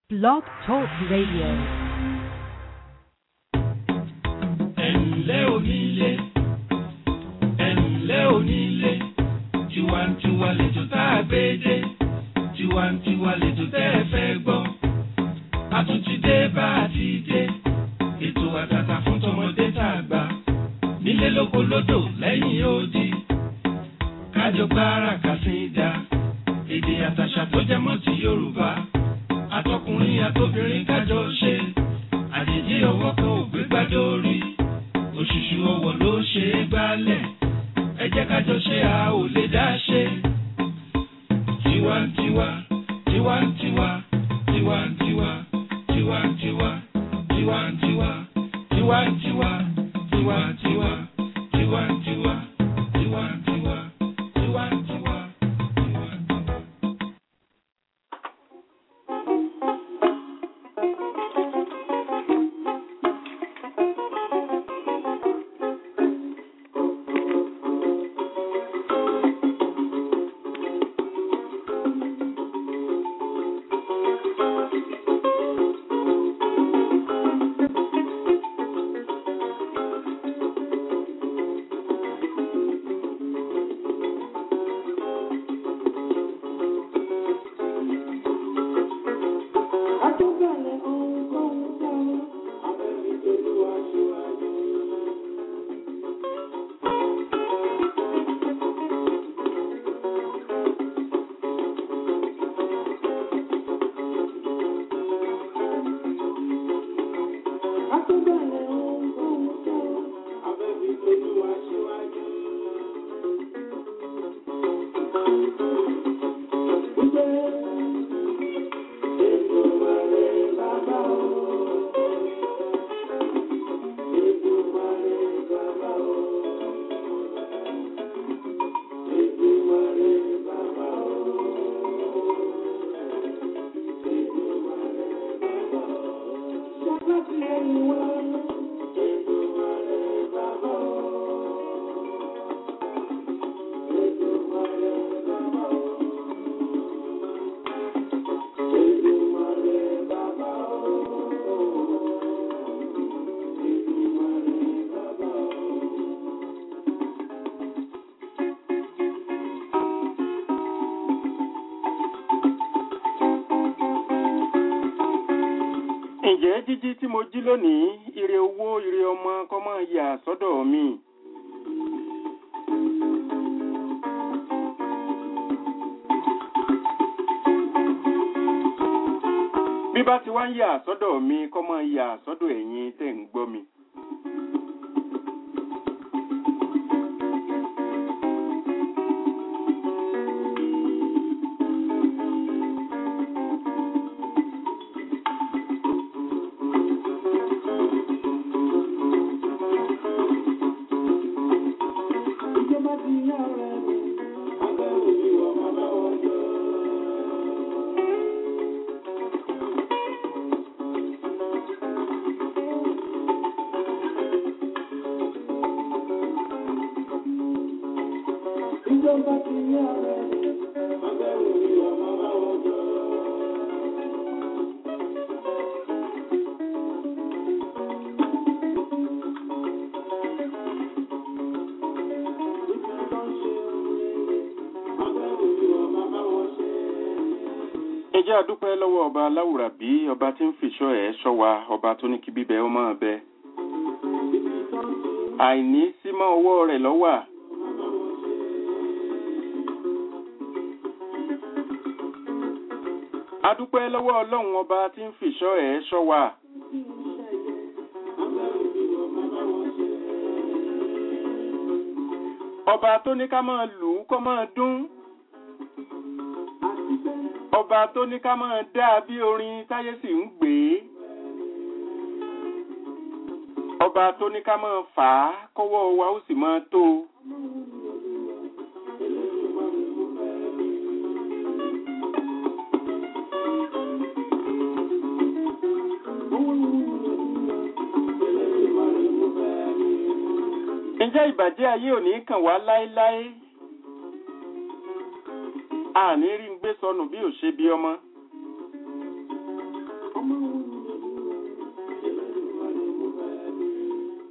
Blog Talk Radio. ẹ̀ǹlẹ́ onílé ẹ̀ǹlẹ́ onílé tiwantiwa lètò tá a gbé dé tiwantiwa lètò tẹ́ ẹ fẹ́ gbọ́ a tún ti dé bá a ti dé ètò àtàtà fún tọmọdé tá a gbà nílé lóko lódò lẹ́yìn odi kájọ gbára kàsídà èdè àtàṣà tó jẹ mọ́ ti Yorùbá àtọkùnrin àtobìnrin kájọ ṣe àjèjì ọwọ́ kan ò gbé gbádùn orí òṣùṣù ọwọ́ ló ṣe é gbálẹ̀ ẹ jẹ́ ká jọ ṣe a ò lè dá ṣe. tiwantiwa tiwantiwa tiwantiwa tiwantiwa tiwantiwa tiwantiwa tiwantiwa tiwantiwa tiwantiwa tiwantiwa tiwantiwa. ǹjẹ́ jíjí tí mo jí lónìí ire owó ire ọmọ kọ́ máa yà sọ́dọ̀ mi. bí bá ti wá ń yà sọ́dọ̀ mi kọ́ máa yà sọ́dọ̀ ẹ̀yin tẹ̀ ń gbọ́ mi. ẹ jẹ́ a dúpẹ́ lọ́wọ́ ọba aláwùrábí ọba tí ń fìṣọ́ ẹ̀ ṣọ́ wa ọba tó ní kí bíbẹ ó máa bẹ. àìní símọ́ ọwọ́ rẹ̀ lọ́wà. a dúpẹ́ lọ́wọ́ ọlọ́run ọba tí ń fìṣọ́ ẹ̀ ṣọ́ wa. ọba tó ní ká máa lù ú kó máa dún ọba tó ní ká máa dá bí orin táyé sì ń gbé ọba tó ní ká máa fà á kọ́wọ́ wa ó sì máa tó ǹjẹ́ ìbàjẹ́ ayé ò ní kàn wá láéláé àní rí ń gbé sọnù bí ò ṣe bí ọmọ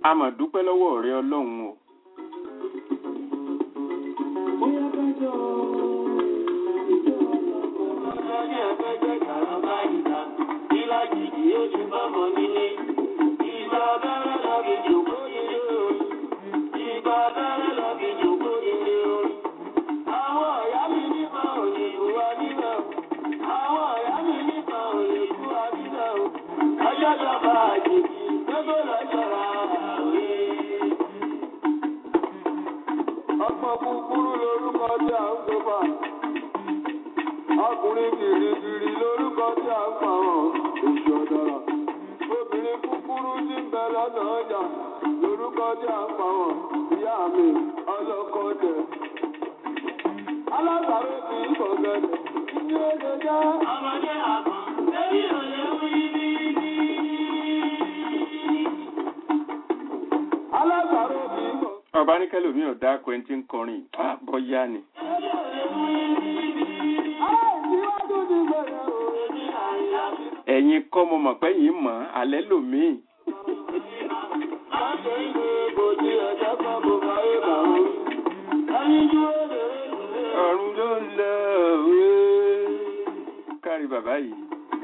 a mà dúpẹ́ lọ́wọ́ rẹ ọlọ́run o. Ọgbọ́n kúkúrú lorúkọ tí a ń gbé bá. Ọkùnrin gìrìgìrì lorúkọ tí a ń pa wọn. Oṣù ọ̀dọ̀rọ̀. Obìnrin kúkúrú tí ń bẹ lọ́nà ọjà lorúkọ tí a ń pa wọn. Ìyá mi ọlọ́kọ̀ jẹ. Alágbàro kì í fọ̀gẹ̀dẹ̀. Ní oṣù jẹ́. Ọmọdé àgbọ̀n. Lórí òye wí ní ní. Alágbàro kì í fọ̀gẹ̀dẹ̀. ọba ní kẹlòmí ò dá quentin kọrin á bọ́yá ni. ẹ̀yin kọ́ mo mọ̀ pé yìí mọ̀ alẹ́ lòmíì. ọ̀run ló ń lọ òwe. kárí bàbá yìí.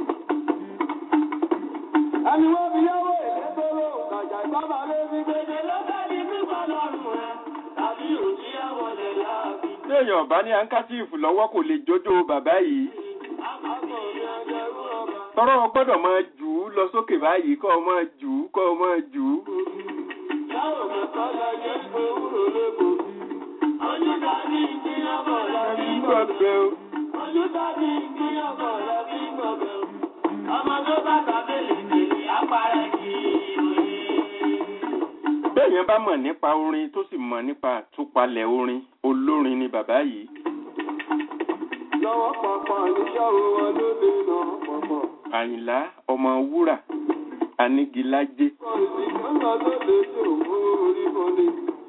Ẹni wọ́n fi yáwó èlé tó lò kàjà sábà lé ní gbèdé lọ́sẹ̀ ní pípa lọ́rùn rẹ̀ tàbí òjì àwọn ọ̀lẹ̀ láàbí. téèyàn ọba ní ankachifu lọ́wọ́ kò lè jójó bàbá yìí. Àpapọ̀ ní ọjọ́rú ọba. tọrọ gbọ́dọ̀ máa jù ú lọ sókè báyìí kọ́ ọ máa jù ú kọ́ ọ máa jù ú. Yàwó mẹ́ta la jẹ́ pé wúrò lẹ́kọ̀ọ́. Ojú tàbí ìpínyàbọ̀ lábí gbọ̀gbẹ́ o. Ojú tàbí ìpínyàbọ̀ lábí gbọ̀gbẹ́ o. Ọmọ tó bá tàbílì kìlì àpárẹ̀ kì í ròyìn. béèyàn bá mọ̀ nípa orin tó sì mọ̀ nípa àtúpalẹ̀ orin olórin ni bàbá yìí. Lọ́wọ́ pàpà níṣàwó wọn ló lè nà pọ̀pọ̀. àyìnlá ọmọ wúrà anígilájé Kọ̀ǹtì kan lọ lóde tí ò mú orí bọ́lé.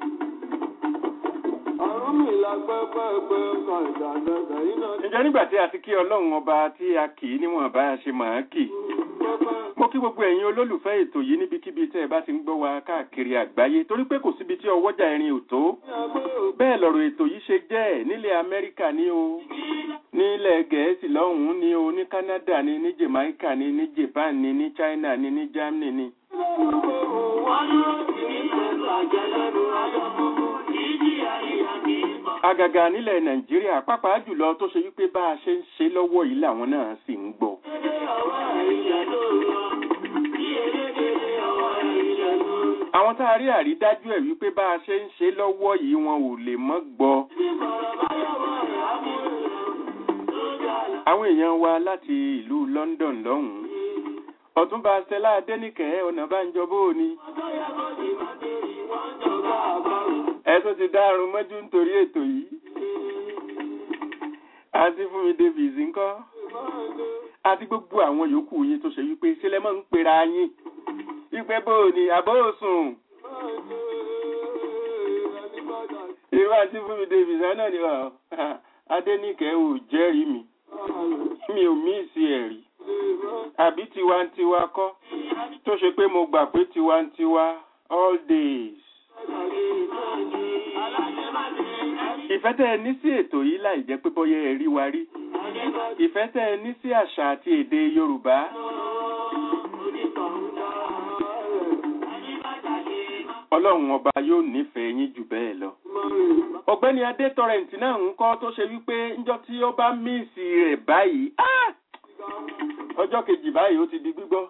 Àrùn mi la pẹ́pẹ́pẹ́ kan ìdàgbẹ́gbẹ́ iná ǹjẹ́ nígbà tí a ti kí ọlọ́run ọba tí a kì í níwọ̀n bá a ṣe mọ̀ ọ́n kì pẹ́pẹ́. mo kí gbogbo ẹ̀yin olólùfẹ́ ètò yìí níbikíbi tẹ́ ẹ bá ti ń gbọ́ wa káàkiri àgbáyé torí pé kò síbi tí ọwọ́jà ẹ̀rin ò tó Ní agbé òkú bẹ́ẹ̀ lọ̀rọ̀ ètò yìí ṣe jẹ́ nílẹ̀ amẹ́ríkà ní o nílẹ̀ gẹ̀ẹ́sì lọ́hùn-ún ní o ní canada ní ní jamaica ní ní japan ní ní china ní ní germany ní. wọ́n dúró sí ní pẹ̀lú àjẹlẹ́nu ayọ̀ gbogbo. Ìjìyà ìyà kì í bọ̀. àgàgà nílẹ̀ nàìjíríà pàápàá jùlọ tó ṣe wípé bá a ṣe ń ṣe lọ́wọ́ yìí làwọn náà sì ń gbọ́. Dédé ọwọ́ ìyẹ̀ ló lọ. Bí elédèrè ọwọ́ ìyẹ̀ ló lọ. àwọn tá a rí àrídájú ẹ̀ wípé bá a ṣe ń ṣe lọ́wọ́ yìí wọn ò lè mọ́ gbọ́. Bí bọ̀rọ̀ bá yọ̀wọ́ rẹ̀ á mú èèyàn. Lójú àlá. àwọn èèyàn wa láti ìlú london lọ́hùn-ún ọ̀túnba stella adẹ́nìkẹ́ ọ̀nàbánjọ bóòni Ọjọ́ yẹ kó di màdèrè wọ́n jọba àbárò. ẹ tún ti dárun mọ́jú nítorí ètò yìí àti fúnmi davis ńkọ́ àti gbogbo àwọn yòókù yín tó ṣe wípé sílẹ̀ mọ́ ń pera yín wípé bóòni àbóòsùn irú àti fúnmi davis náà ni ọ adẹ́nìkẹ́ ò jẹ́rìí mi mi ò mí ìsì ẹ̀rí àbí tiwantiwa kọ́ tó ṣe pé mo gbà pé tiwantiwa all days. ìfẹ́ tẹ́ ẹ ní sí ètò yìí láì jẹ́ pé bọ́yá ẹ rí wa rí ìfẹ́ tẹ́ ẹ ní sí àṣà àti èdè yorùbá ọlọ́run ọba yóò nífẹ̀ẹ́ yín jù bẹ́ẹ̀ lọ. ọ̀gbẹ́ni adé tọrẹǹtì náà ń kọ́ tó ṣe wípé ńjọ́ tí ó bá míìsì rẹ̀ báyìí ah! ọjọ́ kejì báyìí ó ti di gbígbọ́.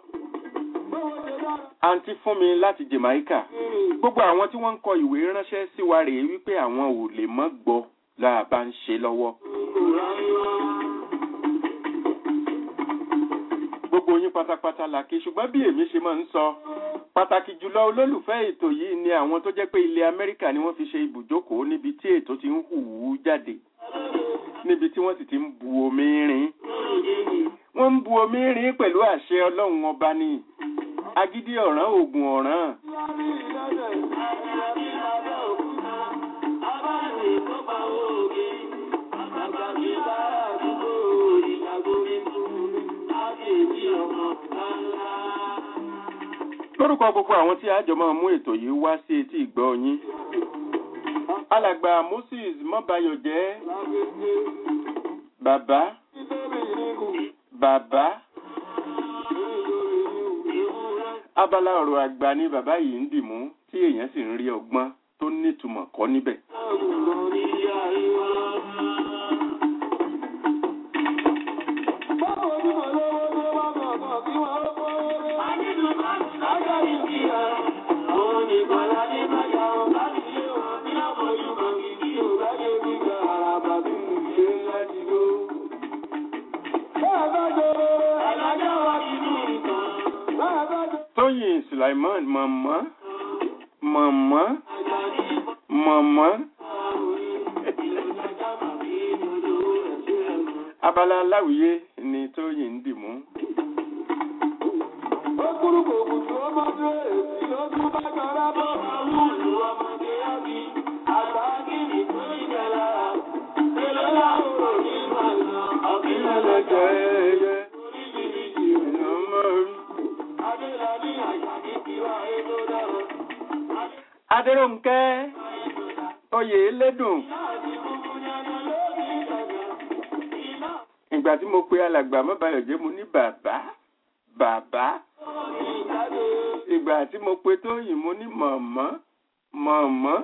àǹtí fún mi láti jamaica gbogbo àwọn tí wọ́n ń kọ ìwé ránṣẹ́ sí wa rèé wípé àwọn ò lè mọ́ gbọ́ láà bá ń ṣe lọ́wọ́. gbogbo yín pátápátá la kí ṣùgbọ́n bí èmi ṣe máa ń sọ pàtàkì jùlọ olólùfẹ́ ètò yìí ni àwọn tó jẹ́ pé ilẹ̀ amẹ́ríkà ni wọ́n fi ṣe ibùjókòó níbi tí ètò ti ń hù ú jáde níbi tí wọ́n sì ti ń bu omi rin wọ́n ń bu omi rin pẹ̀lú àṣẹ ọlọ́run ọba ni agídí ọ̀ràn oògùn ọ̀ràn lórúkọ gbogbo àwọn tí àjọ máa mú ètò yìí wá sí etí ìgbọ́ yín alàgbà moses mọ́bayọ̀jẹ́ bàbá bàbá abala ọ̀rọ̀ àgbà ni bàbá yìí ń dìmú tí èèyàn sì ń rí ọgbọ́n tó nítumọ̀ kọ́ níbẹ̀. tóyìn sulaiman mọ̀mọ́ mọ̀mọ́ mọ̀mọ́ abala aláwìyé ni tóyìn ń dìmú. Adéròǹkẹ́ oyè lédùn. Ìgbà tí mo pe alàgbà mọ́bàyọ̀jẹ́ mo ní bàbá bàbá. Ìgbà tí mo pe Tóyìn mo ní mọ̀mọ́ mọ̀mọ́.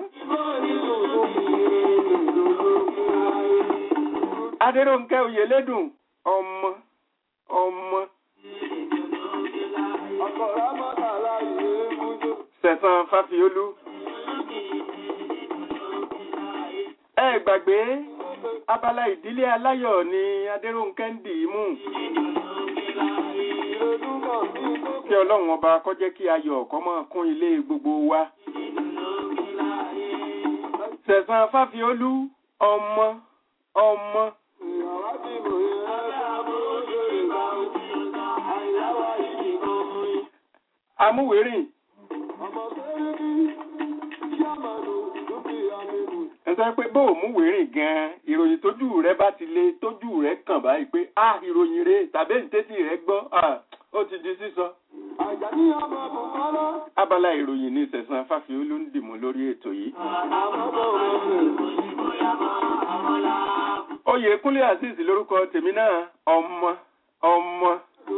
Adéròǹkẹ́ oyè lédùn ọmọ ọmọ. Sẹ̀sán Fáfiolú. Ẹ gbàgbé abala ìdílé aláyọ̀ ni Adéròǹkẹ́ ń dì í mú. Kí Ọlọ́run ọba kó jẹ́ kí ayọ̀ kó máa kún ilé gbogbo wa. Sẹ̀sán Fáfiolú ọmọ ọmọ. Amúwérìn. Ẹ̀sọ́ pé bó o mú wérìn gan-an, ìròyìn tójú rẹ bá ti lé tójú rẹ kàn báyìí pé á ìròyìn rẹ tàbí ìtẹ́tì rẹ gbọ́, ó ti di sísọ. Abala ìròyìn ní Sẹ̀sán Fáfiolú ń dìmú lórí ètò yìí. Oyè Kúnlé Azeez lórúkọ tèmi náà, ọmọ ọmọ.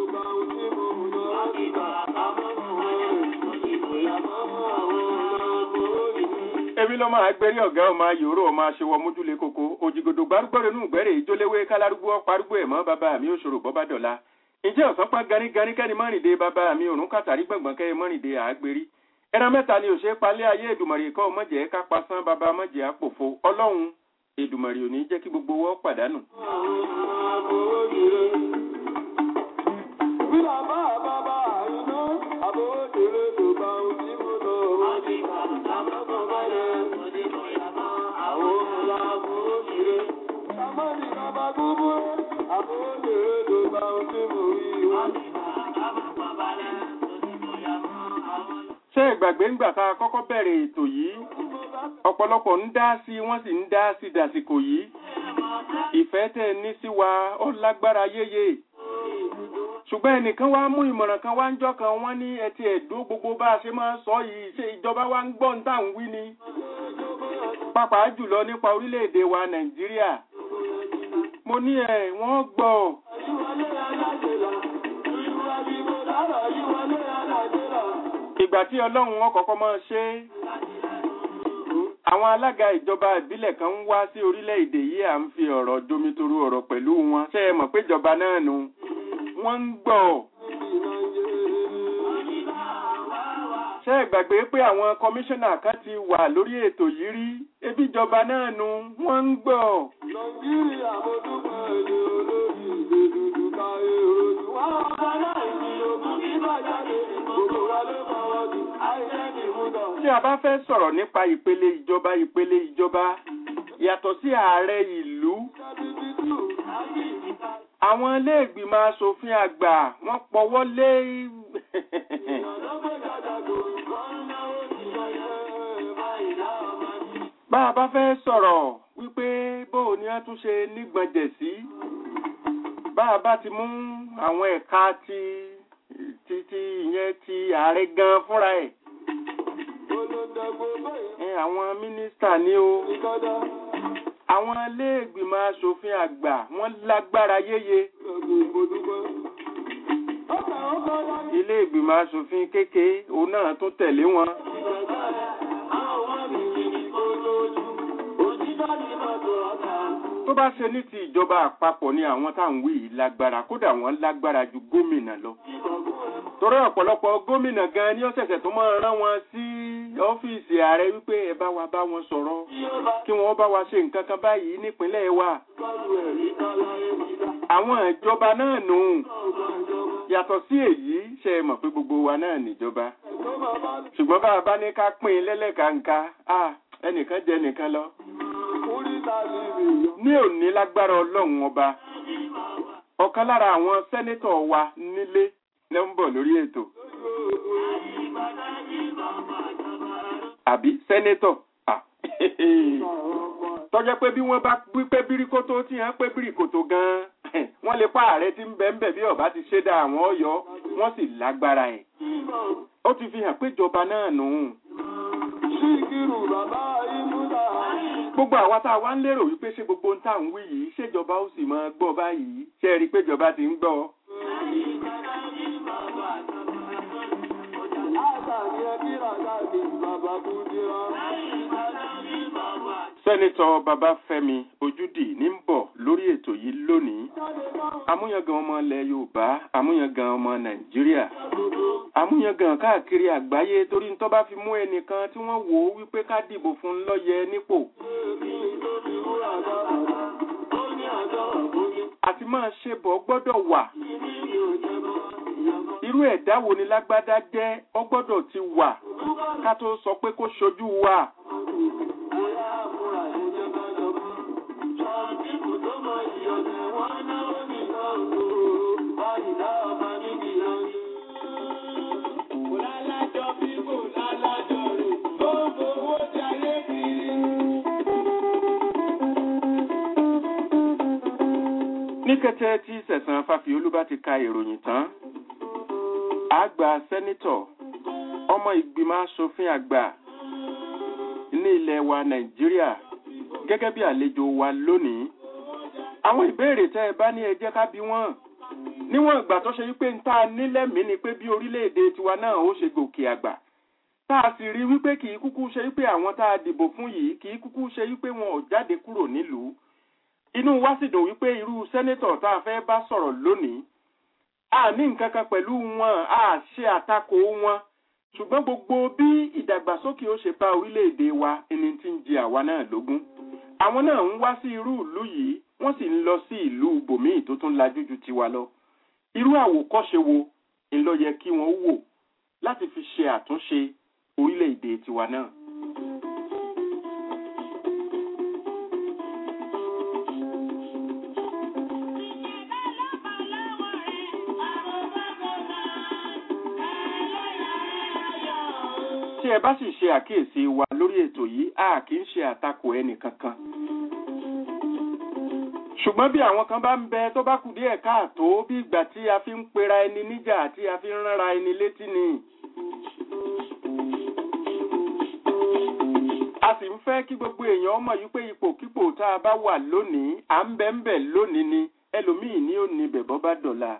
Ebi lọ́mọ agbẹ́rí ọ̀gá ọmọ ayòrò ọmọ aṣèwọ̀ mójúlé koko, òjìgòdò gbárùgbọ́rẹ̀ nù gbẹ́rẹ̀ ìjóléwé kálárúgbó ọparúgbó ẹ̀mọ́ bàbá mi òṣòro bọ́bá dọ̀la. Ǹjẹ́ ọ̀sán pa ganíganí kẹ́ni mọ́rìndé bàbá mi òrùn kàtàrí gbọ̀ngbọ̀n kẹ́ mọ́rìndé àgbèrí. Ẹran mẹ́ta ni òṣè palẹ́ ayé Èdùmàrè kọ́ mọ̀jẹ̀ ká pasán bàbá mọ̀jẹ̀ àpòfo. Ọlọ́run Èdùmàrè ò ní jẹ́ kí gbogbo wọ́ pàdánù. Bí bàbá bàbá àìná, àbówó kéré tó bá ojú mú lọ. Wọ́n ti kà lámọ́kọ̀ bọ́lẹ̀, mo ní kò yá mọ́ àwọn ọmọ àbówó kéré. Sàmọ́nì bàbá gbogbo, àbówó kéré tó bá ojú mú rí. Wọ́n ti kà lámọ́kọ̀ bọ́lẹ̀, mo ní kò yá mọ́ àwọn ọmọ. Ṣé ìgbàgbé ńgbà tá a kọ́kọ́ bẹ̀rẹ̀ ètò yìí? Ọ̀pọ̀lọpọ̀ ń dá sí wọ́n sì ń dá sí dàsìkò yìí. Ìfẹ́ tẹ́ ní sí wa ó lágbára yéye ṣùgbọ́n ẹnìkan wá mú ìmọ̀ràn kan wá ń jọ́ kan wọ́n ní ẹtì ẹ̀dó gbogbo bá a ṣe máa ń sọ yìí ṣe ìjọba wa ń gbọ́ ń tà ń wí ni pàápàá jùlọ nípa orílẹ̀-èdè wa Nàìjíríà mo ní ẹ̀ wọ́n gbọ́ ìgbà tí Ọlọ́run wọn kọ́kọ́ máa ṣe àwọn alága ìjọba ìbílẹ̀ kan ń wá sí orílẹ̀-èdè yìí à ń fi ọ̀rọ̀ jomitoro ọ̀rọ̀ pẹ̀lú wọn ṣé ẹ mọ̀ pé ìjọba náà nu wọ́n ń gbọ́. ṣé ẹ gbàgbé pé àwọn kọmíṣánná kan ti wà lórí ètò yìí rí ebi ìjọba náà nu wọ́n ń gbọ́. Nàìjíríà mo dúpẹ́ èdè olórí ìdè dúdú káyé ojú. Wọ́n ọba náà ìdílé ogun kí bàjáde gbogbo wa ló fọwọ́ sí àìsẹ́ ní ìmúdọ̀. tí a bá fẹ́ sọ̀rọ̀ nípa ìpele ìjọba ìpele ìjọba yàtọ̀ sí ààrẹ ìlú àwọn ilé ìgbìmọ̀ asòfin àgbà wọ́n pọwọ́ lé bá a bá fẹ́ sọ̀rọ̀ wípé bóò ni wọ́n tún ṣe nígbọ̀njẹ̀ sí bá a bá ti mú àwọn ẹ̀ka ti ti ti ìyẹn ti ààrẹ gan fúnra ẹ̀ olóńdàgbò báyìí ẹ, àwọn mínísítà ní o ní kọ́dá àwọn iléègbìmọ̀ asòfin àgbà wọ́n lágbára yéye lọ́gbọ̀ ìmọ̀dúgbọ́. ọkà ọkọ̀ láti iléègbìmọ̀ asòfin kékeré òun náà tún tẹ̀lé wọn ìgbàgbọ́ rẹ̀ àwọn ọmọ mi kì í kó lójú òtítọ́ ní mọ́tò ọ̀tá. tó bá ṣe ní ti ìjọba àpapọ̀ ni àwọn tá à ń wí yìí lágbára kódà wọ́n lágbára ju gómìnà lọ torí ọ̀pọ̀lọpọ̀ gómìnà gan ni ó ṣẹ̀ṣẹ̀ tó máa rán wọn sí ọ́fíìsì ààrẹ wípé ẹ bá wa bá wọn sọ̀rọ̀ kí wọ́n bá wa ṣe nǹkan kan báyìí nípínlẹ̀ wa kọlu ẹ̀rí kọ́láyé ti dá. àwọn ìjọba náà nù ọgbọ̀n ìjọba yàtọ̀ sí èyí ṣe é mọ̀ pé gbogbo wa náà níjọba tó máa bá ṣùgbọ́n bá a bá ní ká pín in lẹ́lẹ́kàǹkà ah, ẹnìkan jẹ nìkan lọ orí ta ní ìrìnyọ. ní òní lágbára ọlọ́run ọba ọ̀kan lára àwọn sẹ́nétọ̀ wa nílé ló ń bọ̀ lórí ètò àbí sẹ́nétọ̀ Ah, tọ́jọ́ pé bí wọ́n bá wípé bíríkótó tí wọ́n pé bíríkótó gan-an wọ́n lè pa ààrẹ tí ń bẹ ń bẹ̀ bí ọba ti ṣe dá àwọn ọ̀yọ́ wọ́n sì lágbára ẹ̀ ó ti fi hàn pé ìjọba náà nù ún Síkírù bàbá Ìmúdà. gbogbo àwa tá a wá ń lérò wípé ṣé gbogbo ń tà ń wí yìí ṣèjọba ó sì máa gbọ́ báyìí ṣe é rí i pé ìjọba ti ń gbọ́ Àgbà ni ẹbí ràgà ní bàbá Búdírà. sẹ́nitọ́ babafẹ́mi ojúdì ní ń bọ̀ lórí ètò yìí lónìí amúyangàn ọmọ ilẹ̀ yorùbá amúyangàn ọmọ nàìjíríà amúyangàn káàkiri àgbáyé torí ń tó bá fi mú ẹnìkan tí wọ́n wò ó wípé ká dìbò fún un lọ́yẹ nípò àti máa ṣe bọ̀ gbọ́dọ̀ wà irú ẹ̀dá wo ni lágbádá jẹ́ ọ gbọ́dọ̀ ti wà ká tó sọ pé kó ṣojú wa. ní kété tí sẹ̀sán fàfiolú bá ti ka ìròyìn tán àgbà sẹ́nítọ̀ ọmọ ìgbìmọ̀ asòfin àgbà ní ilẹ̀ wa nàìjíríà gẹ́gẹ́ bí àlejò wa lónìí àwọn ìbéèrè tẹ́ ẹ bá ní ẹ jẹ́ ká bí wọ́n níwọ̀n ìgbà tó ṣe wípé ń tá a nílẹ̀mí ni pé bí orílẹ̀-èdè tiwa náà ó ṣe gòkè àgbà tá a sì rí wípé kì í kúkú ṣe wípé àwọn tá a dìbò fún yìí kì í kúkú ṣe wípé wọn ò jáde kúrò nílùú inú wa sì dùn wípé irú sẹ́nétọ̀ tá a fẹ́ bá sọ̀rọ̀ lónìí a ní nǹkan kan pẹ̀lú wọn a ṣe àtakò wọn ṣùgbọ́n gbogbo bí ìdàgbàsókè ó ṣe bá orílẹ̀-èdè wa ẹni tí ń jẹ àwa náà lógún àwọn náà ń wá sí irú ìlú yìí wọ́n sì ń lọ sí ìlú bòmíì tó tún lajú ju tiwa lọ irú àwòkọ́ṣe wo ń lọ yẹ kí wọ́n wò láti fi ṣe àtúnṣe orílẹ̀-èdè tiwa náà. tí ẹ bá sì ṣe àkíyèsí wa lórí ètò yìí a kì í ṣe àtakò ẹnì kankan. ṣùgbọ́n bí àwọn kan bá ń bẹ tó bá kù díẹ̀ káàtó bí ìgbà tí a fi ń pera ẹni níjà tí a fi ń ránra ẹni létí ni. a sì ń fẹ́ kí gbogbo èèyàn mọ̀ yí pé ipòkípò tá a bá wà lónìí à ń bẹ ń bẹ lónìí ni ẹlòmíì ní ò ní bẹ̀ bọ́ bá dọ̀la.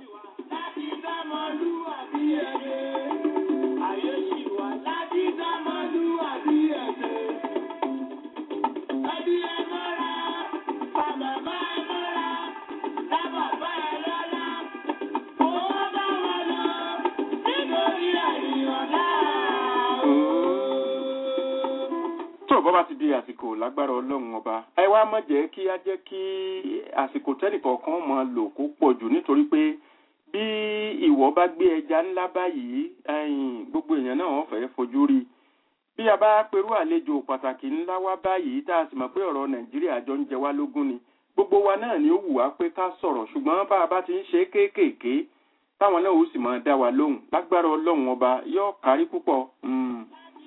tó bọ́ bá ti di àsìkò lágbára ọlọ́run ọba ẹ wá má jẹ́ kí á jẹ́ kí àsìkò tẹ́nìkọ̀ọ̀kan máa lò kó pọ̀ jù nítorí pé bí ìwọ bá gbé ẹja ńlá báyìí ẹ̀yìn gbogbo èèyàn náà wọ́n fẹ́ẹ́ fojú rí bí a bá perú àlejò pàtàkì ńlá wá báyìí tá a sì mọ̀ pé ọ̀rọ̀ nàìjíríà jọ ń jẹ wá lógún ni gbogbo wa náà ni ó wù wá pé ká sọ̀rọ̀ ṣùgbọ́n bá a bá ti ń ṣe kéékèèké táwọn náà ó sì máa dá wa lóhùn lágbára ọlọ́run ọba yóò kárí púpọ̀. Mm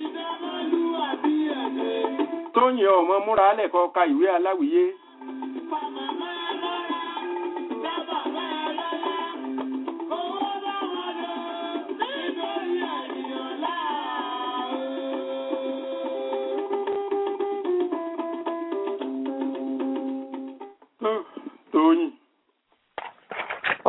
tóyìn ọmọ múra lẹ́kọ̀ọ́ ka ìwé aláwìyé.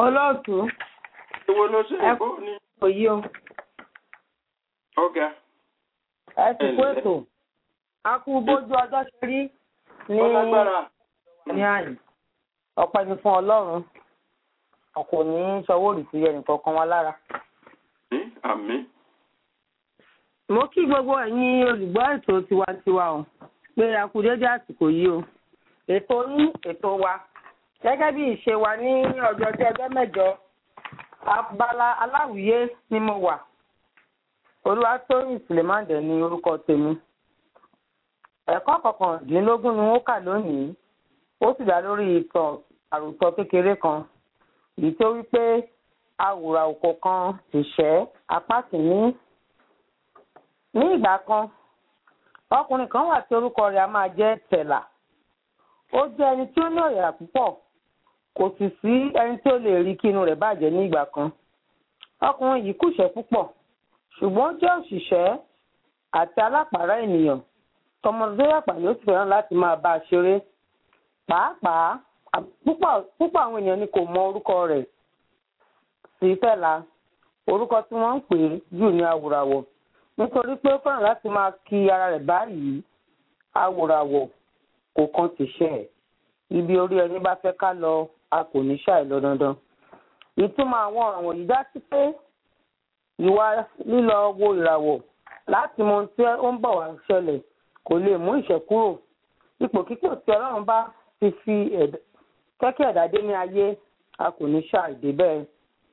olóòtú Èwo ló ṣe Ẹ- èkó ni? kò yí o Ọ̀gá. ẹ sì kú Ẹ̀lẹ́. ètò a kú bójú ọjọ́ ṣe rí ní Ó lágbára. ní àyè ọpẹ́ ni fún Ọlọ́run ọkọ ní sọwọ́ òrìṣì ẹnìkan kan wá lára. Àmín, Àmín. mo kí gbogbo ẹ̀yin olùgbọ́ ètò tiwantiwa o pé a kú dédé àsìkò yìí o ètò yín ètò wa gẹ́gẹ́ bí ìṣe wa ní ọjọ́ tí ọjọ́ mẹ́jọ abala aláwìyé ni mo wà olúwatóyìn sùlẹ̀mándẹ̀ ní orúkọ tèmi ẹ̀kọ́ kọkàndínlógún ni wọ́n kà lónìí ó sì dá lórí ìtàn àròsọ kékeré kan èyí tó wí pé awùrà òkò kan ti ṣẹ́ apá kìíní ní ìgbà kan ọkùnrin kan wà tí orúkọ rẹ̀ a máa jẹ́ tẹ̀là ó jẹ́ ẹni tí ó ní ọ̀yàrà púpọ̀ kò sì sí ẹni tí ó lè rí kí inú rẹ̀ bàjẹ́ ní ìgbà kan ọkùnrin yìí kùṣẹ́ púpọ̀ ṣùgbọ́n ó jẹ́ òṣìṣẹ́ àti alápàárá ènìyàn tọmọdé yàpá yóò sì fẹ́ràn láti máa bá a ṣeré pàápàá à- púpọ̀ púpọ̀ àwọn èèyàn ni kò mọ orúkọ rẹ̀ sí tẹ̀là orúkọ tí wọ́n ń pè é jù ní awùràwọ̀ nítorí pé ó fẹ́ràn láti máa kí ara rẹ̀ báyìí awòràwọ̀ kò kan tìṣẹ́ ẹ̀ ibi orí ẹni bá fẹ́ ká lọ a kò ní ṣàì lọ dandan ìtumọ̀ àwọn ọ̀ràn wọ̀nyí dá sí pé ìwà lílọ wo ìràwọ̀ láti mọ ohun tí ó ń bọ̀ wá ṣẹlẹ̀ kò lè mú ìṣẹ́ kúrò ipòkípò tí ọlọ́run bá ti fi ẹ̀dá- kẹ́kẹ́ ẹ̀dá dé ní ayé a kò ní ṣàì dé bẹ́ẹ̀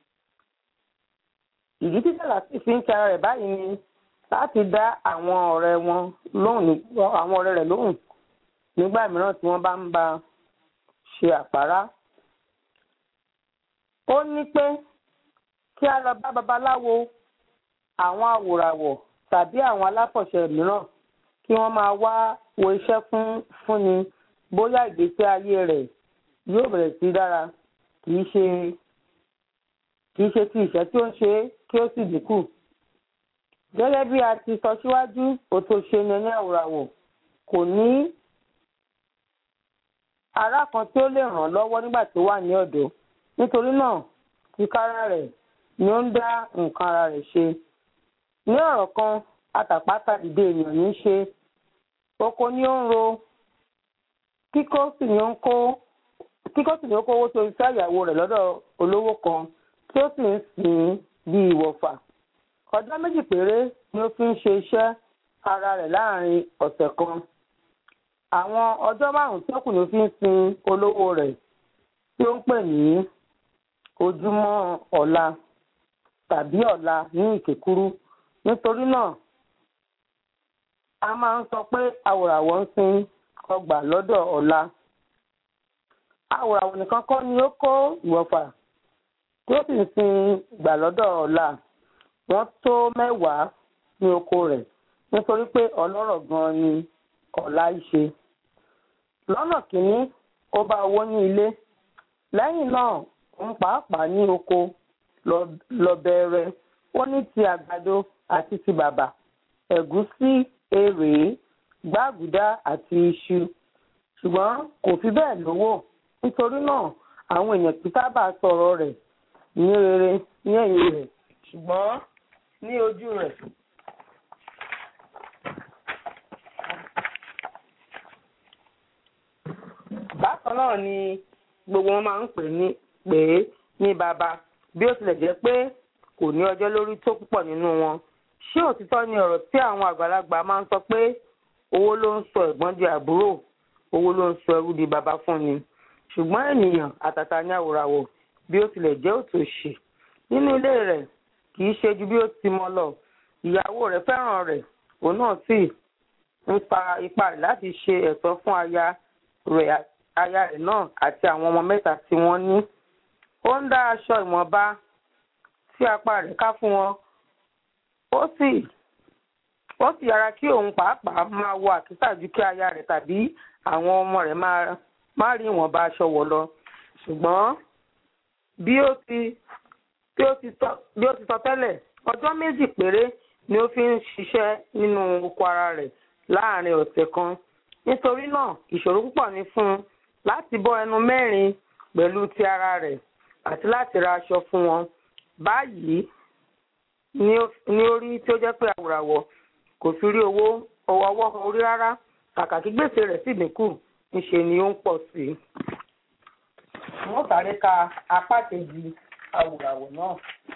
ìdí tí sàlá sì fi ń kí ara rẹ̀ báyìí ni láti dá àwọn ọ̀rẹ́ wọn lóhùn ní- àwọn ọ̀rẹ́ rẹ̀ lóhùn nígbà mìíràn tí wọ́n bá ń bá a ṣe àpárá. ó ní pé kí a lọ bá babaláwo àwọn awòràwọ̀ tàbí àwọn aláfọ̀ṣẹ mìíràn kí wọ́n máa wá wo iṣẹ́ fún fúnni bóyá ìgbésí ayé rẹ̀ yóò bẹ̀rẹ̀ sí dára kì í ṣe kì í ṣe ti ìṣẹ́ tí ó ń ṣe é kí ó sì dínkù gẹ́gẹ́ bí a ti sọ síwájú òtò ṣe ni ẹni àwòràwọ̀ kò ní ará kan tí ó lè ràn án lọ́wọ́ nígbà tó wà ní ọ̀dọ́ nítorí náà tìkára rẹ̀ ni ó ń dá nǹkan ara rẹ̀ ṣe ní ọ̀rọ̀ kan àtàpátá dìde èèyàn ní í ṣe oko ni ó ń ro kíkó sì ni ó ń kó kíkó sì ni ó kówó sórí sí àyàwó rẹ̀ lọ́dọ̀ olówó kan tí ó sì ń sìn ín bí ìwọ̀fà ọjọ́ méjì péré ni ó fi ń ṣe iṣẹ́ ara rẹ̀ láàrin ọ̀sẹ̀ kan àwọn ọjọ́ márùn-ún tó kù ni ó fi ń sin olówó rẹ̀ tí ó ń pè ní ojúmọ́ ọ̀la tàbí ọ̀la ní ìkékúrú nítorí náà a máa ń sọ pé àwòràwọ̀ ń sin ọgbà lọ́dọ̀ ọ̀la àwòràwọ̀ nìkan kọ́ ni ó kó ìwọ̀fà tí ó sì ń sin ìgbà lọ́dọ̀ ọ̀la wọ́n tó mẹ́wàá ní oko rẹ̀ nítorí pé ọlọ́rọ̀ gan-an ni ọ̀la í ṣe. lọ́nà kìíní ó bá owó ní ilé lẹ́yìn náà òun pàápàá ní oko lọ- lọ bẹ̀rẹ̀ ó ní ti àgbàdo àti ti bàbà ẹ̀gúsí èrèé gbàgùdá àti iṣu ṣùgbọ́n kò fi bẹ́ẹ̀ lówó nítorí náà àwọn èèyàn kì í sábà sọ̀rọ̀ rẹ̀ ní rere ní ẹ̀yìn rẹ̀ ṣùgbọ́n ní ojú rẹ̀. bákan náà ni gbogbo wọn máa ń pè ní pè é ní bàbá bí ó tilẹ̀ jẹ́ pé kò ní ọjọ́ lórí tó púpọ̀ nínú wọn. ṣé òtítọ́ ni ọ̀rọ̀ tí àwọn àgbàlagbà máa ń sọ pé owó ló ń sọ ẹ̀gbọ́n di àbúrò owó ló ń sọ ẹrú di bàbá fún ni ṣùgbọ́n ènìyàn àtàtà ní àwòràwọ̀ bí ó tilẹ̀ jẹ́ òtòṣì nínú ilé rẹ̀ kì í ṣe ju bí ó ti mọ lọ ìyàwó rẹ̀ fẹ́ràn rẹ̀ òun náà sì ń pa ipá rẹ̀ láti ṣe ẹ̀tọ́ fún aya rẹ̀ aya rẹ̀ náà àti àwọn ọmọ mẹ́ta tí wọ́n ní ó ń dá aṣọ ìwọ̀nba tí apá rẹ̀ ká fún wọn ó sì ó sì yára kí òun pàápàá máa wọ àkísà ju kí aya rẹ̀ tàbí àwọn ọmọ rẹ̀ máa má rí ìwọ̀nba aṣọ wọ̀ lọ ṣùgbọ́n bí ó ti bí ó ti sọ bí ó ti sọ tẹ́lẹ̀ ọjọ́ méjì péré ni ó fi ń ṣiṣẹ́ nínú oko ara rẹ̀ láàrin ọ̀sẹ̀ kan nítorí náà ìṣòro púpọ̀ ni fún un láti bọ́ ẹnu mẹ́rin pẹ̀lú ti ara rẹ̀ àti láti ra aṣọ fún wọn báyìí ní orí tí ó jẹ́ pé àwòràwọ̀ kò fi rí owó owó ọwọ́ orí rárá kàkà kí gbèsè rẹ̀ sì dínkù níṣe ni ó ń pọ̀ sí i. wọ́n sáré ka apá kejì àwòràwọ̀ náà.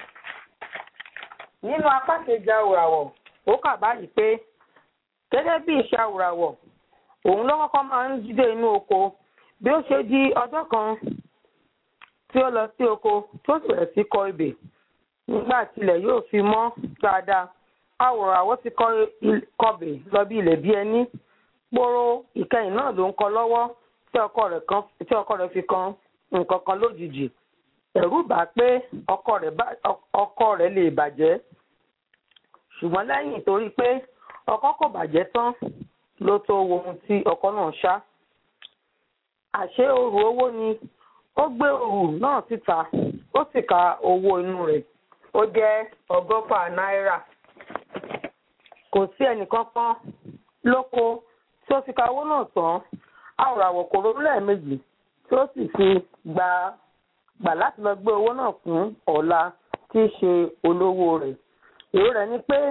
nínú apá kejì àwòràwọ̀ ó kà báyìí pé gẹ́gẹ́ bí iṣẹ́ àwòràwọ̀ òun ló kọ́kọ́ máa ń jíde inú oko bí ó ṣe di ọjọ́ kan tí ó lọ sí oko tó sì bẹ̀rẹ̀ sí kọ ebè nígbà tilẹ̀ yóò fi mọ́ dáadáa àwòràwọ̀ ti kọbè lọ bí ilẹ̀ bí ẹni gbòòrò ìkẹyìn náà ló ń kọ lọ́wọ́ tí ọkọ rẹ̀ fi kan nǹkan kan lójijì ẹ̀rù bà pé ọkọ rẹ̀ lè bàjẹ́ ṣùgbọ́n lẹ́yìn torí pé ọkọ kò bàjẹ́ tán ló tó wo ohun tí ọkọ náà ṣá àṣé òrù owó ni ó gbé òrù náà síta ó sì ka owó inú rẹ̀ ó jẹ́ ọgọ́fà náírà kò sí ẹnìkankan lóko tí ó fi ka owó náà tán àwòràwọ̀ kò ronú lẹ́ẹ̀mejì tí ó sì fi gba gbà láti lọ gbé owó náà fún ọ̀la tí í ṣe olówó rẹ̀ èrò rẹ̀ ni pé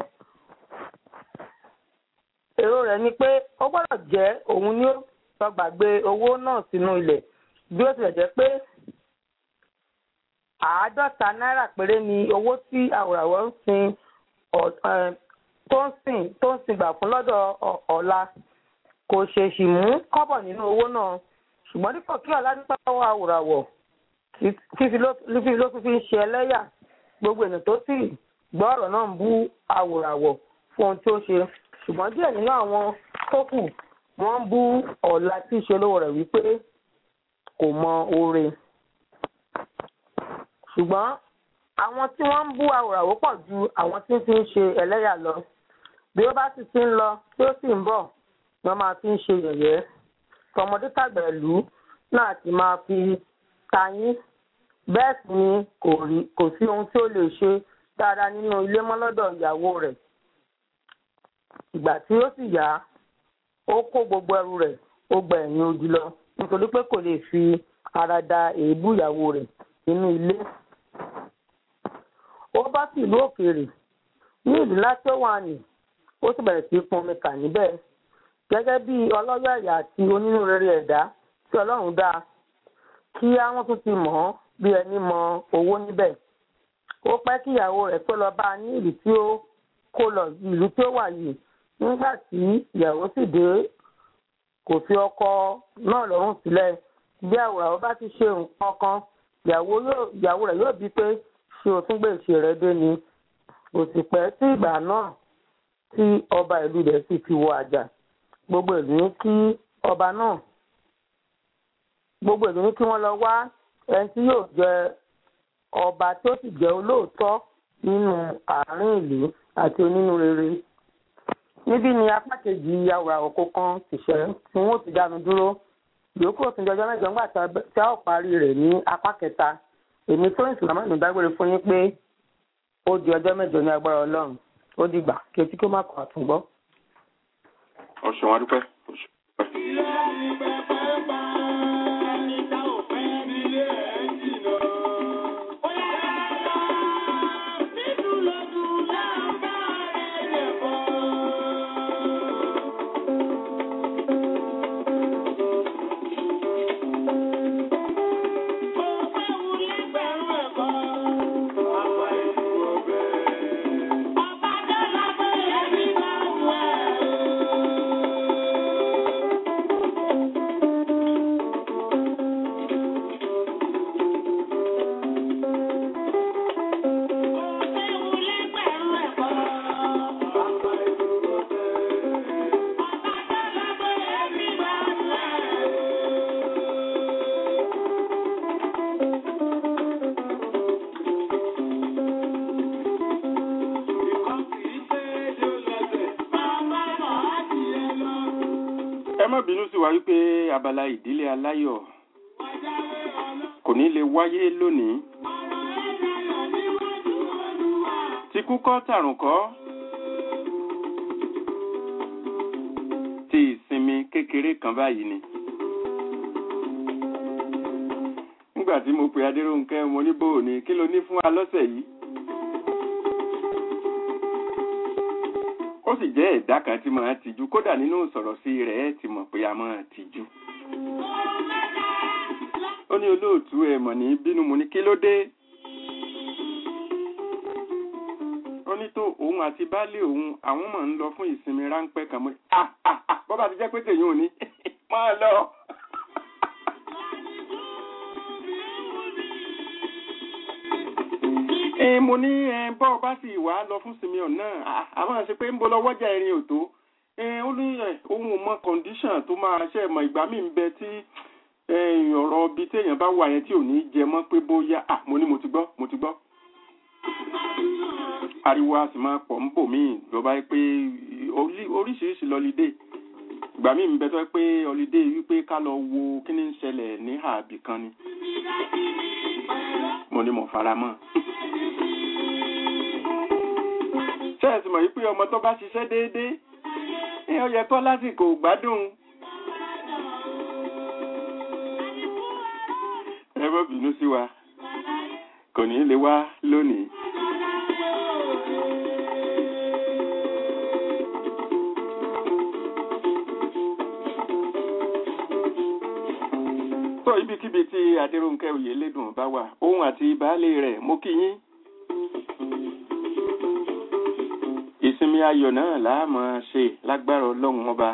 èrò rẹ̀ ni pé ó gbọ́dọ̀ jẹ́ òun ni ó lọ gbàgbé owó náà sínú ilẹ̀ bí ó tilẹ̀ jẹ́ pé àádọ́ta náírà péré ni owó tí àwòràwọ̀ ń sin tó ń sìn tó ń sìn gbà fún lọ́dọ̀ ọ̀la kò ṣèṣì mú kọ́bọ̀ nínú owó náà ṣùgbọ́n dípò kí ọ̀la nípa owó àwòràwọ̀ fífi ló fi ń ṣe ẹlẹ́yà gbogbo ènìyàn tó sì gbọ́ ọ̀rọ̀ náà ń bú àwòràwọ̀ fún ohun tí ó ṣe ṣùgbọ́n díẹ̀ nínú àwọn tó kù wọ́n ń bú ọ̀la tí í ṣe olówó rẹ̀ wípé kò mọ oore ṣùgbọ́n àwọn tí wọ́n ń bú àwòràwọ̀ pọ̀ ju àwọn tí ń fi ń ṣe ẹlẹ́yà lọ bí ó bá sì ti ń lọ tí ó sì ń bọ̀ ni wọ́n máa fi ń ṣe yẹ̀yẹ́ tọmọdé tàgbà ìlú náà ti máa fi tayín bẹ́ẹ̀ sì ni kò sí ohun tí ó lè ṣe dáadáa nínú ilé mọ́ lọ́dọ̀ ìyàwó rẹ̀ ìgbà tí ó sì yá ó kó gbogbo ẹrù rẹ̀ ó gba ẹ̀yìn odi lọ nítorí pé kò lè fi ara da èébú ìyàwó rẹ̀ nínú ilé ó bá sí ìlú òkèèrè ní ìlú láti ó wà ní ó sì bẹ̀rẹ̀ sí pọnmi kà níbẹ̀ gẹ́gẹ́ bí ọlọ́yọ̀ ẹ̀yà àti onínúrere ẹ̀dá tí ọlọ́run dá kí àwọn tún ti mọ̀ ọ́ bí ẹni mọ owó níbẹ̀ ó pẹ́ kí ìyàwó rẹ̀ tó lọ bá a ní ìlú tí ó kó lọ ìlú tí ó wà yìí nígbà tí ìyàwó sì dé kò fi ọkọ náà lọ́rùn sílẹ̀ bí àwòrán bá ti ṣe nǹkan kan ìyàwó rẹ̀ yóò bí pé ṣé o tún gbé ìṣe rẹ̀ dé ni kò sì pẹ́ sí ìgbà náà tí ọba ìlú rẹ̀ sì fi wọ àjà gbogbo ìlú ní kí ọba náà gbogbo ìlú ní kí wọ́n lọ wá ẹni tí yóò jẹ ọba tí ó sì jẹ́ olóòótọ́ nínú àárín ìlú àti onínúrere níbí ni apá kejì àwòrán òkú kan tìṣẹ́ tí wọ́n ti dánu dúró yòókù òtún jọjọ́ mẹ́jọ ńgbà tí a ó parí rẹ̀ ní apá kẹta èmi tó ń sùn lámọ́ ìdágbére fún yín pé ó di ọjọ́ mẹ́jọ ní agbára ọlọ́run ó dìgbà kí etí kó má kọ́ àtúngbọ́. ọ̀sùn wa dúpẹ́. Ilé ní pẹpẹ bá ẹni tá ò fẹ́ nílé ẹ̀ jìnnà. Ó yá lọ nínú lọ́dún láǹbá rẹ̀ lè bọ̀. Kò fẹ́wu lẹ́gbẹ̀rún ẹ̀kọ́. Àpá ìlú ọbẹ̀. Ọba dọ́là bóyá ní máa wù ẹ́ o. ẹ má bínú sí wa wípé abala ìdílé aláyọ̀ kò ní lè wáyé lónìí. ti kú kọ́ tàrùn kọ́ ti ìsinmi kékeré kan báyìí ni. nígbà nígbà tí mo pe adéròǹkẹ́ mo ní bò ní kí ló ní fún wa lọ́sẹ̀ yìí. ó sì jẹ́ ẹ̀dá kan tí máa tijú kódà nínú sọ̀rọ̀ sí rẹ̀ ẹ̀ ti mọ̀ pé a máa tijú. ó ní olóòtú ẹ̀ mọ̀ ní bínú mo ní kí ló dé. ó ní tó òun àti baálé òun àwọn máa ń lọ fún ìsinmi ráńpẹ́ kan mọ́ ah ah ah bọ́bá ti jẹ́ pé tèyí ò ní máa lọ. ẹ mo ní ẹ bọ́ ọ bá sì wá lọ fún simeon náà àwọn àṣẹ pé ń bọ́ lọ́wọ́ jà irin òtó ẹ ó ní ẹ ohun ò mọ condition tó máa ṣe mọ ìgbà míì ń bẹ tí ọ̀rọ̀ ibi téèyàn bá wà yẹn tí ò ní jẹ mọ́ pé bóyá à mo ní mo ti gbọ́ mo ti gbọ́ ariwo a sì máa pọ̀ ń bò míì lọ́ba pé oríṣiríṣi lọ́lídé ìgbà míì ń bẹ tó pé ọlídé wípé ká lọ wo kí ni ń ṣẹlẹ̀ ní àbí kan ni mo ní mo fara mọ́ ṣẹ́ẹ̀sì mọ̀ wípé ọmọ tó bá ṣiṣẹ́ déédéé ní ó yẹ kọ́ lásìkò gbádùn ẹ bọ́ bínú sí wa kò ní lè wá lónìí. sọ ibikíbi tí adéròǹkẹ́ oyèlédùn bá wà òun àti baálé rẹ̀ mo kí yín. ìsinmi ayọ̀ náà làá máa ṣe lágbára ọlọ́run ọba.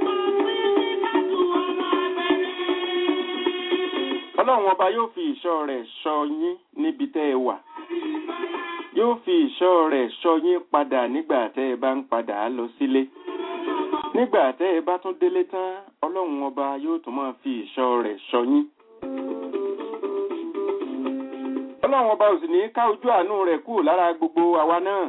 ọlọ́run ọba yóò fi ìṣọ́ rẹ̀ ṣọ́ yín níbi tẹ́ ẹ wà. yóò fi ìṣọ́ rẹ̀ ṣọ́ yín padà nígbà tẹ́ ẹ bá ń padà lọ sílé. nígbà tẹ́ ẹ bá tún délé tán ọlọ́run ọba yóò tún máa fi ìṣọ́ rẹ̀ ṣọ́ yín. ọlọ́run ọba ò sì ní ká ojú àánú rẹ̀ kúrò lára gbogbo àwa náà.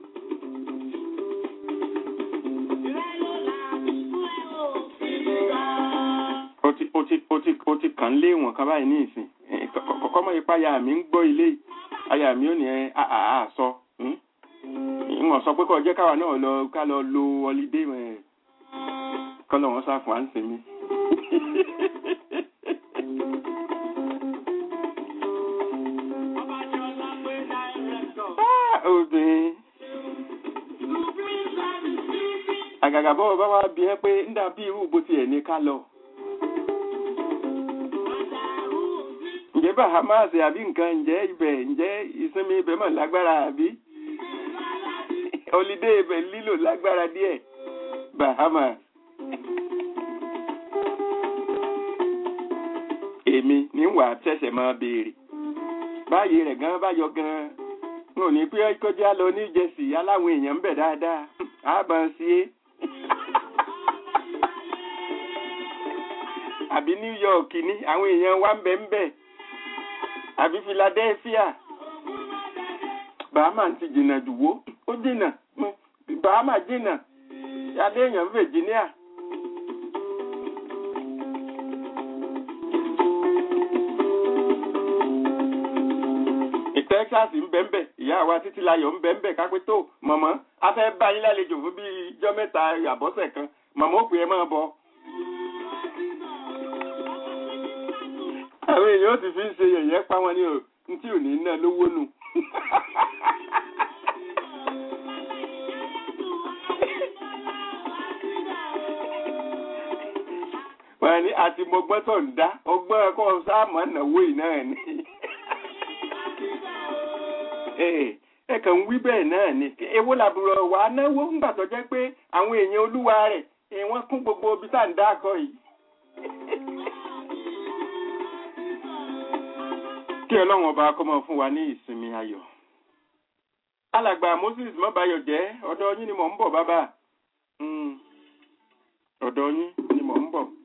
ó ti ó ti ó ti ó ti kàn lé wọn kan báyìí ní ìsìn kọ́kọ́ mọ́ ipá aya mi ń gbọ́ ilé aya mi ò ní ẹ àà sọ ìwọ̀n sọ pé kọ́ jẹ́ káwa náà lọ ká lọ lo ọlídé kọ́ lọ́wọ́ sáfún à ń sinmi. obìnrin àgàgà bọ́ọ̀ bá wá bí ẹ pé ń dà bí irú bó tiẹ̀ ní ká lọ. ǹjẹ́ bahamas àbí nǹkan ǹjẹ́ ibẹ̀ ǹjẹ́ ìsinmi ibẹ̀ mọ̀ lágbára àbí holiday ibẹ̀ lílò lágbára díẹ̀ bahamas. èmi ní wà tẹ̀sẹ̀ máa béèrè báyìí rẹ̀ gan bá yọ gan n ò ní pé kọjá lọ ní Jersey aláwọn èèyàn ń bẹ̀ dáadáa àbá sí é. àbí New York ní àwọn èèyàn wa ń bẹ̀ ń bẹ̀ àbí Philadelphia Bahama ti jìnnà jù wó ó jìnnà Bahama jìnnà adé èèyàn Virginia. Texas ń bẹ̀ ń bẹ̀ ìyá wa títí layọ̀ ń bẹ̀ ń bẹ̀ kápẹ́ tó mọ̀mọ́ a fẹ́ bá yín lálejò fún bíi ijọ́ mẹ́ta àbọ̀sẹ̀ kan mọ̀mọ́ ó pè é máa bọ̀. àwọn èèyàn ó ti fi ń ṣe yẹ̀yẹ́ pa wọn ní o tí ò ní ná lówó nù. wọ́n ní àti mọ̀gbọ́n tó ń dá ọgbọ́n ẹ̀kọ́ sáàmù náwó yìí náà ni. ẹ kàn ń wí bẹ́ẹ̀ náà ni èwo làbúrò wà á náwó ńgbà tó jẹ́ pé àwọn èèyàn olúwa rẹ̀ wọ́n kún gbogbo ibi tá à ń dá akọ yìí. kí ọlọ́run ọba kó máa fún wa ní ìsinmi ayọ̀. alàgbà Moses mọ́bayọ̀ jẹ́ ọ̀dọ̀ yín ni mò ń bọ̀ bàbá ọ̀dọ̀ yín ni mò ń bọ̀.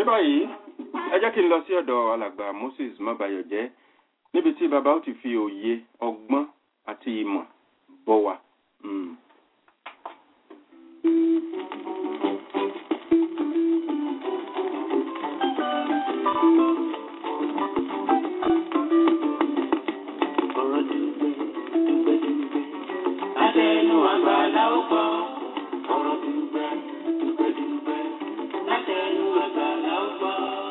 báyìí ẹ jẹ́ kí n lọ sí ọ̀dọ̀ alàgbà moses mọ́bayọ̀jẹ́ níbi tí bàbá ó ti fi òye ọgbọ́n àti ìmọ̀ bọ̀ wá. Mm. ọ̀rọ̀ dùgbẹ́ dùgbẹ́ dùgbẹ́. Látẹnu àgbàlá ó gbọ́. ọ̀rọ̀ dùgbẹ́ dùgbẹ́ dùgbẹ́. Látẹnu àgbàlá ó gbọ́.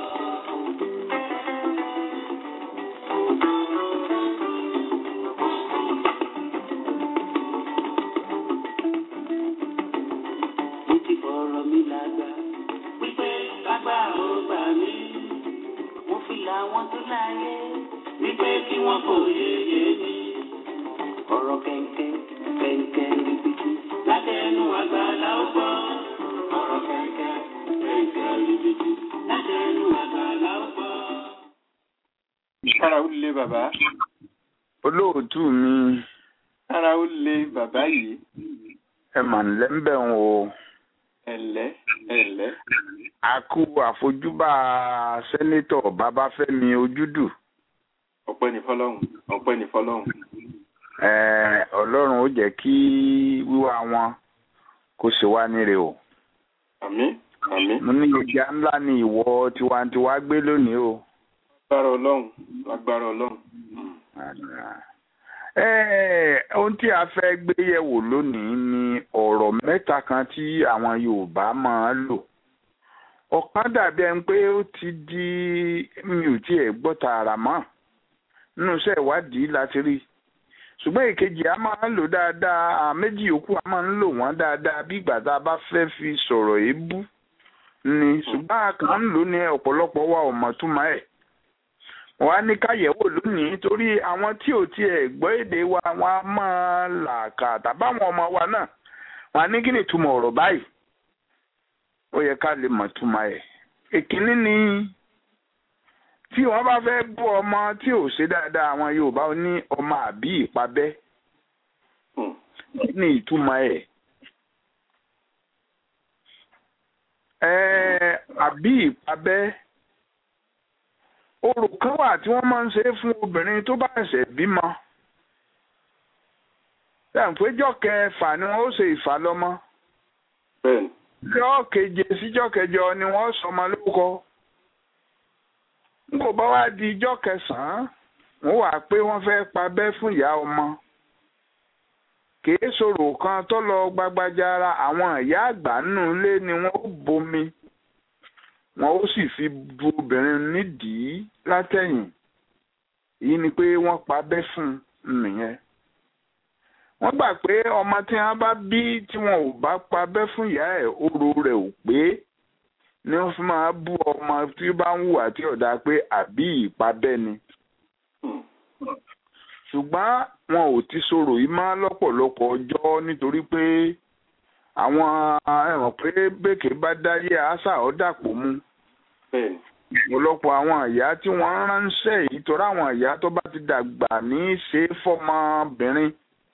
Mo ti fọ̀rọ̀ mi lágbà. Wípé lágbà ó gbà mí. Mo fi làwọn tó láyé. Wípé kí wọ́n kò yéye ní. Ọ̀rọ̀ kẹ̀kẹ́ kẹ̀kẹ́ ribiti. Látẹnu àgbàlá ó gbọ́. Ọ̀rọ̀ kẹ̀kẹ́ kẹ̀kẹ́ ribiti. Látẹnu àgbàlá ó gbọ́. kára ó lé bàbá olóòtú mi kára ó lé bàbá yìí ẹ mà ń lẹ́ńbẹ̀ ń o ẹ̀lẹ́ ẹ̀lẹ́ a kú àfojúbà sẹ́nétọ̀ babafẹ́mi ojúdù ọpẹ́ ní fọlọ́hún ọpẹ́ ní fọlọ́hún. Eh, ọlọ́run ó jẹ́ kí wíwá wọn kó ṣe wá níre o àmín àmín mo ní ìjà ńlá ni ìwọ tiwantiwa gbé lónìí o. lágbára ọlọ́run lágbára ọlọ́run. Eh, ohun tí a fẹ́ gbé yẹ̀wò lónìí ni ọ̀rọ̀ mẹ́ta kan tí àwọn yorùbá máa ń lò ọ̀kan dàbí ẹni pé ó ti di mi ò tiẹ̀ gbọ́ tààrà mọ́ nínú iṣẹ́ ìwádìí láti rí ṣùgbọ́n èkejì a máa ń lò dáadáa àwọn méjì yòókù a máa ń lò wọ́n dáadáa bí ìgbà tá a bá fẹ́ fi sọ̀rọ̀ èébú ni ṣùgbọ́n a kàn ń lò ní ọ̀pọ̀lọpọ̀ wa ò mọ̀ túmọ̀ ẹ̀ wọ́n á ní káyẹ̀wò lónìí torí àwọn tí ò tiẹ̀ gbọ́ èdè wa wọ́n á máa làkà tàbáwọn ọmọ wa náà wọ́n á ní kí ni ìtumọ̀ ọ̀rọ̀ báyìí ó yẹ ká lè mọ̀ túmọ̀ ẹ̀ èkínní ni tí wọ́n bá fẹ́ bú ọmọ tí ò ṣe dáadáa àwọn Yorùbá ó ní ọmọ àbí ìpabẹ́ Hmm. kí ni ìtumọ̀ ẹ̀ ẹ̀ àbí ìpabẹ́ orò kan wà tí wọ́n máa ń ṣe fún obìnrin tó bá ṣẹ̀ṣẹ̀ bímọ ṣàǹpéjọ́ kẹfà ni wọ́n ó ṣe ìfàlọ́mọ bẹ́ẹ̀ni jọ́ keje síjọ́ kẹjọ ni wọ́n sọmọ lórúkọ n kò bá wá di ijọ́ kẹsàn-án wọ́n wà pé wọ́n fẹ́ pabẹ́ fún ìyá ọmọ kìí sọ̀rọ̀ kan tó lọ gbagbaja ara àwọn ìyá àgbà nínú ilé ni wọ́n ó bomi wọ́n ó sì fi bu obìnrin nídìí látẹ̀yìn èyí ni pé wọ́n pabẹ́ fún un nìyẹn wọ́n gbà pé ọmọ tí wọ́n bá bí tí wọn ò bá pabẹ́ fún ìyá ẹ̀ oró rẹ̀ ò pé ni wọ́n fi máa bú ọmọ tí ó bá ń hùwà tí ọ̀dà pé àbí ìpabẹ́ ni Hmm. ṣùgbọ́n wọn ò ti sọ̀rọ̀ yìí máa lọ́pọ̀lọpọ̀ ọjọ́ nítorí pé àwọn ẹ̀wọ̀n pé bèkè bá dáyé àṣà ọ̀ dàpọ̀ mu bẹ́ẹ̀ni ọ̀pọ̀lọpọ̀ àwọn ìyá tí wọ́n ń ránṣẹ́ yìí torí àwọn ìyá tó bá ti dàgbà ní í ṣe fọ́mọbìnrin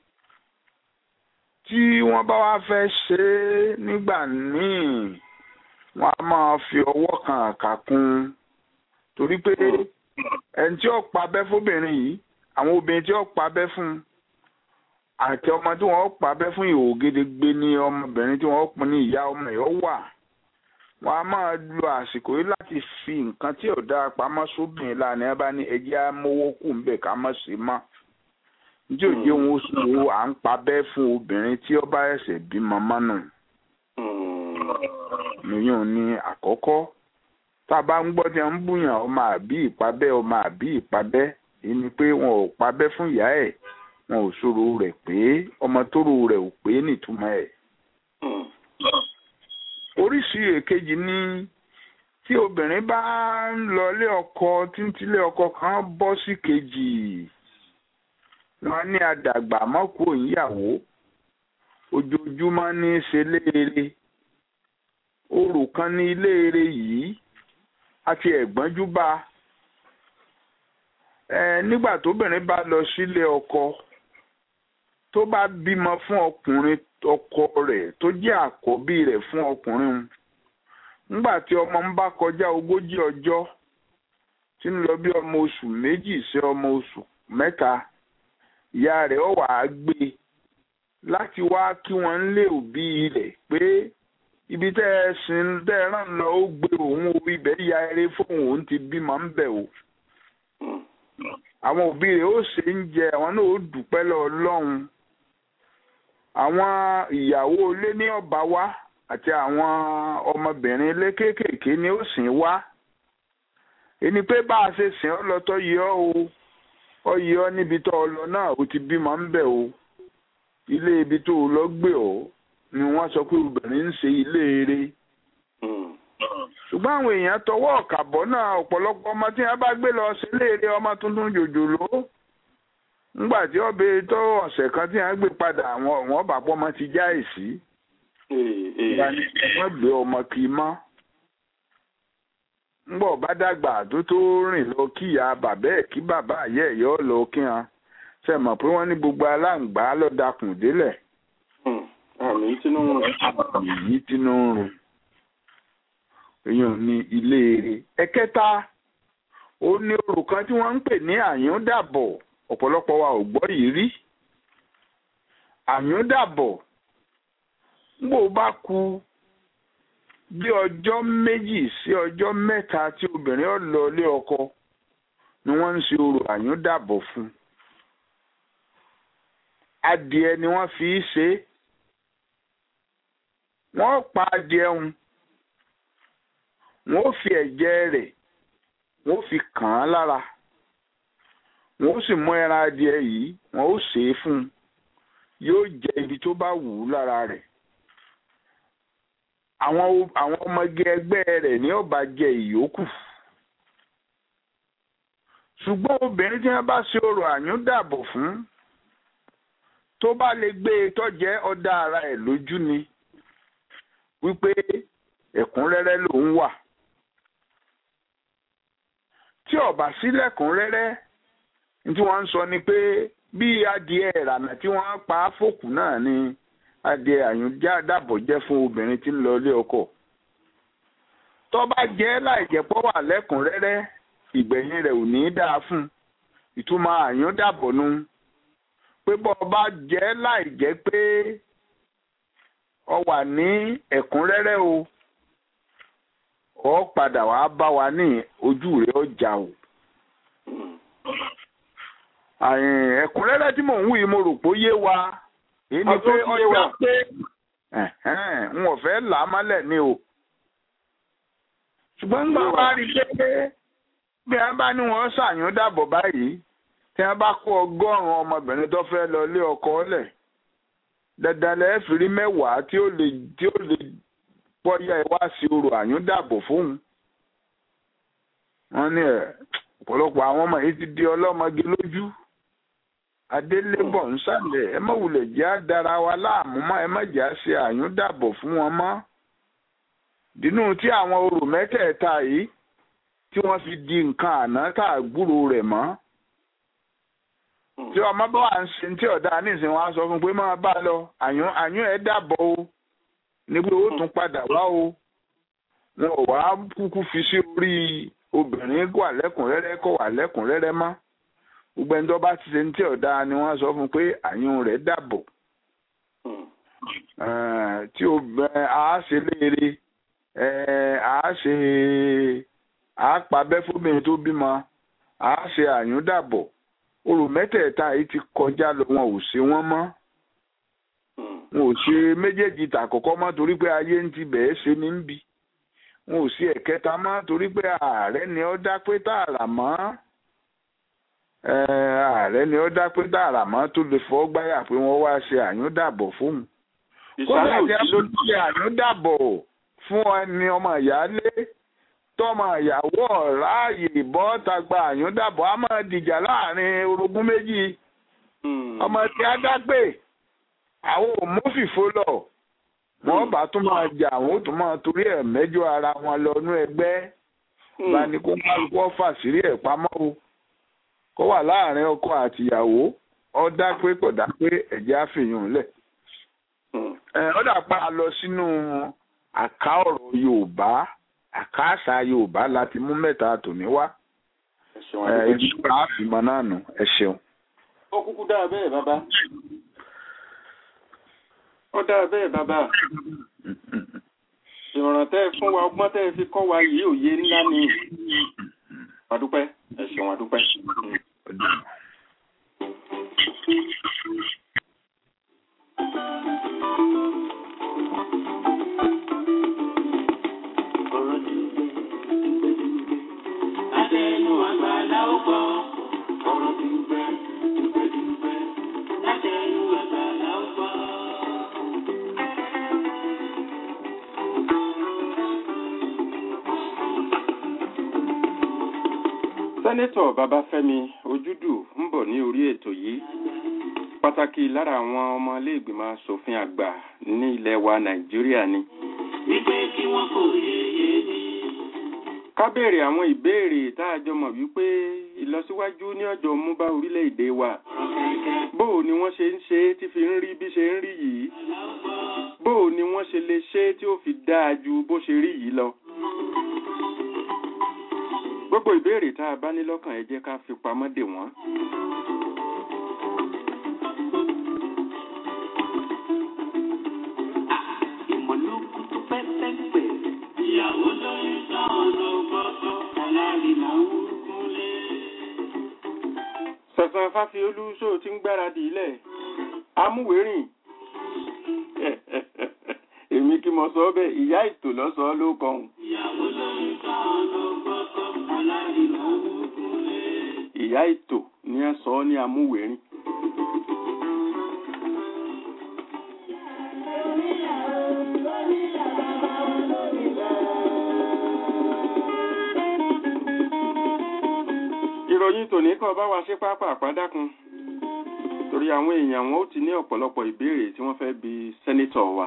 tí wọ́n bá wá fẹ́ ṣe é nígbà míì wọ́n á máa fi ọwọ́ kan àkà kún un torí pé ẹni tí ó pa abẹ́ fóbìnrin yìí àwọn obìnrin tí ó pa abẹ́ fún un àti ọmọ tí wọ́n pa abẹ́ fún ìhòòhò gédégbé ní ọmọbìnrin tí wọ́n pín ní ìyá ọmọ ẹ̀ ó wà wọ́n á máa lo àsìkò yìí láti fi nǹkan tí ò dáa pamọ́ sóbìnrin lánàá ẹ bá ní ẹjẹ́ amówó kù ń bẹ̀ ká mọ̀ sí mọ́ njẹ́ òye òun oṣù wo à ń pa abẹ́ fún obìnrin tí ó bá ẹ̀sẹ̀ bímọ mọ́nù Hmm. nìyẹn ní àkọ́kọ́ tá a bá ń gbọ́ tí wọ́n ń bùyàn ọmọ àbí ìpabẹ́ ọmọ àbí ìpabẹ́ èyí ni pé wọn ò pabẹ́ fún ìyá ẹ̀ wọn ò sọ̀rọ̀ rẹ̀ pé ọmọ tóró rẹ̀ ò pé nìtumọ̀ ẹ̀ Hmm. oríṣi èkejì ni tí obìnrin bá ń lọlé ọkọ tí ń tilé ọkọ kan bọ́ sí kejì wọn ní àdàgbà mọ́kù òyìnbó ojoojúmọ́ ní í ṣe léere orò kan ní iléere yìí àti ẹ̀gbọ́njú bá ẹ nígbà tóbìnrin bá lọ sílé ọkọ tó bá bímọ fún ọkùnrin ọkọ rẹ̀ tó jẹ́ àkọ́bí rẹ̀ fún ọkùnrin un, ńgbà tí ọmọ ń bá kọjá ogójì ọjọ́ tí ń lọ bí ọmọ oṣù méjì sí ọmọ oṣù mẹ́ta ìyá rẹ̀ ó wá gbé e láti wá kí wọ́n ń lé òbí rẹ̀ pé ibi tẹ́ ẹ sin tẹ́ ẹ rán lọ ó gbé òun o ibẹ̀ ya eré fóun òun ti bímọ ń bẹ̀ o àwọn òbí rẹ̀ ó ṣe ń jẹ àwọn náà ó dúpẹ́ lọ Ọlọ́run àwọn ìyàwó ilé ní ọba wá àti àwọn ọmọbìnrin ilé kéékèèké ní ó sìn wá ẹni pé bá a ṣe sìn ọ́ lọ tó yẹ ọ́ o ọ yẹ ọ́ níbi tó ọ lọ náà ó ti bímọ ń bẹ̀ o ilé ibi tó o lọ gbé ọ ni wọ́n sọ pé obìnrin ń ṣe ilé eré ṣùgbọ́n àwọn èèyàn tọwọ́ ọ̀kàbọ̀ náà ọ̀pọ̀lọpọ̀ ọmọ tí wọ́n bá gbé lọ sí ilé eré ọmọ tuntun jòjòló ńgbà tí ọbẹ̀ tó ọ̀sẹ̀ kan tí wọ́n gbé padà àwọn ọ̀wọ́n bàbá ọmọ ti já èsì wọ́n gbé ọmọ kì í mọ́ ńgbà ọba dàgbà tó tó rìn lọ kíyà bàbá ẹ̀ kí bàbá àyẹ̀ ẹ̀yọ́ lọ kí wọn ṣe mọ̀ pé wọ́n ní gbogbo aláǹgbá lọ́dàkùn délẹ̀ àmì Tinubu èyí tínú ń rùn èèyàn ní ilé eré ẹ̀kẹta ó ní orò kan tí wọ́n ń pè ní àyúndàbọ̀ ọ̀pọ̀lọpọ̀ wa ò gbọ́ yìí rí àyúndàbọ̀ ngbò bá ku bí ọjọ́ méjì sí ọjọ́ mẹ́ta tí obìnrin ó lọ ilé ọkọ ni wọ́n ń ṣe orò àyúndàbọ̀ fún adìẹ ni wọ́n fi í ṣe é wọ́n pa adìẹ ń wọ́n fi ẹ̀jẹ̀ rẹ̀ wọ́n fi kàn án lára wọ́n sì mú ẹran adìẹ yìí wọ́n ó sè é fún un yóò jẹ ibi tó bá wù ú lára rẹ̀ àwọn àwọn ọmọge ẹgbẹ́ rẹ̀ ní ó bá jẹ ìyókù ṣùgbọ́n obìnrin tí wọ́n bá ṣe orò àyúndàbọ̀ fún tó bá lè gbé e tọ́jẹ́ ọ̀dà ara ẹ̀ lójú ni wípé ẹ̀kúnrẹ́rẹ́ lòún wà tí ọba sílẹ̀kúnrẹ́rẹ́ ní tí wọ́n ń sọ ni pé bí adìẹ ìrànà tí wọ́n pa á fòkù náà ni adìẹ àyùnjá dàbọ̀ jẹ́ fún obìnrin tí ń lọ ilé ọkọ tó bá jẹ́ láìjẹ́pọ̀ wà lẹ́kùnrẹ́rẹ́ ìgbẹ̀yìn rẹ̀ ò ní í dáa fún ìtumọ̀ àyúndàbọ̀ nu pé bọ́ ọ bá jẹ́ láìjẹ́ pé ọ wà ní ẹ̀kúnrẹ́rẹ́ o ọ padà wàá bá wa ní ojú rẹ̀ ọjà o ẹ̀kúnrẹ́rẹ́ tí mò ń wí mo rò pé ó yé wa èyí ni pé ọjà pé n ò fẹ́ là á mọ́lẹ̀ ni o ṣùgbọ́n nígbà wá rí i pé bí wọ́n bá ní wọ́n ṣàyún dàbọ̀ báyìí tí wọ́n bá kó ọgọ́rùn-ún ọmọbìnrin tó fẹ́ lọ lé ọkọ lẹ̀ dandan lẹ́ẹ̀ fi rí mẹ́wàá tí ó lè tí ó lè bọ́yá ẹ wá sí orò àyúndàbọ̀ fóun. wọ́n ní ẹ̀ ọ̀pọ̀lọpọ̀ àwọn ọmọ yìí ti di ọlọ́mọge lójú. adélébọ̀ ń sàlẹ̀ ẹ má wulẹ̀ jẹ́ àdára wa láàmú mọ́ ẹ má jẹ́ àṣẹ àyúndàbọ̀ fún wọn mọ́. dínú tí àwọn orò mẹ́tẹ̀ẹ̀ta yìí tí wọ́n fi di nǹkan àná tá a gbúrò rẹ̀ mọ́ tí ọmọ bá wà ń ṣe tí ọ̀dà nísìnyí wọn á sọ fún pé máa bá lọ àyún àyún ẹ̀ dàbọ̀ o ní pé ó tún padà wá o wọn ò wá kúkú fi sí orí obìnrin wà lẹ́kùnrẹ́rẹ́ kó wà lẹ́kùnrẹ́rẹ́ mọ́ gbogbo ẹni tó bá ti ṣe tí ọ̀dà ni wọ́n sọ fún pé àyún rẹ̀ dàbọ̀ tí obìnrin á ṣe léere á ṣe á pa bẹ́ fóbìnrin tó bímọ á ṣe àyún dàbọ̀ orò mẹ́tẹ̀ẹ̀ta yìí ti kọjá lọ wọn ò ṣe wọ́n mọ́ wọn ò ṣe méjèèjì tàkọ́kọ́ mọ́ torí pé ayé ń ti bẹ̀ẹ́ ṣe ní bí wọn ò ṣe ẹ̀kẹta mọ́ torí pé ààrẹ ni ó dá pé tààrà mọ́ ààrẹ ni ó dá pé tààrà mọ́ tó lè fọ́ gbáyà pé wọ́n wá ṣe àyúndàbọ̀ fóun kódà tí a ló ṣe àyúndàbọ̀ fún ẹni ọmọ ìyáálé tọmọ ìyàwó ráàyè ìbọn tagba àyúndàbọ̀ á máa dìjà láàrin orogún méjì ọmọ tí a dágbé àwọn ò mú fìfo lọ wọn bá tún máa jà àwọn ò tún máa torí ẹ̀ mẹ́jọ ara wọn lọ nú ẹgbẹ́ bá ní kó má kó fàṣírí ẹ̀ pamọ́ o kó wà láàrin ọkọ àtìyàwó ọ dá pé kò dá pé ẹ̀jẹ̀ á fìyàn lẹ̀ ọ dà pa lọ sínú àká ọ̀rọ̀ Yorùbá àkáàṣà yorùbá láti mú mẹ́ta tòní wá ẹ ṣeun ẹ adúpẹ́. ibi tó bá fi mọ náà nù ẹ ṣeun. ó kúkú dáa bẹ́ẹ̀ bàbá. ó dáa bẹ́ẹ̀ bàbá. ìmọ̀ràn tẹ́ ẹ fún wa ọgbọ́n tẹ́ ẹ fi kọ́ wa yìí òye ńlá ni. adúpẹ́ ẹ ṣeun adúpẹ́. ọ̀rọ̀ ti gbẹ dúpẹ́dúpẹ́. Látẹnu àgbàlá ó gbọ́. ọ̀rọ̀ ti gbẹ dúpẹ́dúpẹ́. Látẹnu àgbàlá ó gbọ́. sẹ́nẹ́tọ̀ babafẹ́mi ojúdù ń bọ̀ ní orí ètò yìí pàtàkì lára àwọn ọmọ iléègbìmọ̀ asòfin àgbà ní ilẹ̀ wa nàìjíríà ni. Wípé kí wọ́n kò yéye ní. ká béèrè àwọn ìbéèrè tá a jọ mọ̀ wípé ìlọsíwájú ní ọjọ́ mú bá orílẹ̀-èdè wa. bó o ni wọ́n ṣe ń ṣe é tí fi ń rí bí ṣe ń rí yìí. bó o ni wọ́n ṣe lè ṣe é tí ó fi dáa ju bó ṣe rí yìí lọ. gbogbo ìbéèrè tá a bá ní lọ́kàn ẹ jẹ́ ká fi pamọ́ dè wọ́n. Ìmọ̀lókun tó pẹ́pẹ́pẹ́. Ìyàwó lóyún tán ló gbọ́dọ̀. Alárìnà ń kúnlé. sẹ̀sán fáfiolú ṣó ti ń gbáradì ilẹ̀ amúwérìn èmi kí mo sọ bẹ́ẹ̀ ìyá ètò lọ́sọ̀ọ́ ló kọ̀hún Ìyàwó lóyún tán ló gbọ́dọ̀. Alárìnà ń kúnlé. ìyá ètò ní ẹ sọ ọ́ ní amúwérìn. ìròyìn tòní kan bá wa ṣe pápá àpádákun torí àwọn èèyàn wọn ó ti ní ọ̀pọ̀lọpọ̀ ìbéèrè tí wọ́n fẹ́ bi sẹ́nítọ̀ wa.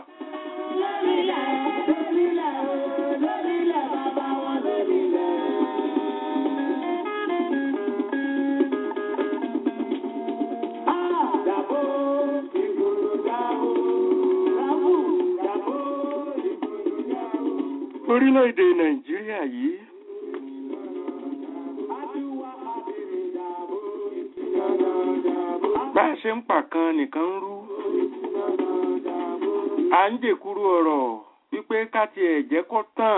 orílẹ̀-èdè nàìjíríà yìí bá a ṣe ń pa kan nìkan ń rú à ń jèkúrú ọ̀rọ̀ wípé ká tiẹ̀ jẹ́ kó tán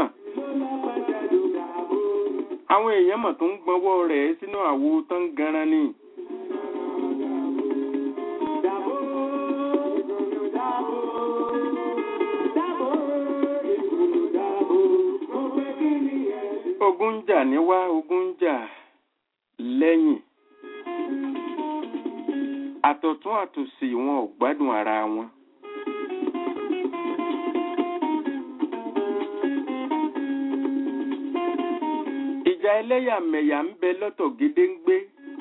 àwọn èèyàn mọ̀ tó ń gbọ́nwọ́ rẹ̀ sínú àwo tán ganan ni. ogun ń jà níwá ogun ń jà lẹ́yìn àtọ̀tún àtòsì wọn ò gbádùn ara wọn. ìjà ẹlẹ́yàmẹ̀yà ń bẹ lọ́tọ̀ gédéǹgbé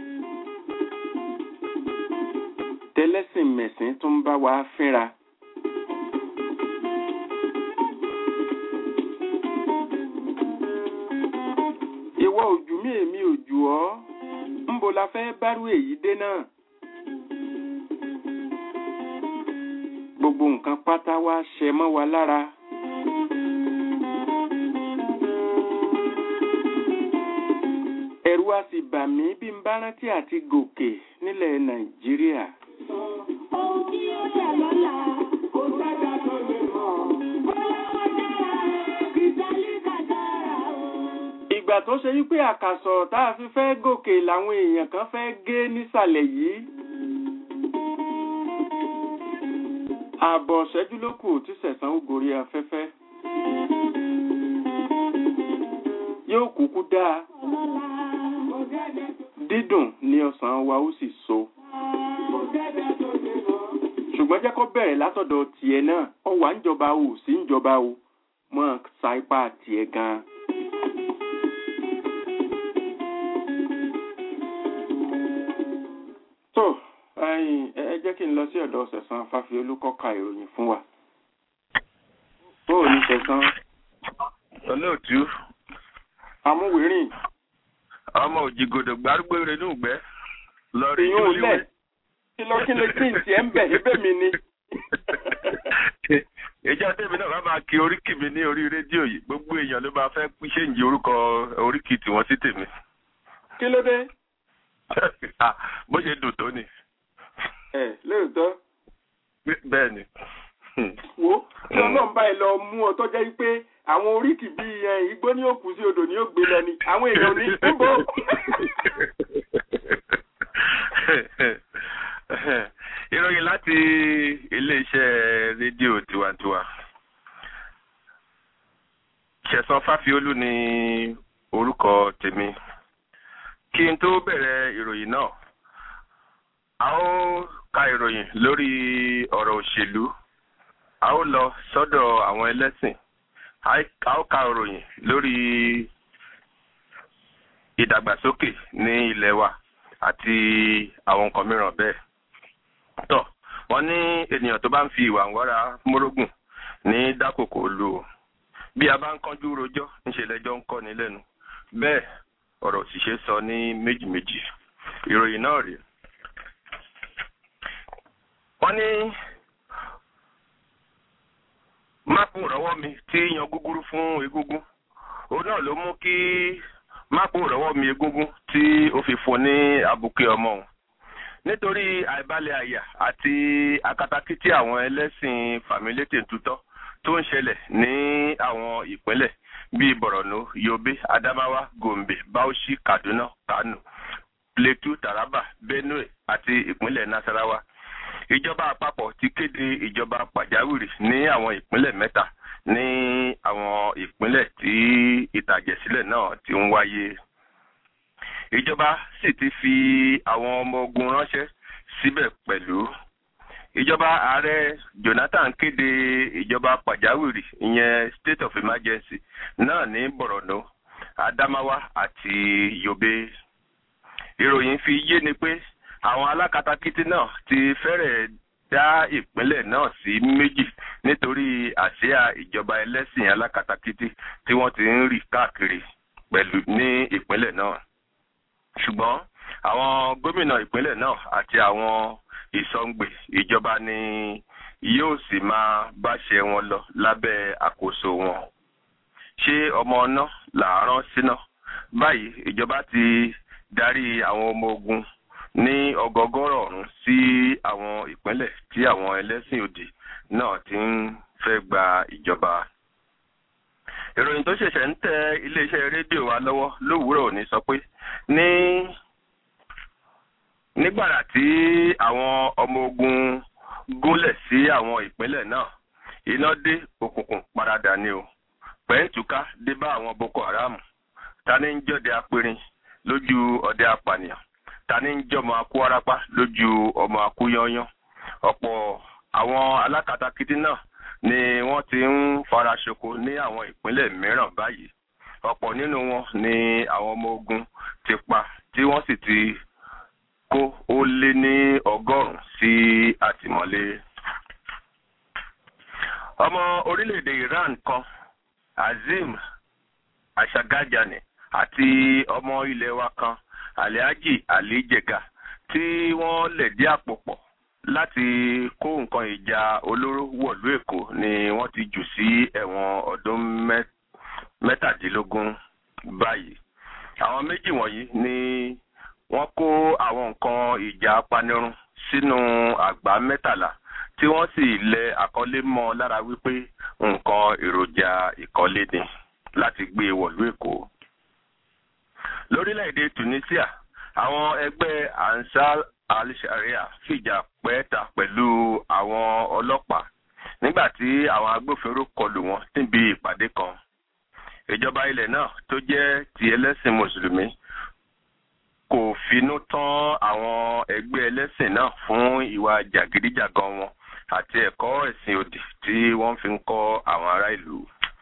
tẹlẹ́sìn mẹ̀sìn tó ń bá wa fínra. ìwọ ojú mi èmi ojú ọ ńbo la fẹ́ bárú èyí dé náà. gbogbo nǹkan pátá wá ṣẹ mọ́ wa lára. ẹ̀rù a sì bà mí bí n bá rántí àti gòkè nílẹ̀ nàìjíríà. Ohun tí ó yẹ lọ́la, kò sẹ́dá tó lè mọ̀. Bóyá wọ́n dára, kìtàlí kàdára o. ìgbà tó ṣe wípé àkàsọ̀ tá a fi fẹ́ gòkè làwọn èèyàn kan fẹ́ gé nísàlẹ̀ yìí. ààbọ̀ ṣẹ́jú ló kù tí sẹ̀sán ó gorí afẹ́fẹ́. yóò kúkú dáa Ọlọ́la, kò sẹ́dá tó dídùn ní ọsàn wa ó sì so. kò sẹ́dá tó lè mọ̀. ṣùgbọ́n jẹ́ kó bẹ̀rẹ̀ látọ̀dọ̀ tiẹ̀ náà ọ wà ń jọba o sí ń jọba o mọ́ sa ipá tiẹ̀ gan-an. tó ẹ̀yin, ẹ ẹ jẹ́ kí n lọ sí ọ̀dọ̀ sẹ̀sán fáfiolú kó ka ìròyìn fún wa. bó o ní sẹ̀sán olóòtú amúwérìn ọmọ òjìgòdò gbárùgbó rẹ ní ìgbẹ́ lọ rí ìyún lẹ̀ kí ló kí ló kí n tiẹ̀ ń bẹ̀ ébè mi ni. ìjọ tèmi náà bá máa kí oríkì mi ní orí rédíò yìí gbogbo èèyàn ló máa fẹ́ ṣéǹjì orúkọ oríkì tiwọn sí tèmi kí ló dé Ah, bó ṣe dùn tó ni ẹ lóòótọ́ bẹ́ẹ̀ ni wo tí ọlọ́run báyìí lọ mú ọ tó jẹ́ pé àwọn oríkì bíi ẹ, igbó ní òkú sí odò ní ògbé lọ ni àwọn èèyàn ní níbo. ìròyìn láti iléeṣẹ́ rédíò tiwantiwa ṣẹ̀san fáfiolú ni orúkọ tèmi kí n tó bẹ̀rẹ̀ ìròyìn náà a ó ka ìròyìn lórí ọ̀rọ̀ òṣèlú a ó lọ sọ́dọ̀ àwọn ẹlẹ́sìn a ó ka ìròyìn lórí ìdàgbàsókè ní ilẹ̀ wa àti àwọn nǹkan mìíràn bẹ́ẹ̀. tọ́ wọ́n ní ènìyàn tó bá ń fi ìwà ń wára mórógùn ní dákòkò lu o bí a bá ń kánjú rojọ́ ńṣe lẹ́jọ́ ń kọ́ ni lẹ́nu bẹ́ẹ̀ ọ̀rọ̀ òṣìṣẹ́ sọ ní méjì méjì ìròyìn náà rèé. wọ́n ní máàpù rọ́wọ́ mi tí yan gúgúrú fún egúngún òun náà ló mú kí máàpù rọ́wọ́ mi egúngún tí ó fi fún ní abuké ọmọ òun nítorí àìbalẹ̀ àyà àti akatakítí àwọn ẹlẹ́sìn fàmílétè tutọ́ tó ń ṣẹlẹ̀ ní àwọn ìpínlẹ̀ bíi borno yobe adamawa gombe bauchi kaduna kano plateau taraba benue àti ìpínlẹ̀ nasarawa ìjọba àpapọ̀ ti kéde ìjọba pàjáwìrì ní àwọn ìpínlẹ̀ mẹ́ta ní àwọn ìpínlẹ̀ tí ìtàjẹ̀sílẹ̀ náà ti ń wáyé ìjọba sì ti fi àwọn ọmọ ogun ránṣẹ́ síbẹ̀ pẹ̀lú ìjọba ààrẹ jonathan kéde ìjọba pàjáwìrì ìyẹn state of emergency náà ní borno adamawa àti yobe ìròyìn fi yé ni pé àwọn alákatakítí náà ti fẹ́rẹ̀ dá ìpínlẹ̀ náà sí méjì nítorí àsíá ìjọba ẹlẹ́sìn alákatakítí tí wọ́n ti ń rì káàkiri pẹ̀lú ní ìpínlẹ̀ náà ṣùgbọ́n àwọn gómìnà ìpínlẹ̀ náà àti àwọn ìsọ̀ǹgbè ìjọba ni yóò sì máa báṣẹ wọn lọ lábẹ́ àkóso wọn ṣé ọmọ ọ̀nà làárọ̀ síná báyìí ìjọba ti darí àwọn ọmọ ogun ní ọgọgọrọ ọrùn sí àwọn ìpínlẹ̀ tí àwọn ẹlẹ́sìn òdì náà ti ń fẹ́ gba ìjọba. ìròyìn tó ṣẹ̀ṣẹ̀ ń tẹ iléeṣẹ́ rédíò wa lọ́wọ́ lówùúrọ̀ òní sọ pé ní nígbàrà tí àwọn ọmọ ogun gúnlẹ̀ sí àwọn ìpínlẹ̀ náà iná dé òkùnkùn paradà ni o pẹ̀ǹtùká dé bá àwọn boko haram ta ní ń jọ́de apẹ̀rin lójú ọdẹ apànìyàn ta ní ń jọmọ akú arapa lójú ọmọ akú yányán ọ̀pọ̀ àwọn alákatakítí náà ni wọ́n ti ń fara ṣoko ní àwọn ìpínlẹ̀ mìíràn báyìí ọ̀pọ̀ nínú wọn ni àwọn ọmọ ogun ti pa tí wọ́n sì ti kó ó lé ní ọgọ́rùn-ún sí àtìmọ́lé. ọmọ orílẹ̀-èdè iran kan azim ashagajani àti ọmọ ilẹ̀ wa kan alhaji ali jega tí wọ́n lẹ̀dí àpò pọ̀ láti kó nǹkan ìjà olóró wọ̀lú èkó ni wọ́n ti jù sí ẹ̀wọ̀n ọdún mẹ́tàdínlógún báyìí àwọn méjì wọ̀nyí ni wọ́n kó àwọn nǹkan ìjà apanirun sínú àgbá mẹ́tàlá tí wọ́n sì lẹ àkọlé mọ́ lára wípé nǹkan èròjà ìkọ́lé ni láti gbé wọ̀lú èkó lórílẹ̀‐èdè tunisia àwọn ẹgbẹ́ ansar al-sharia fìjà pẹ́ẹ́ta pẹ̀lú àwọn ọlọ́pàá nígbà tí àwọn agbófinró kọlù wọn níbi ìpàdé kan ìjọba ilẹ̀ náà tó jẹ́ ti ẹlẹ́sìn mùsùlùmí kò finú tán àwọn ẹgbẹ́ ẹlẹ́sìn náà fún ìwà jàgídíjàgan wọn àti ẹ̀kọ́ ẹ̀sìn òdì tí wọ́n fi ń kọ́ àwọn ará ìlú.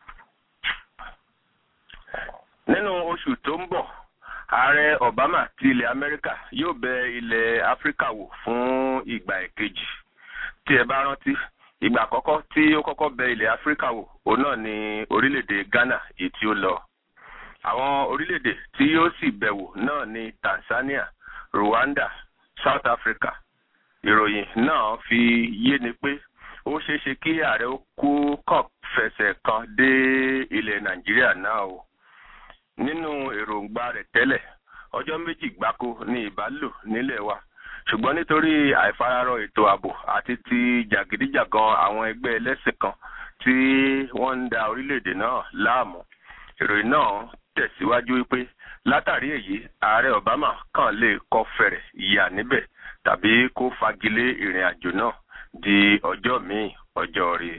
nínú oṣù tó ń bọ̀ ààrẹ obama ti ilẹ̀ amẹ́ríkà yóò bẹ ilẹ̀ áfíríkà wò fún ìgbà ẹ̀kejì tí ẹ bá rántí ìgbà àkọ́kọ́ tí ó kọ́kọ́ bẹ ilẹ̀ áfíríkà wò òun náà ní orílẹ̀-èdè ghana èyí tí ó lọ àwọn orílẹ̀-èdè tí yóò sì bẹ̀wò náà ní tanzania rwanda south africa ìròyìn náà fi yé ni pé ó ṣeé ṣe kí ààrẹ ó kú kàn fẹsẹ̀ kan dé ilẹ̀ nàìjíríà náà o nínú èròǹgbà rẹ̀ tẹ́lẹ̀ ọjọ́ méjì gbáko ni ìbálò nílẹ̀ wa ṣùgbọ́n nítorí àìfararọ ètò ààbò àti ti jàgídíjàgan àwọn ẹgbẹ́ ẹlẹ́sìn kan tí wọ́n ń da orílẹ̀-èdè náà láàmú ìròyìn náà tẹ̀síwájú wípé látàrí èyí ààrẹ obama kàn lè kọ fẹ̀rẹ̀ yà níbẹ̀ tàbí kó fagilé ìrìn àjò náà di ọjọ́ míì ọjọ́ rí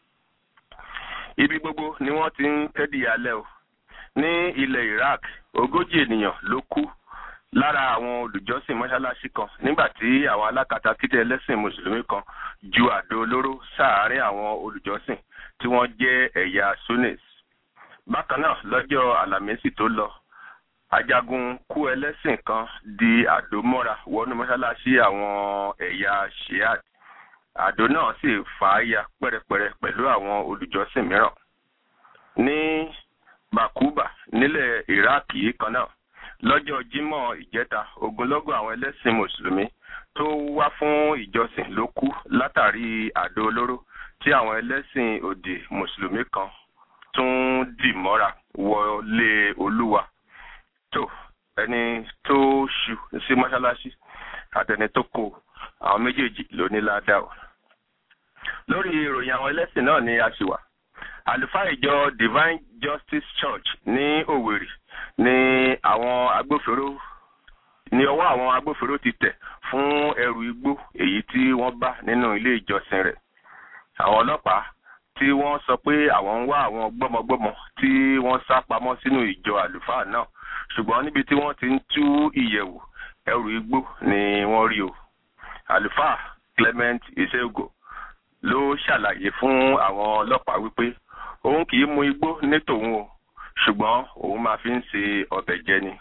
ibi gbogbo ni wọ́n ti ń tẹ́dí alẹ́ o ní ilẹ̀ iraq ogójì ènìyàn ló kú lára àwọn olùjọ́sìn mọ́ṣáláṣí kan nígbà tí àwọn alákatakítí ẹlẹ́sìn mùsùlùmí kan ju àdó olóró sáàárín àwọn olùjọ́sìn tí wọ́n jẹ́ ẹ̀yà sunnis bákan náà lọ́jọ́ àlàmísì tó lọ ajagun kú ẹlẹ́sìn kan di àdó mọ́ra wọnú mọ́ṣáláṣí àwọn ẹ̀yà shiad àdó náà sì fà á ya pẹ́rẹpẹ́rẹ pẹ̀lú àwọn olùjọ́sìn mìíràn ní bakuba nílẹ̀ iraq yìí kan náà lọ́jọ́ jímọ̀ ìjẹta ogunlọ́gọ̀ àwọn ẹlẹ́sìn mùsùlùmí tó wá fún ìjọsìn ló kú látàrí àdó olóró tí àwọn ẹlẹ́sìn òdì mùsùlùmí kan tún dì mọ́ra wọlé olúwa tó ẹni tó ṣu sí mọ́ṣáláṣí àtẹni tó kó àwọn méjèèjì ló ní ládàá o. lórí ìròyìn àwọn ẹlẹ́sìn náà ni a ṣì wà àlùfáà ìjọ divine justice church ní òwèrì ni àwọn agbófinró ní ọwọ́ àwọn agbófinró ti tẹ̀ fún ẹrù igbó èyí tí wọ́n bá nínú ilé ìjọsìn rẹ̀ àwọn ọlọ́pàá tí wọ́n sọ pé àwọn ń wá àwọn gbọ́mọgbọ́mọ tí wọ́n sá pamọ́ sínú ìjọ àlùfáà náà ṣùgbọ́n níbi tí wọ́n ti ń tú ìyẹ̀wò ẹrù igbó ni wọ́n rí o àlùfáà clement isego ló ṣàlàyé fún àwọn ọlọ́pàá wípé òun kì í mu igbó ní tòun o ṣùgbọ́n òun máa fi ń ṣe ọbẹ̀ jẹ ni.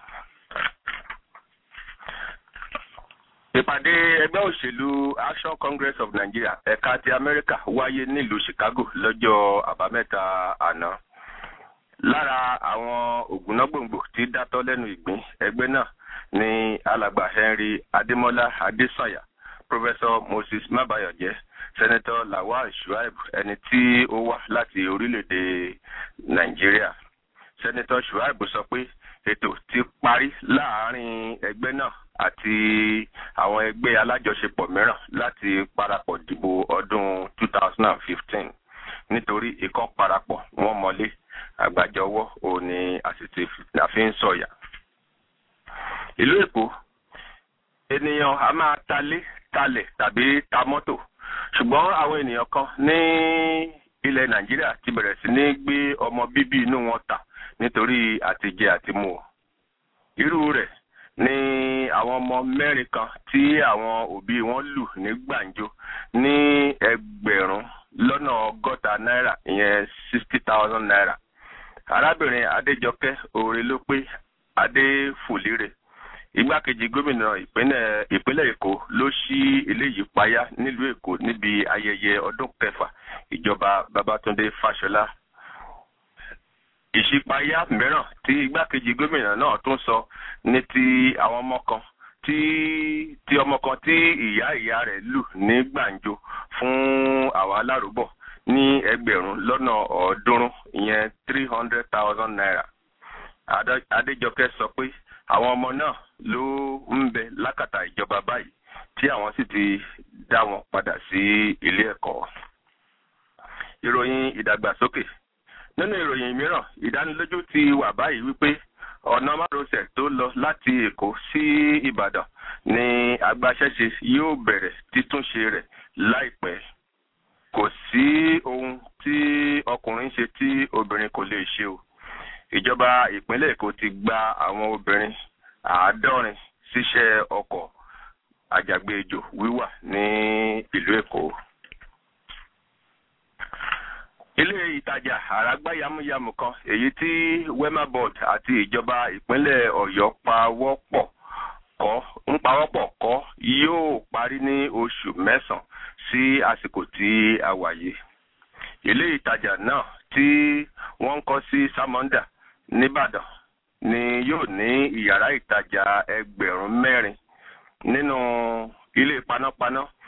ìpàdé ẹgbẹ́ òṣèlú action congress of nigeria ẹ̀ka ti amẹ́ríkà wáyé nílùú chicago lọ́jọ́ àbámẹ́ta àná. lára àwọn ògúnnágbòǹgbò tí dátọ́ lẹ́nu ìgbín ẹgbẹ́ náà ni alàgbà henry adémọlá adésànyà professor moses mabayọjẹ senator lawal shuaib ẹni tí ó wá láti orílẹ̀-èdè nàìjíríà senator shuaib sọ pé ètò ti parí láàárín ẹgbẹ́ náà àti àwọn ẹgbẹ́ alájọṣepọ̀ mìíràn láti parapọ̀ dìbò ọdún 2015 nítorí ikọ́ parapọ̀ wọ́n mọ́lé àgbàjọwọ́ òní àsìtì àfi ń sọ̀yà. ìlú èkó ènìyàn a máa talé talẹ̀ tàbí ta mọ́tò ṣùgbọ́n àwọn ènìyàn kan ní ilẹ̀ nàìjíríà ti bẹ̀rẹ̀ sí ní gbé ọmọ bíbí inú wọn tà nítorí àtijẹ àtimú irú rẹ̀ ni àwọn ọmọ mẹ́rin kan tí àwọn òbí wọn lù ní gbàǹjo ní ẹgbẹ̀rún lọ́nà ọgọ́ta náírà ìyẹn sixty thousand naira arábìnrin adéjọkẹ́ òòrè ló pé adéfòlérè igbákejì gómìnà ìpínlẹ̀ ìpínlẹ̀ èkó ló ṣí eléyìí payá nílùú èkó níbi ayẹyẹ ọdún kẹfà ìjọba babatunde fáṣọlá ìṣípayá mìíràn tí igbákejì gómìnà náà tún sọ ní ti àwọn ọmọ kan tí tí ọmọ kan tí ìyá ìyá rẹ̀ lù ní gbàǹjo fún àwọn alárùbọ̀ ní ẹgbẹ̀rún lọ́nà ọ̀ọ́dúnrún ìyẹn three hundred thousand naira adéjọkẹ́ sọ pé àwọn ọmọ náà ló ń bẹ lákàtà ìjọba báyìí tí àwọn sì ti dá wọn padà sí ilé ẹ̀kọ́. ìròyìn ìdàgbàsókè nínú ìròyìn mìíràn ìdánilójú ti wà báyìí wípé ọ̀nà márosẹ̀ tó lọ láti èkó sí ìbàdàn ni agbaṣẹ́ṣe yóò bẹ̀rẹ̀ títúnṣe rẹ̀ láìpẹ́ kò sí ohun tí ọkùnrin ṣe tí obìnrin kò lè ṣe o ìjọba ìpínlẹ̀ èkó ti gba àwọn obìnrin àádọ́rin síṣẹ́ ọkọ̀ àjàgbéjò wíwà ní ìlú èkó. ilé ìtajà àràgbá yamuyamu kan èyí tí wema board àti ìjọba ìpínlẹ̀ ọ̀yọ́ pawọ́pọ̀ kọ́ ń pawọ́pọ̀ kọ́ yóò parí ní oṣù mẹ́sàn-án sí àsìkò tí a wà yìí. ilé ìtajà náà tí wọ́n ń kọ́ sí samonda nìbàdàn ni yóò ní ìyàrá ìtajà ẹgbẹ̀rún mẹ́rin nínú ilé panápaná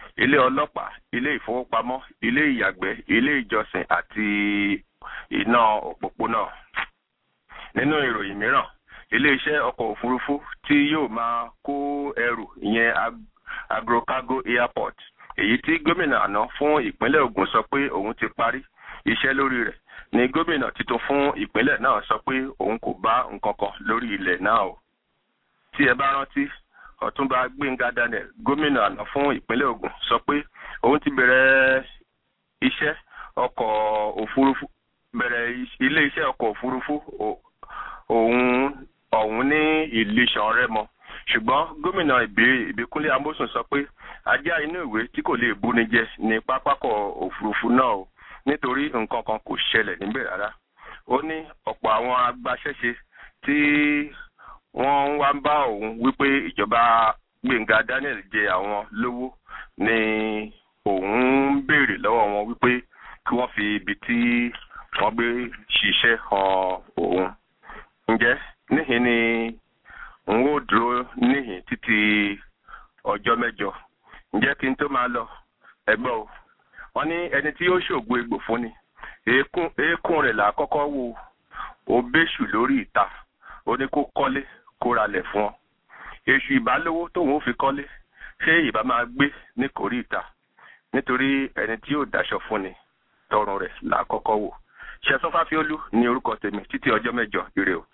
ilé ọlọ́pàá ilé ìfowópamọ́ ilé ìyàgbẹ́ ilé ìjọsìn àti iná òpópónà nínú ìròyìn mìíràn iléeṣẹ́ ọkọ̀ òfurufú tí yóò máa kó ẹrù ìyẹn ag- agrocargo airport èyí tí gómìnà àná fún ìpínlẹ̀ Ògùn sọ pé òun ti parí iṣẹ́ lórí rẹ̀ ni gómìnà tuntun fún ìpínlẹ̀ náà sọ pé òun kò bá nǹkan kan lórí ilẹ̀ náà o tí ẹ bá rántí ọ̀túnba gbẹ̀ngà daniel gómìnà àná fún ìpínlẹ̀ Ògùn sọ pé òun ti bẹ̀rẹ̀ iṣẹ́ ọkọ̀ òfurufú bẹ̀rẹ̀ ilé iṣẹ́ ọkọ̀ òfurufú o- òun ọ̀hún ní ìlísàn rẹ́mọ ṣùgbọ́n gómìnà ìbí- ìbíkúnlé amósùn sọ pé ajá inú ìwé tí kò lè búni jẹ ní pápákọ̀ òfurufú náà o nítorí nǹkan kan kò ṣẹlẹ̀ níbẹ̀ rárá ó ní ọ̀pọ̀ àwọn agbaṣẹ́ṣe tí wọ́n ń wá ń bá òun wípé ìjọba gbẹ̀ngà daniel jẹ àwọn lówó ni òun ń béèrè lọ́wọ́ wọn wípé kí wọ́n fi ibi tí wọ́n gbé ṣiṣẹ́ hàn òun ǹjẹ́ níhìn ni n ó dúró níhìn títí ọjọ́ mẹ́jọ ǹjẹ́ kí n tó máa lọ ẹgbọ́ o wọ́n ní ẹni tí yóò ṣògo egbò fún ni eékún eékún rẹ̀ là á kọ́kọ́ wò ó béṣù lórí ìta ó ní kó kọ́lé kó ralẹ̀ fún ọ èṣù ìbálówó tóun ó fi kọ́lé ṣé ìbá máa gbé ní kòrí ìta nítorí ẹni tí yóò daṣọ fún ni tọrùn rẹ̀ là á kọ́kọ́ wò ṣẹ̀sán fáfiólú ní orúkọ tèmi títí ọjọ́ mẹ́jọ ire o.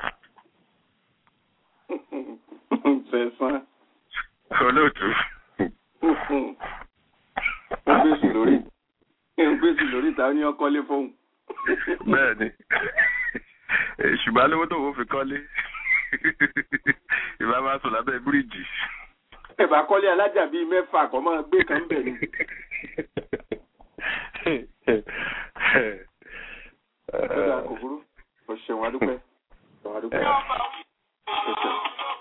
sẹ̀sán olóòtú ó gbèsè lórí ó gbèsè lórí ìta ó ní ọkọlé fóun. bẹ́ẹ̀ ni èṣù ìbálówó tóun ó fi kọ́lé ìbá máa sùn lábẹ́ bíríìjì. ẹ̀bà kọ́lé alájà bíi mẹ́fà kọ́ máa gbé kan bẹ̀ ni. ó dáa kò burú o ṣeun adúpẹ́ ṣeun adúpẹ́. o ṣeun.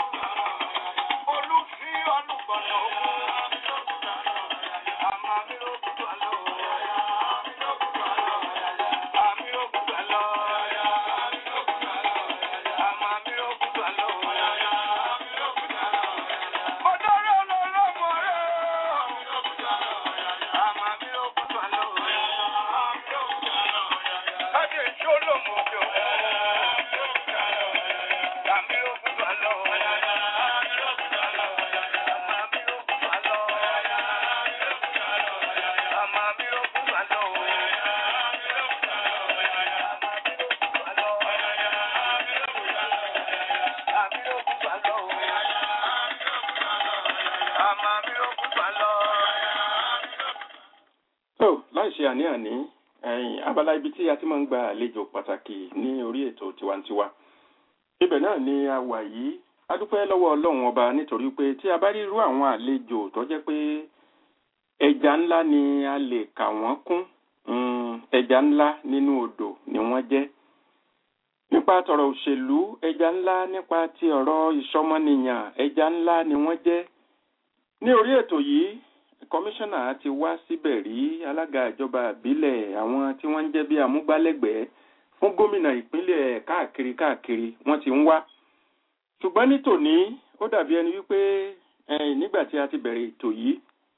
so láì ṣe àní-àní ẹ̀yìn abala ibi tí a ti máa ń gba àlejò pàtàkì ní orí ètò tiwantiwa ibẹ̀ náà ni a wà yìí a dúpẹ́ lọ́wọ́ ọlọ́run ọba nítorí pé tí a bá rí irú àwọn àlejò tó jẹ́ pé ẹja ńlá ni a lè kà wọ́n kún mm, ẹja ńlá nínú odò ni wọ́n jẹ́ nípa tọ̀rọ̀ òṣèlú ẹja ńlá nípa ti ọ̀rọ̀ ìṣọmọnìyàn ẹja ńlá ni wọ́n jẹ́ ní orí ètò yìí kọmíṣánná ti wá síbẹ̀ rí alága ìjọba ìbílẹ̀ àwọn tí wọ́n ń jẹ́ bí amúgbálẹ́gbẹ̀ẹ́ fún gómìnà ìpínlẹ̀ káàkiri káàkiri wọ́n ti ń wá ṣùgbọ́n ní tòní ó dàbí ẹni wípé ẹ̀yìn nígbà tí a ti bẹ̀rẹ̀ ètò yìí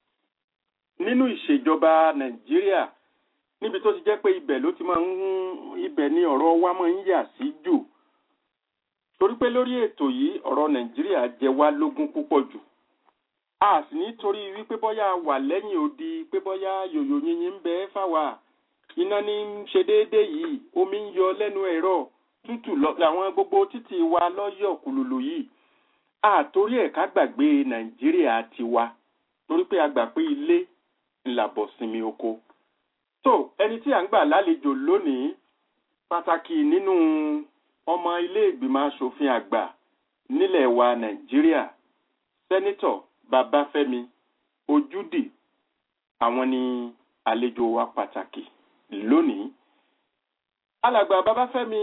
nínú ìṣèjọba nàìjíríà níbi tó ti jẹ́ pé ibẹ̀ ló ti máa ń ibẹ̀ ni ọ̀rọ̀ wa máa ń yà sí jù torí pé lórí ètò yìí ọ̀rọ̀ nàìjíríà jẹ wá lógún púpọ̀ jù a sì nítorí wípé bọ́yá wà lẹ́yìn odi pé bọ́yá yòyò yìnyín ń bẹ fáwa iná ní ń ṣe déédéé yìí omi ń yọ lẹ́nu ẹ̀rọ tútù làwọn gbogbo títì wa lọ́yọ̀ kùlùlù yìí àtórí ẹ̀ ká gbàgbé nàìjíríà tiwa torí pé a gbà pé ilé ńlàbọ̀ sinmi oko tó ẹni tí à ń gbà lálejò lónìí pàtàkì nínú ọmọ ilé ìgbìmọ̀ asòfin àgbà nílẹ̀ wa nàìjíríà sẹ́nítọ̀ babafẹ́mi ojúdì àwọn ni àlejò wa pàtàkì lónìí alàgbà babafẹ́mi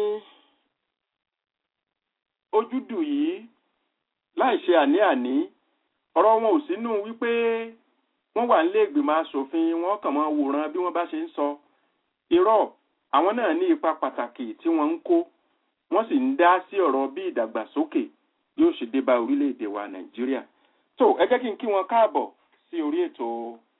ojúdù yìí láì ṣe àní-àní ọ̀rọ̀ wọn ò sínú wípé wọ́n wà nílé ìgbìmọ̀ asòfin wọ́n kàn máa wòran bí wọ́n bá ṣe ń sọ irọ́ àwọn náà ní ipa pàtàkì tí wọ́n ń kó wọ́n sì ń dá sí ọ̀rọ̀ bí ìdàgbàsókè yóò ṣe dé bá orílẹ̀-èdè wa nàìjíríà tó ẹ jẹ́ kí n kí wọn káàbọ̀ sí orí ètò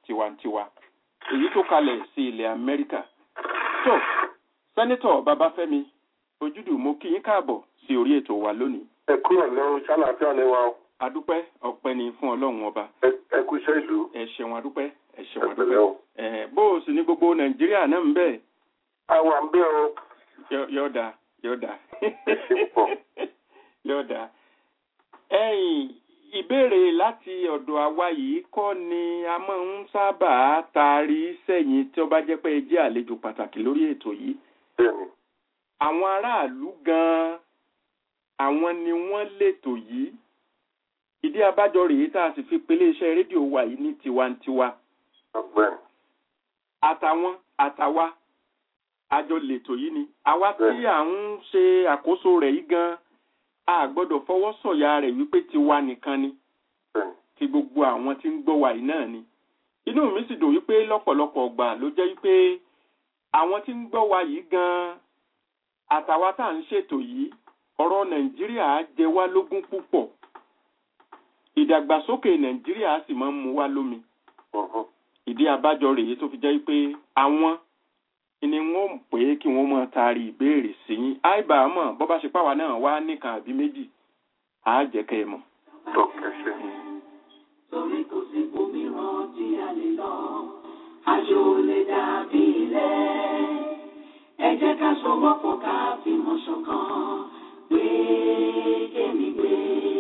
tiwantiwa èyí tó kalẹ̀ sí ilẹ̀ amẹ́ríkà tó sẹ́nitọ̀ babafẹ́mi ojúdù mo kí yín káàbọ̀ sí orí ètò wa lónìí ẹ kúrò lẹ́rù ṣáláfíà ni wa o. adúpẹ́ ọpẹ́ ni fún ọlọ́run ọba Ẹ- ẹ kú iṣẹ́ ìlú ẹ ṣeun adúpẹ́ ẹ ṣeun ẹ adúpẹ́ pẹ̀lẹ́ o. ẹ bó o sì ní gbogbo nàìjíríà náà ń bẹ̀ àwa ń bẹ́ o. yọ̀ọ̀dà yọ̀ọ̀dà Ẹ ṣe púpọ̀. yọ̀ọ̀dà ẹ̀yìn ìbéèrè láti ọ̀dọ̀ àwa yìí kọ́ ni a máa ń sábà taari sẹ́yìn tí ó bá jẹ́ pé ẹ jẹ́ àlejò pàtàkì lórí ètò yìí bẹ́ẹ̀ni àwọn aráàlú gan-an àwọn ni wọ́n lètò yìí ìdí abájọ rèé tá a sì fi pelé iṣẹ́ rédíò wa yìí ní tiwantiwa ọgbẹ́ni. àtàwọn àtàwa àjọ lètò yìí ni àwa tí Bẹ́ẹ̀ni. à ń ṣe àkóso rẹ̀ yìí gan a gbọ́dọ̀ fọwọ́ sọ̀yà rẹ̀ wípé tiwa nìkan ni bẹ́ẹ̀ni. ti gbogbo àwọn tí ń gbọ́ wa yìí náà ni inú mi sì dùn wípé lọ́pọ̀lọpọ̀ ọgbà ló jẹ́ wípé àwọn tí ń gbọ́ wa yìí gan àtàwa tá à ń ṣètò yìí ọ̀rọ̀ nàìjíríà jẹ wá lógún púpọ̀ ìdàgbàsókè nàìjíríà sì máa ń mu wá lómi Mhm. ìdí abájọ rèé tó fi jẹ́ pé àwọn ni wọ́n pè é kí wọ́n máa taari ìbéèrè sí yín àìbá mọ̀ bọ́ bá ṣe páwa náà wá nìkan àbí méjì àá jẹ́ kẹ́ ẹ mọ̀. tó ẹ ṣe. torí kò sí òmíràn tí a lè lọ àjò lè dàbí ilé ẹ jẹ́ ká sọwọ́pọ̀ ká fìmọ̀ ṣọ̀kan gbé kémi gbé.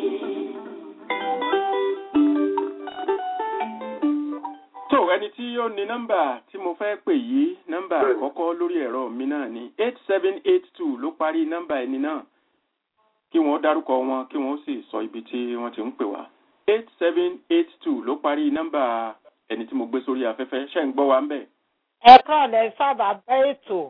tó ẹni tí ó ní nọ́mbà tí mo fẹ́ pè yìí nọ́mbà Bẹ́ẹ̀ni. àkọ́kọ́ lórí ẹ̀rọ mi náà ni eight seven eight two ló parí nọ́mbà ẹni náà kí wọ́n dárúkọ wọn kí wọ́n sì sọ ibi tí wọ́n ti ń pè wá eight seven eight two ló parí nọ́mbà ẹni tí mo gbé sórí afẹ́fẹ́ ṣe ń gbọ́ wa ń bẹ̀. ẹ kàn lẹ sábà bẹ ètò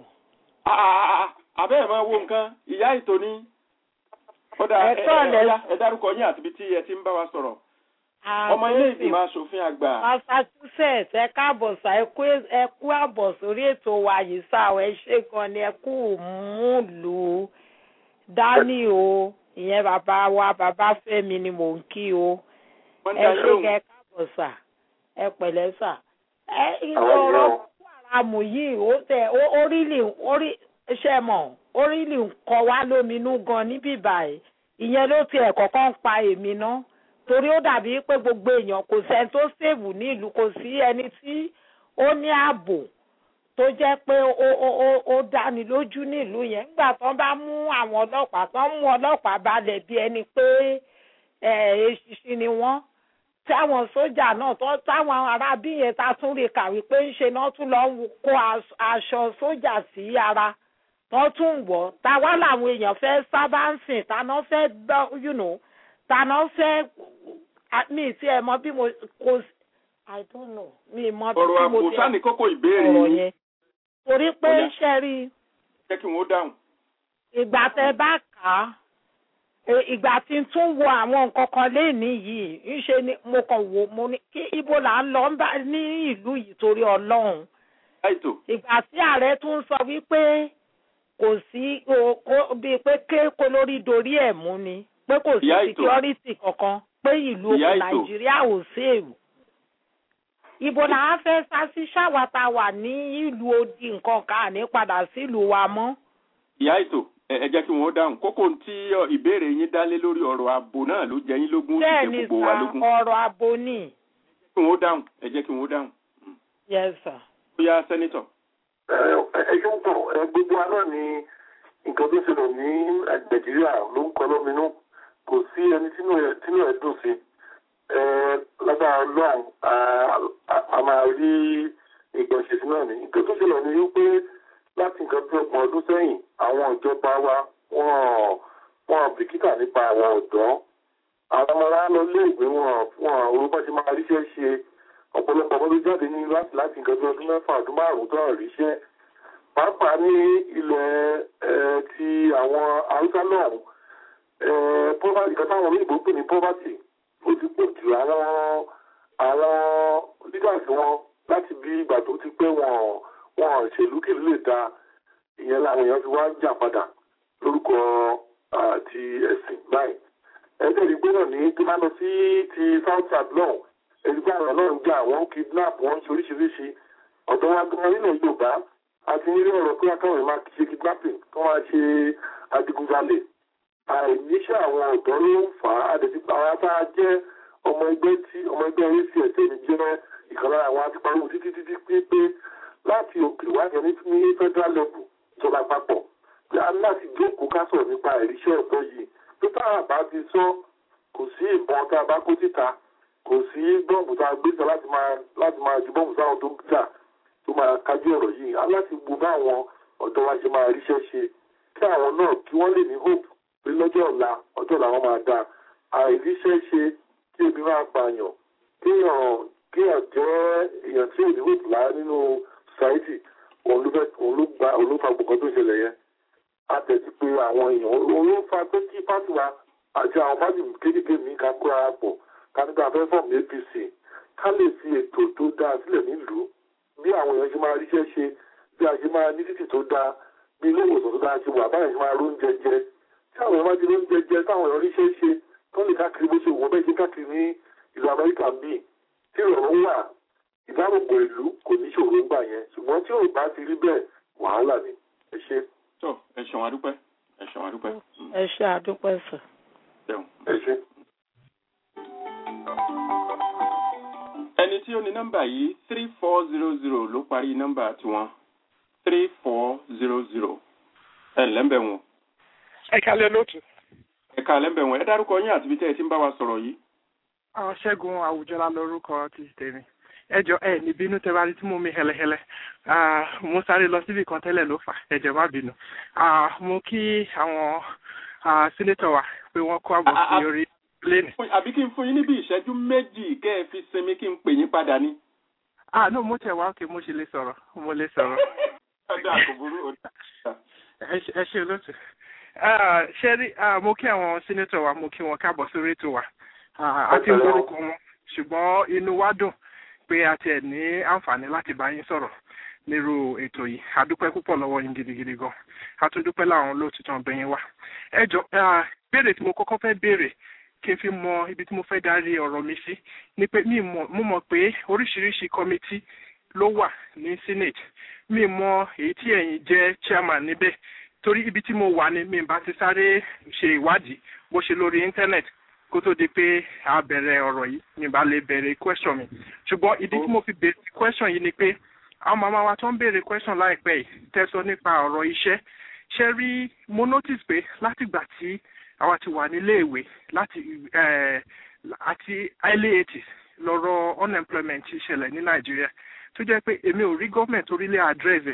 àbẹ́ ẹ̀ máa wo nǹkan ìyá ètò ni kódà Ẹ ẹ kọ́ ẹ lẹ- ọya, ẹ dárúkọ yín àti ibi tí ẹ ti ń bá wa sọ̀rọ̀ ọmọ ilé ìgbìmọ̀ asòfin àgbà massachusetts ẹ káàbọ̀ sá ẹ kú ẹ kú àbọ̀ sórí ètò wa yìí sá ọ ẹ ṣe gan ni ẹ kú múlù dání o ìyẹn bàbá wa bàbá fẹ́mi ni mò ń kí o wọ́n ń ẹ dá yín ṣe lóhùn. kẹ káàbọ̀ sá ẹ pẹ̀lẹ́ sá ẹ Àwọn ìyá ọ̀rọ̀ o. àmù yìí ó tẹ ó- orílì orí ṣe mọ̀ orílì ń kọ wá lóminú gan níbí báyìí ìyẹn ló tiẹ̀ kọ́kọ́ ń pa èmi ná torí ó dàbí pé gbogbo èèyàn kò sẹ́ni tó ṣèwù ní ìlú kò sí ẹni tí ó ní ààbò tó jẹ́ pé ó ó ó ó dáni lójú ní ìlú yẹn nígbà tó bá mú àwọn ọlọ́pàá tó ń mú ọlọ́pàá balẹ̀ bí ẹni pé ẹ̀ eṣinṣin ni wọ́n táwọn sójà náà tó táwọn arábí yẹn ta tún rí kàwé pé ń ṣe náà tún lọ ń kó aṣ- aṣọ sójà sí ara tó tún wọ̀ táwa làwọn èèyàn fẹ́ sábà ń sìn táná fẹ́ gbọ́ you know táná fẹ́ a- mi tí ẹ mọ bí mo kò sí- i don't know mi mọ bí ọ̀rọ̀ mo àpò ti sáni kókó ìbéèrè ọ̀rọ̀ yín yẹn torí pé Ó yá. ṣe rí i jẹ́ kí wọ́n dáhùn. ìgbà tẹ bá kà á e- ìgbà tí n tún wo àwọn nǹkan kan léèní yìí ńṣe ni mo kàn wò mo ní kí ibo là ń lọ ń bá ní ìlú yìí torí ọlọ́run láìtò ìgbà tí ààrẹ tún sọ wípé kò sí o- kó- bíi pé ké kó lórí dorí ẹ̀ mú ni pé kò sí Ìyá ètò. security kankan pé ìlú Ìyá ètò. nàìjíríà ò sèèrù ibo là á fẹ́ sá sí ṣáwàtà wà ní ìlú odi nǹkan kan àní padà sílùú wa mọ́. ìyá ètò ẹ ẹ jẹ́ kí wọ́n dáhùn kókó tí ọ, ìbéèrè yín dá lé lórí ọ̀rọ̀ ààbò náà ló jẹ yín lógún ó sì bẹ́ẹ̀ jẹ ni gbogbo wa sà lógún. ọ̀rọ̀ abo ni. kí wọ́n dáhùn ẹ jẹ́ kí wọ́n dáhùn. yes sir. ó yá sẹ́nitọ̀. ẹ ẹ ṣe ń pọ̀ ẹ gbogbo wa náà ni nǹkan tó ṣẹlẹ̀ ní nàìjíríà ló ń kọ lóminú kò sí ẹni tínú ẹ tínú ẹ dùn sí ẹ lágbára ọlọ́run a- a- a máa rí ìgbọ̀nsẹ̀ náà ní nǹkan tó ṣẹlẹ̀ ní wípé láti nǹkan bí ọgbọ̀n ọdún sẹ́yìn àwọn ìjọba wa wọ́n wọ́n bìkítà nípa àwọn ọ̀dọ́ àwọn ọmọ wa lọ léèwé wọn wọn orúkọ ṣe máa ríṣẹ́ ṣe ọ̀pọ̀lọpọ̀ ọmọdé jáde ní láti láti nǹkan bí ọdún mẹ́fà ọdún márùn-ún tó hàn ríṣẹ́ pàápàá ní ilẹ̀ ẹ, ti àwọn haúsá náà ẹ, poverty kan táwọn olóyìnbó pè ní poverty ó ti pọ̀ jù àwọn àwọn leaders wọn láti bí ìgbà tó ti pé wọn wọn ṣèlú kìlú lè da ìyẹn làwọn èèyàn fi wá jà padà lórúkọ ah, ti ẹ̀sìn báyìí ẹ̀ẹ́dẹ̀rì gbọ́dọ̀ ní tó máa lọ sí ti south south náà ẹgbẹ́ àwọn náà ń jà wọ́n ń kidnap wọ́n ń ṣe oríṣiríṣi ọ̀dọ́ wa gan nílẹ̀ Yorùbá àti nílé ọ̀rọ̀ pé akáwọn máa ṣe kidnapping kí wọ́n máa ṣe adigunjalè àìníṣẹ́ àwọn ọ̀dọ́ ló ń fà á àdètí àwọn apá jẹ́ ọmọ ẹgbẹ́ tí ọmọ ẹgbẹ́ orí sí ẹ̀sẹ̀ mi jẹ́ ìkan lára àwọn atipariwo títí títí pé pé láti òkè wáyé ní ní federal level ìjọba àpapọ̀ pé a ní láti jókòó ká sọ̀rọ̀ nípa ìríṣẹ́ ọ̀dọ́ yìí tó tá a bá ti sọ kò sí ìbọn tá a bá kó síta kò sí bọ́ọ̀bù tá a gbé sọ láti máa láti máa ju bọ́ọ̀bù sáwọn tó ń jà tó máa kájú ọ̀rọ̀ yìí a láti gbọ́ bá àwọn ọ̀dọ́ wa ṣe máa ríṣẹ́ ṣe kí àwọn náà kí wọ́n lè ní hope pé lọ́jọ́ ọ̀la ọjọ́ ọ̀la wọn máa dáa àìríṣẹ́ ṣe kí ebi máa pààyàn kéèyàn kéèyàn jẹ́ èèyàn tí ò ní hope lára nínú society òun ló fẹ́ òun ló gba òun ló fa gbogbo tó ṣẹlẹ̀ yẹn a tẹ̀sí pé àwọn èèyàn òun ló fa pé kí pátì wa àti àwọn pátì kéékèèké mi ká kóra pọ̀ ká nígbà fẹ́ fọ́ọ̀mù APC ká lè fi ètò tó dáa sílẹ̀ nílùú bí àwọn èèyàn ṣe máa ríṣẹ́ ṣe bí a ṣe máa ní títì tó dáa bí ilé ìwòsàn tó dáa ṣe wà báyìí ṣe máa róúnjẹ jẹ tí àwọn èèyàn bá ti róúnjẹ jẹ táwọn èèyàn ríṣẹ́ ṣe tó lè káàkiri bó ṣe wọ́n bẹ́ẹ̀ ṣe káàkiri ní ìlú Amẹ́ríkà bíi tí ìrọ̀rùn wà ìdáàbòbò ìlú kò ní ṣòro ń gbà yẹn ṣùgbọ́n tí ò bá ti rí bẹ́ẹ̀ wàhálà ni ẹ ṣe. tó ẹ ṣeun adúpẹ́ ẹ ṣeun adúpẹ́. ẹ ṣe àdúpẹ́ sir. ṣeun. ẹ ṣe. ẹni tí ó ní nọ́mbà yìí three four zero zero ló parí nọ́mbà tiwọn three four zero zero ẹ lẹ́ńbẹ̀ wọn. ẹ kálẹ̀ lótú. ẹ ká lẹ́ńbẹ̀ wọn ẹ dárúkọ yín àti ibi tẹ́ ẹ ti ń bá wa sọ̀rọ̀ yìí. àwọn ṣẹ́gun àwùjọlá lórúkọ ti tèmi ẹjọ ẹ ní bínú tẹ bá rí tí mo mi hẹlẹhẹlẹ mo sáré lọ síbi kan tẹ́lẹ̀ ló fà ẹjọ má bínú mo kí àwọn sínétọ̀ wa pé wọ́n kó àbọ̀ sí orí pléènì. àbí kí n fún yín níbi ìṣẹ́jú méjì kẹ́ ẹ fi sinmi kí n pè yín padà ni. ah no mo tẹ̀ wá òkè mo ṣe lè sọ̀rọ̀ mo lè sọ̀rọ̀. ọ̀dà kò burú ẹ ṣe olóòtú. ṣé rí mo kí àwọn sínétọ̀ wa mo kí wọn káàbọ̀ sórí ètò wa àti orúkọ wọn ṣùgbọ́n inú wa dùn pé a tiẹ̀ ní àǹfààní láti bá yín sọ̀rọ̀ nírú ètò yìí a dúpẹ́ púpọ̀ lọ́wọ́ yín gidigidi gan a tún dúpẹ́ láwọn olóòtítọ́ ọbẹ̀ yín wá. ẹ jọ béèrè tí mo kọ́kọ́ fẹ́ béèrè kí n fi mọ ibi tí mo fẹ́ darí ọ̀rọ̀ mi sí ni pé mi mo mọ̀ pé oríṣiríṣi kọ́mítì ló wà ní senate mi mọ èyí tí ẹ̀yin jẹ́ chairman níbẹ̀ torí ibi tí mo wà ni mi bá ti sáré ṣe ìwádìí bó ṣe lórí internet kó tó di pé a bẹ̀rẹ̀ ọ̀rọ̀ yìí mi bá lè bẹ̀rẹ̀ question mi ṣùgbọ́n ìdí tí mo fi bẹ̀rẹ̀ question yìí ni pé àwọn màmá wa tó ń béèrè question láìpẹ́ yìí tẹ́sọ nípa ọ̀rọ̀ iṣẹ́ ṣe rí mo notice pé látìgbà tí àwa ti wà nílé ìwé láti àti early eighties lọ́rọ̀ unemployment ṣẹlẹ̀ ní nàìjíríà tó jẹ́ pé èmi ò rí gọ́ọ̀mẹ̀ntì orílẹ̀ address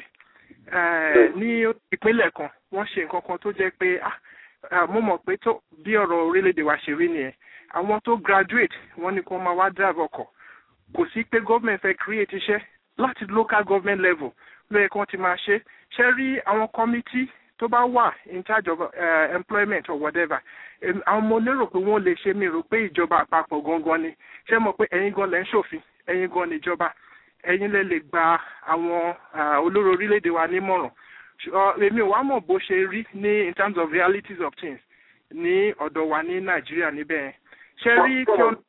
ẹ̀ ní ìpínlẹ̀ kan wọ́n ṣe nǹkan kan tó jẹ́ pé ah mo mọ̀ pé tó bí ọ̀rọ̀ orílẹ̀-èdè wa ṣe rí nìyẹn àwọn tó graduate wọ́n ní kó máa wá drive ọkọ̀ kò sí pé government fẹ́ create iṣẹ́ láti local government level lóye kí wọ́n ti máa ṣe ṣe rí àwọn committee tó bá wà in charge of uh, employment or whatever àwọn ọmọ lérò pé wọ́n lè ṣe mí rò pé ìjọba àpapọ̀ gangan ni ṣé mọ̀ pé ẹ̀yin gan lẹ́ ń ṣòfin ẹ̀yin gan ni ìjọba ẹ̀yin lẹ lè gba àwọn olóró orílẹ̀-èdè wa nímọ̀ràn èmi ò wá mọ̀ bó ṣe rí ní in terms of realities of things ní ọ̀dọ̀ wa ní nàìjíríà níbẹ̀ yẹn ṣe rí kí ọ.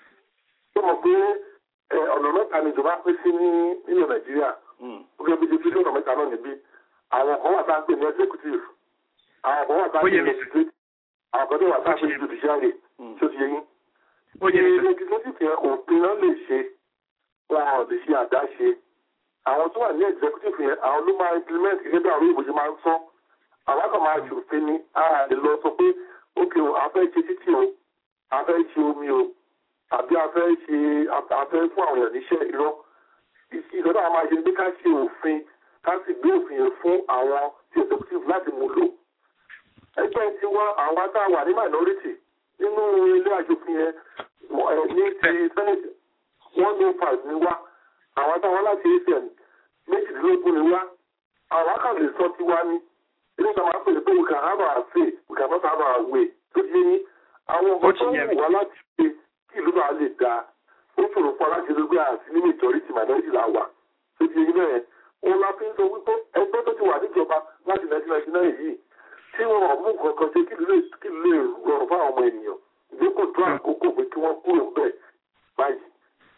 ṣé mo pé ọ̀nà mẹ́ta ni ìjọba pín sí ní nílẹ̀ nàìjíríà ó gẹ́gẹ́ bí ti fi ọ̀nà mẹ́ta náà níbí àwọn kan wà tá a ń pè ní executive àwọn kan wà tá a ń pè ní legislative àwọn kan tó wà tá a ń pè ní judiciary tí ó ti yẹ yín. legislative yẹn òpin náà lè ṣe wọn ò lè ṣe àdáṣe àwọn tó wà ní executive yẹn àwọn ló máa implement gẹ́gẹ́ bí àwọn òyìnbó ṣe máa ń sọ àwọn kan máa ṣòfin ni a lè lọ sọ pé ókè o a fẹ́ ṣe títì o a fẹ́ ṣe omi o àbí a fẹ́ ṣe a fẹ́ fún àwọn èèyàn níṣẹ́ irọ́ ìṣọ́dọ̀ àwọn máa ṣe pé ká ṣe òfin ká sì gbé òfin yẹn fún àwọn tí executive láti mú lò ẹgbẹ́ tí wọ́n àwọn atáwà ní minority nínú ilé aṣòfin yẹn ní ti senate one oh five ni wá àwọn atáwọn láti acn méjìdínlógún ni wá àwọn akàlè sọ ti wá ní ilé ìjọba máa ń pèsè pé we can have our say we can not have our way tó ti ní àwọn ọmọ tó ń wù wá láti ṣe kí ìlú náà lè dáa ó ṣòro fún aláṣẹ lórí àti ní majority minority là wà tó ti ní bẹ́ẹ̀ òun la fi ń sọ wípé ẹgbẹ́ tó ti wà níjọba láti nineteen ninety nine yìí tí wọn ò mú nǹkan kan ṣe kí ìlú lè rọrùn fún àwọn ọmọ ènìyàn ìdókò tó àkókò pé kí wọ́n kúrò bẹ́ẹ̀ báyìí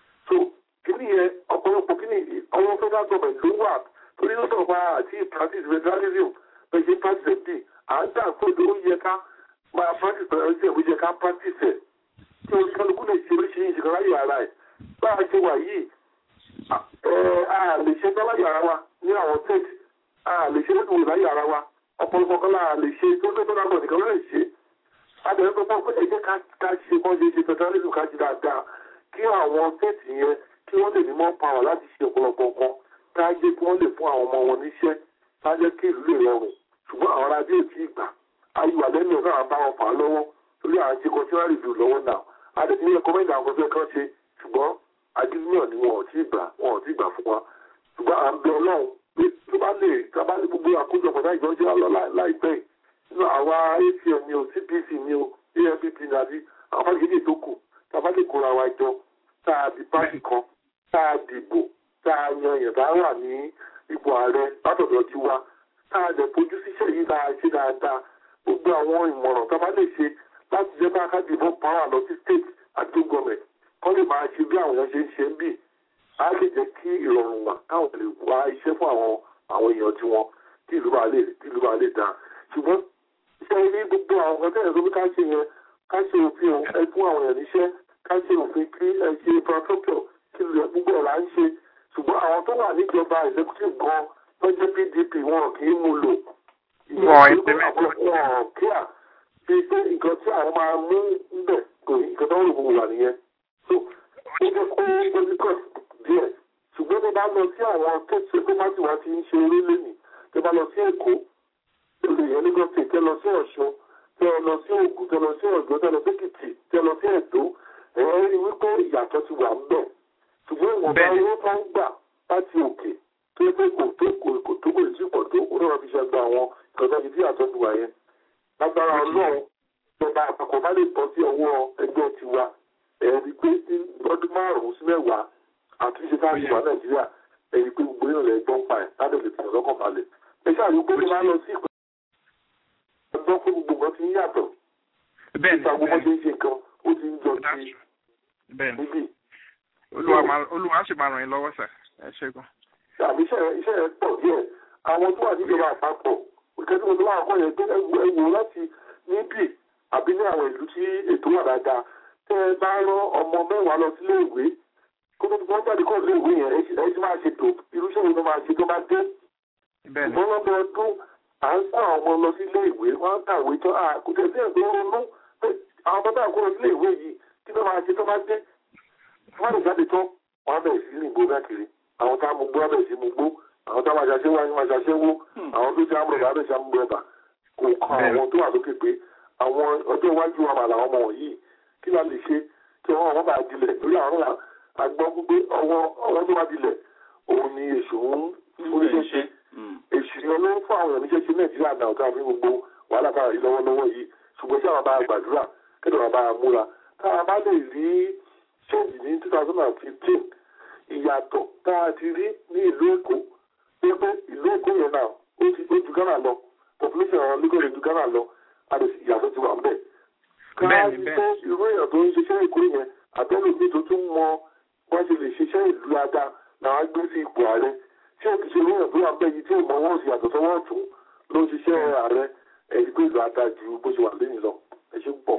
federal government ló wà torí lọ́dọ̀ wa àti practice federalism bẹ́ẹ̀ ṣe practice ẹ̀ bí à ń dà pé ó yẹ ká máa practice federalism ó yẹ ká practice ẹ̀ tí o kálukú lè ṣe oríṣiríṣi kan láyé ara ẹ̀ bá a ṣe wà yìí a lè ṣe tán láyé ara wa ní àwọn tech a lè ṣe lẹ́tọ̀ọ́ láyé ara wa ọ̀pọ̀lọpọ̀ kan láà lè ṣe tó tó tó dágbọ̀n nìkan lè ṣe adẹ̀rẹ́ tó pọ̀ pé ẹ jẹ́ ká ṣe kán ṣe ṣe federalism ká ṣe dáadáa kí àwọn tech yẹn kí wọ́n lè ní mọ́ power láti ṣe ọ̀pọ̀lọpọ̀ kan ká jẹ́ kí wọ́n lè fún àwọn ọmọ wọn níṣẹ́ ká jẹ́ kí ìlú lè rọrùn ṣùgbọ́n àwọn arábí ò tí ì gbà ayé àlẹ́nu ọ̀gá àwọn bá wọn fà á lọ́wọ́ torí à ń ṣe consumer review lọ́wọ́ náà adẹ̀tí ní ẹ̀kọ́ mẹ́ta àwọn fẹ́ kán ṣe ṣùgbọ́n agídíyàn ni wọn ò tí ì gbà wọn ò tí ì gbà fún wa ṣùgbọ́n à ń bẹ ọlọ́run pé tó bá lè tá bá lè gbogbo àkójọpọ̀ náà ìjọ́jẹ́ lọ láìpẹ́ nínú àwa acn ni o cpc ni o ampp ni àbí àwọn fásitì tó kù tá a bá lè kóra wa jọ tá a di pàṣẹ kan tá a dìbò tá a yan èèyàn tá a wà ní ipò ààrẹ látọ̀dọ̀ ti wa tá a dẹ̀ fojú síṣẹ́ yìí tá a ṣe dáadáa gbogbo àwọn ìmọ̀ràn tá a bá lè ṣe láti jẹ́ bá ká dìbò pàrọ̀ lọ sí state àti gọ́ọ̀mẹ̀ntì kọ́ lè máa ṣe bí àwọn èèyàn ṣe ń ṣe ń bì á lè jẹ́ kí ìrọ̀rùn wà káwọn lè wá iṣẹ́ fún àwọn àwọn èèyàn tiwọn tí ìlú bá lè tí ìlú bá lè dáa ṣùgbọ́n iṣẹ́ ilé gbogbo àwọn ọ̀gá tẹ̀yẹ̀ tó bí ká ṣe yẹn ká ṣe òfin ẹ fún àwọn èèyàn níṣẹ́ ká ṣe òfin kí ẹ ṣe infrastructure kí lè gbogbo ọ̀la ń ṣe ṣùgbọ́n àwọn tó wà níjọba executive gan tó jẹ́ pdp wọn kì í mú lò wọn kíá ṣe pé nǹkan tí àwọn máa mú ń bẹ̀ kò nǹkan tó ń rò wà nìyẹn so ó jẹ́ kó difficult díẹ̀ ṣùgbọ́n tó bá lọ sí àwọn kéèsì tó bá ti wá ti ń ṣe eré lẹ́nìí tó bá lọ sí èkó olè yẹn ní gọ́ọ̀sì tẹ́ lọ sí ọ̀ṣun tẹ́ lọ sí ògùn tẹ́ lọ sí ọ̀gbọ́n tẹ́ lọ sí èkìtì tẹ́ lọ sí ẹ̀dó ẹ̀rọ rí wípé ìyàtọ̀ ti wà ń bẹ̀ ṣùgbọ́n ìwọ̀nba owó tó ń gbà láti òkè tó yẹ pé kò tó kò kò tó kò sí pọ̀ tó ó náà fi ṣe gba àwọn ìkọ̀tà ti tí àtọ́ ti wà yẹn lágbára ọlọ́run ìjọba àpapọ̀ bá lè bọ́ sí ọwọ́ ẹgbẹ́ tiwa ẹ̀rí pé lọ́dún márùn-ún sí mẹ́wàá àtúnṣe táàbí wà nàìjíríà ẹ̀rí pé gbogbo ìrìnlẹ̀ ẹgbọ́n pa ẹ̀ láti lè tẹ̀lé lọ́kàn balẹ̀. ẹ ṣáà yóò gbé máa lọ sí ìpínlẹ̀ ẹgbọ́n pé gbogbo nǹkan ti ń yàtọ̀. nípa gbogbo ṣe ń ṣe nǹkan ó ti ń jọ sí níbí. olúwa sì máa ràn yín lọ́wọ́ sà ẹ ṣẹ́gun. àbí iṣẹ́ rẹ̀ pọ̀ díẹ̀ àwọn tó wà níjọba àpapọ̀ ìkẹ́tí mo ti wá àkọ́ yẹn pé ẹ wò láti níbí àbí ní àwọn ìlú tí ètò wà dáadáa tẹ́ ẹ bá rán ọmọ mẹ́wàá lọ sílé ìwé kó tó wọ́n jáde kọ́ sílé ìwé yẹn ẹ ti máa ṣètò irúṣẹ́ wo ló máa ṣe tó bá dé. ìbọn lọ́dọ̀ ọdún à ń kó àwọn ọmọ lọ sílé ìwé wọ́n ń kàwé tán à kò tẹ̀ sí ẹ̀gbẹ́ ronú pé àwọn ọmọ táwọn kó lọ sílé ìwé yìí kí ló máa ṣe tó bá dé. wọ́n lè jáde tán wọ́n á bẹ̀rẹ̀ sí ní ìgbó káàkiri àwọn tá a mú gbó á bẹ̀rẹ̀ sí mú gbó àwọn tá a máa ṣàṣẹ́wó á máa ṣàṣẹ́wó àwọn tó ṣe àmúrọ̀bà á bẹ̀rẹ̀ sí àmúrọ̀bà kò kọ́ àwọn tó wà lókè pé àwọn ọjọ́ iwájú wa mà làwọn ọmọ wọ̀nyí kí la lè ṣe kí wọ́n wọ́n bá dilẹ̀ lórí àwọn náà agbọ́ pé ọwọ́ ọwọ́ tó bá dilẹ̀ òun ni èṣù ń oníṣẹ́ ṣe èṣù ni olówó fún àwọn oníṣẹ́ ṣe nàìjíríà náà tó àfi gbogbo wàhálà kára yìí lọ́wọ́lọ́wọ́ yìí ṣùgbọ́n tí àwọn bá gbàdúrà kí lọ́wọ́ bá múra táwọn bá lè rí ṣéǹjì ní two thousand and fifteen ìyàtọ̀ tá a ti rí ní ìlú èkó pé pé ìlú èkó yẹn náà ó ti ó ju ghana lọ population àwọn lagos ju ghana lọ àti ìyàtọ̀ ti wà ń bẹ̀ káàdì tó irú èèyàn tó ń ṣiṣẹ́ ìkó yẹn àtẹ́lẹ̀ mi tó tún mọ wọ́n ṣe lè ṣiṣẹ́ ìlú dáadáa làwọn gbé sí ipò ààrẹ ṣé òkè ṣe èèyàn tó wà bẹ́ẹ̀ yìí tí ò mọ wọ́n sì yàtọ̀ sọ́wọ́ ọ̀tún ló ń ṣiṣẹ́ ààrẹ ẹ̀yìn pé ìlú ata ju bó ṣe wà lẹ́yìn lọ ẹ ṣe pọ̀.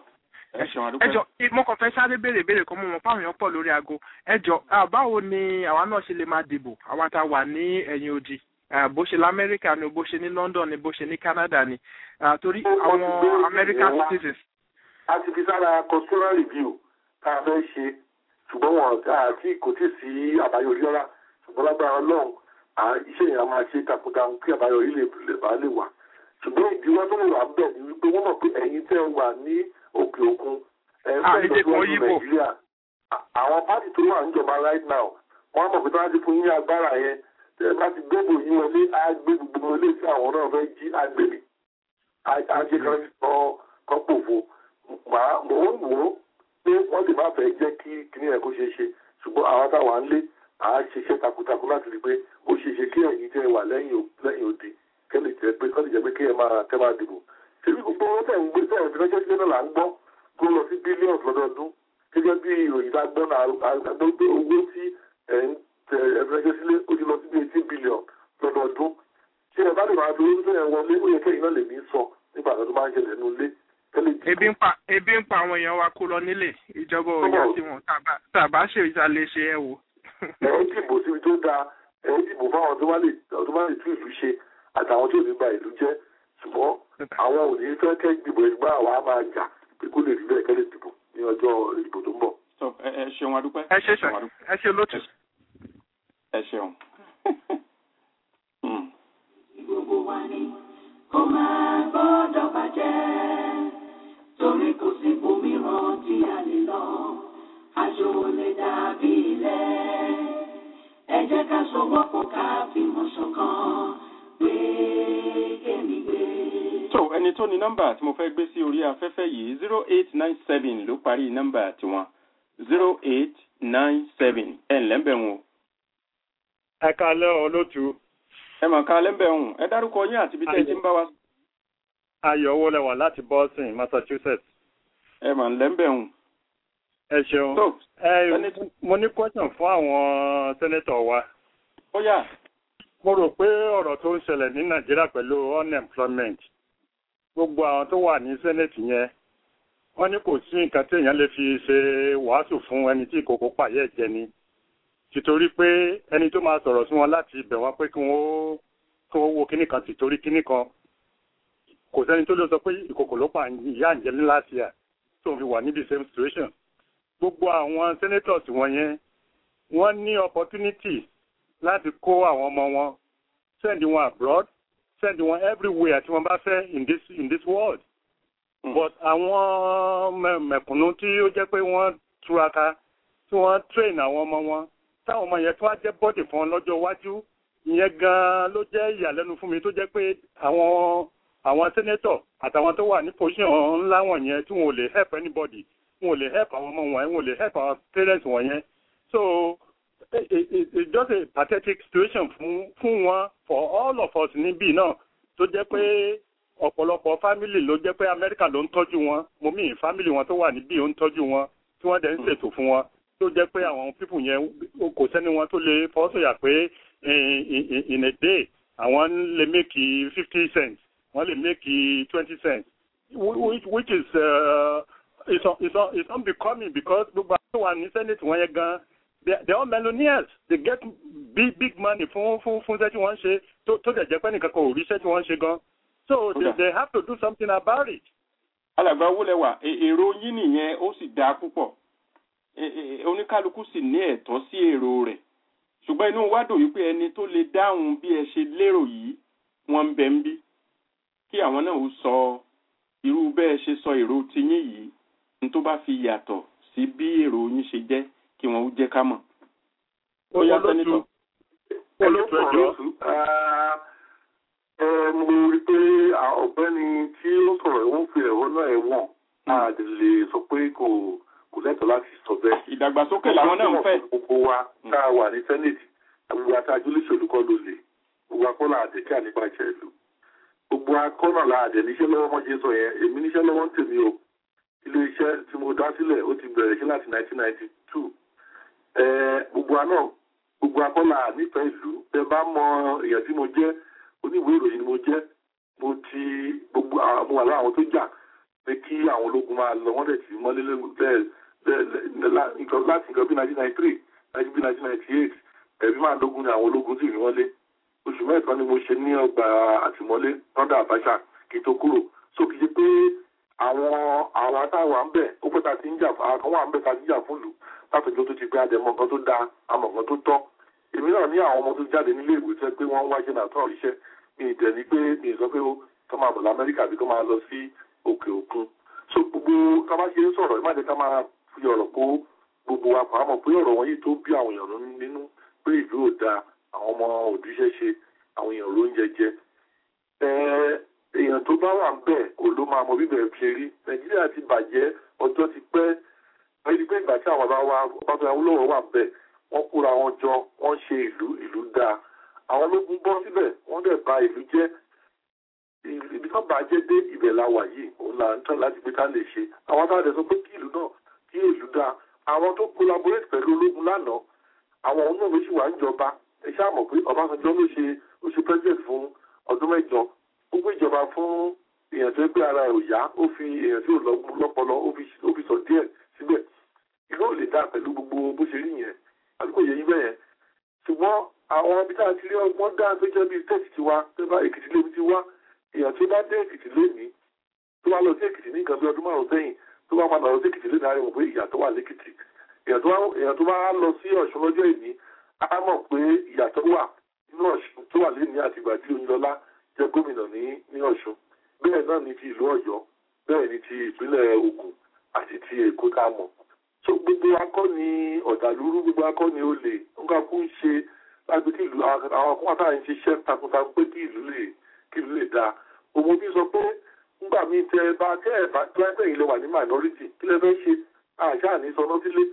ẹjọ mo kàn fẹ́ sáré béèrè béèrè kan mú wọn fáwọn èèyàn pọ̀ lórí aago ẹjọ báwo ni àwa náà ṣe lè máa dìbò àwa tá a wà ní ẹ̀yìn odi bó ṣe lamẹ́ríkà ni bó ṣe ní London ni bó ṣe ní Canada ni torí àwọn American citizens a ti fi sára consular review tá a fẹ́ ṣe ṣùgbọ́n wọn àti kò tí sí àbáyọrí rárá ṣùgbọ́n lágbára ọlọ́run iṣẹ́ yẹn a máa ṣe takuntakun kí àbáyọrí lè bá lè wà ṣùgbọ́n ìdíwọ́ tó lè wà bẹ̀ ni wípé wọ́n mọ̀ pé ẹ̀yin tẹ́ ẹ wà ní òkè òkun ẹ̀ ń fẹ́ lọ́dún nàìjíríà àwọn pátì tó wà níjọba right now wọ́n mọ̀ pé tí wọ́n ti fún yín agbára yẹn tẹ́ ẹ bá ti gbébò yín wọlé á gbé gbogbo wọlé tí àwọn náà fẹ́ jí agbègbè á jẹ́ kan pòfo màá mò ń wò ó pé wọ́n lè má fẹ́ jẹ́ kí kíní ẹ̀ kó ṣe ṣe ṣùgbọ́n àwọn táwa ń lé à á ṣiṣẹ́ takuntakun láti rí i pé ó ṣe ṣe kí ẹ̀yin tẹ́ wà lẹ́yìn lẹ́yìn òde kẹ́lẹ̀ jẹ́ pé kọ́lẹ̀ jẹ́ pé kí ẹ máa kẹ́ máa dìbò. ṣèbí gbogbo owó tẹ̀ ń gbé tẹ̀ ń fi ránṣẹ́ sílé náà là ń gbọ́ tó lọ sí bílíọ̀nù lọ́dọọdún gẹ́gẹ́ bí ìròyìn tá a gbọ́ náà a gbọ́ pé owó tí ẹ̀ ń tẹ̀ ẹ̀ fi ránṣẹ́ sílé ó ti lọ ebi ń pa ebi ń pa àwọn èèyàn wa kó lọ nílé ìjọba ò yá sí wọn tàbá tàbá ṣe ìsàlẹ̀ ṣe ẹ wò. ẹ ń dìbò síbi tó dáa ẹ ń dìbò fáwọn tó bá lè tó bá lè tún ìlú ṣe àtàwọn tó ní ba ìlú jẹ́ ṣùgbọ́n àwọn ò ní fẹ́ kẹ́ dìbò ẹgbẹ́ àwa á máa jà pé kó lè rí bẹ́ẹ̀ kẹ́ lè dìbò ní ọjọ́ ìbò tó ń bọ̀. so ẹ ẹ ṣeun adúpẹ́. ẹ ṣe sà ẹ ṣe lótú. ẹ ṣeun. Hmm. gbogbo wa ni kó máa gbọ́dọ̀ bàjẹ́ torí kò sí ibòmíràn tí a lè lọ àjò ò lè dàbí ilé ẹ jẹ́ ká sọwọ́pọ̀ ká fìmọ̀ ṣọ̀kan gbé kémi gbé. so ẹni tó ní nọ́mbà tí mo fẹ́ gbé sí orí afẹ́fẹ́ yìí zero eight nine seven ló parí nọ́mbà tiwọn zero eight nine seven ẹ̀ ǹlẹ́ ń bẹ̀ wọn o. ẹ kalẹ́ olótú ẹ mọ̀ ká lẹ́ńbẹ̀ ọ̀hún ẹ dárúkọ yín àti ibi tẹ́ ẹ ti ń bá wa. ayọ̀ owó lẹwà láti boston massachusetts. ẹ mọ̀ lẹ́ńbẹ̀ ọ̀hún. ẹ ṣeun tó ẹ mo ní question fún àwọn sẹ́nẹ́tọ̀ wa. ó yá. mo rò pé ọ̀rọ̀ tó ń ṣẹlẹ̀ ní nàìjíríà pẹ̀lú unemployment gbogbo àwọn tó wà ní senate yẹn wọ́n ní kò sí nǹkan tí èèyàn lè fi ṣe wàásù fún ẹni tí ìkòkò pààyẹ́ jẹ ni tìtorí pé ẹni tó máa sọ̀rọ̀ sí wọn láti ibẹ̀ wọ́n pé kí wọ́n kí wọ́n wo kíní kan tìtorí kíní kan kò sẹ́ni tó lè sọ pé ìkòkò ló pa ìyá àǹjẹ́ ní láti à tó ń fi wà níbi same situation gbogbo àwọn senators wọ̀nyẹn wọ́n ní opportunity láti kó àwọn ọmọ wọn send wọn abroad send wọn everywhere tí wọ́n bá fẹ́ in this in this world mm. but àwọn mẹ̀kúnnú tí ó jẹ́ pé wọ́n túraká tí wọ́n train àwọn ọmọ wọn táwọn ọmọ yẹn tó wá jẹ́ bọ́dì fún ọ lọ́jọ́ iwájú ìyẹn gan-an ló jẹ́ ìyàlẹ́nu fún mi tó jẹ́ pé àwọn àwọn sẹ́nẹ́tọ̀ àtàwọn tó wà ní position ńlá wọ̀nyẹn tí wọn ò lè help anybody wọn ò lè help àwọn ọmọ wọn wọn ò lè help àwọn parents wọ̀nyẹn so it, it, it's just a pathetic situation fún fún wọn for all of us níbí náà tó jẹ́ pé ọ̀pọ̀lọpọ̀ family ló jẹ́ pé Amẹ́ríkà ló ń tọ́jú wọn mo mí family wọn tó wà níbí ó ń tọ́jú wọn tí wọ́n dẹ̀ ń ṣètò fún wọn tó jẹ́ pé àwọn pípù yẹn kò sẹ́ni wọn tó lè fọ́sọ̀yà pé in a day àwọn lè make fifty cents wọ́n lè make twenty cents which, which is uh, it's, it's, it's unbecoming because gbogbo àwọn tó wà ní senate wọn yẹn gan they they are millionaires they get big big money fún fún fún iṣẹ́ tí wọ́n ń ṣe tó tó dẹ̀ jẹ́ pé nìkan kan ò rí iṣẹ́ tí wọ́n ń ṣe gan so they, they have to do something about it. alàgbà wúlẹ̀wà èrò yín nìyẹn ó sì dáa púpọ̀ oníkálukú sì ní ẹ̀tọ́ sí èrò rẹ̀ ṣùgbọ́n inú wa dùn wípé ẹni tó lè dáhùn bí ẹ ṣe lérò yìí wọ́n ń bẹ ń bí kí àwọn náà ó sọ irú bẹ́ẹ̀ ṣe sọ èrò tiyín yìí ní tó bá fi yàtọ̀ sí bí èrò yín ṣe jẹ́ kí wọ́n ó jẹ́ ká mọ̀. ó yá sẹ́nitọ̀. olóòtú ẹjọ́ mo rí pé ọ̀gbẹ́ni tí ó sọ̀rọ̀ ẹ̀wọ̀n fi ẹ̀họ́ náà ẹ̀wọ̀n a lè sọ pé kò kò lẹ́tọ̀ọ́ láti sọ bẹ́ẹ̀. ìdàgbàsókè làwọn náà ń fẹ́. gbogbo wa tá a wà ní sẹ́nẹ̀tì gbogbo àtàjọ olóṣèlú kọ́ ló lè gbogbo akọ́là àdékà nípa ìṣẹ̀ ìlú gbogbo akọ́nà la àdé níṣẹ́ lọ́wọ́ mọ́ jẹ́ sọ yẹn èmi níṣẹ́ lọ́wọ́ ń tèmi o ilé iṣẹ́ tí mo dá sílẹ̀ ó ti bẹ̀rẹ̀ sí láti 1992 gbogbo àná gbogbo akọ́là nífẹ̀ẹ́ ìlú ẹ bá mọ èèyàn tí mo jẹ́ oníwèé ìròyìn ni mo jẹ́ mo ti gbogbo àwọn àlọ́ àwọn tó jà pé kí àwọn ológun máa lọ wọ́n dẹ̀ ti mọ́lé láti nǹkan bí 1993 láti bí 1998 ẹ̀rí máa lógun ni àwọn ológun sì rí wọ́n lé oṣù mẹ́ẹ̀kan ni mo ṣe ní ọgbà àtìmọ́lé lọ́dà àbáṣà kí n tó kúrò so kì í ṣe pé àwọn àwọn atáwà ń bẹ̀ ó pẹ́ ta ti ń jà àwọn wà ń bẹ̀ ta ti ń jà fún ìlú látọjọ́ tó ti pé àdẹ̀mọ́ nǹkan tó dáa àmọ́ nǹkan tó tọ́ èmi náà ní àwọn ọmọ tó jáde nílé ìwé tẹ́ pé wọ́n ń wáṣẹ́ náà tán iṣẹ́ mi ì dẹ̀ ní pé mi ì sọ pé kọ́ máa bọ̀ lamẹ́ríkà bí kọ́ máa lọ sí òkè òkun so gbogbo ká bá ṣe ń sọ̀rọ̀ má jẹ́ ká máa fi ọ̀rọ̀ kó gbogbo wa pa àmọ́ pé ọ̀rọ̀ wọn yìí tó bí àwọn èèyàn nínú pé ìlú ò dáa àwọn ọmọ òdúṣẹ́ ṣe àwọn èèyàn ló ń jẹjẹ èèyàn tó bá wà ń bẹ̀ kò ló máa mọ bíbẹ̀ ṣe rí nàìjíríà ti bàjẹ́ ọjọ́ ti pẹ́ ẹni pé ìgbà tí àwọn bàbá wa ọbàbà Awólọ́wọ̀ wà ń bẹ̀ wọ́n kóra wọn jọ wọ́n ṣe ìlú ìlú dáa àwọn ológun bọ́ síbẹ̀ wọ́n dẹ̀ bà ìlú jẹ́ ibi tó bàjẹ́ dé ibẹ̀ la wà yìí òun là ń tán láti gbé ká lè ṣe àwọn táwọn dẹ̀ sọ pé kí ìlú náà kí ìlú dáa àwọn tó collaborate pẹ̀lú ológun lánàá àwọn òun náà ló sì wà ń jọba ẹ ṣáà mọ̀ pé Ọbásanjọ́ ló ṣe ó ṣe president fún ọdún mẹ́jọ ó gbé ìjọba fún èèyàn tó gbé ara ẹ̀ ò yá ó fi èèyàn tí ò lọ́pọlọ ó fi sọ díẹ̀ síbẹ̀ ìlú ò lè dá pẹ̀lú gbogbo bó ṣe rí yẹn àdúgbò yẹn yín bẹ́yẹn ṣùgbọ́n àwọn ibi tá a ti rí ọgbọ́n dá tó jẹ́ bíi tẹ́sì ti wá tó bá èkìtì lébi ti wá èèyàn tó bá dé èkìtì lénìí tó bá lọ sí èkìtì ní nǹkan bí ọdún márùn sẹ́yìn tó bá padà lọ sí èkìtì lénìí àríwọ̀ pé ìyà tó wà lẹ́kìtì èèyàn tó bá lọ sí ọ̀ṣun lọ́jọ́ ìní á mọ̀ pé ìyà tó wà nínú ọ̀ṣun tó wà lénìí àti ìgbà tí oyinlọ́lá jẹ́ gómìnà ní ní ọ̀ṣun bẹ́ẹ̀ náà ni ti ìlú ọ̀yọ́ bẹ́ẹ̀ ni ti ìpínlẹ̀ ògùn àti ti èkó tá a mọ̀ so gbogbo akọ́ ni ọ̀dàlúrú gbogbo akọ́ ni olè nǹkan kú ń ṣe láti kí ìlú àwọn ọkùnrin àtàwọn ń ṣiṣẹ́ takuntakun pé kí ìlú lè kí ìlú lè dáa òun bí sọ pé nígbà míì tẹ ẹ bá tẹ ẹ bá tó ẹ pé ìlú wà ní minority kí lẹ fẹ́ ṣe àṣà ní sọnà sílé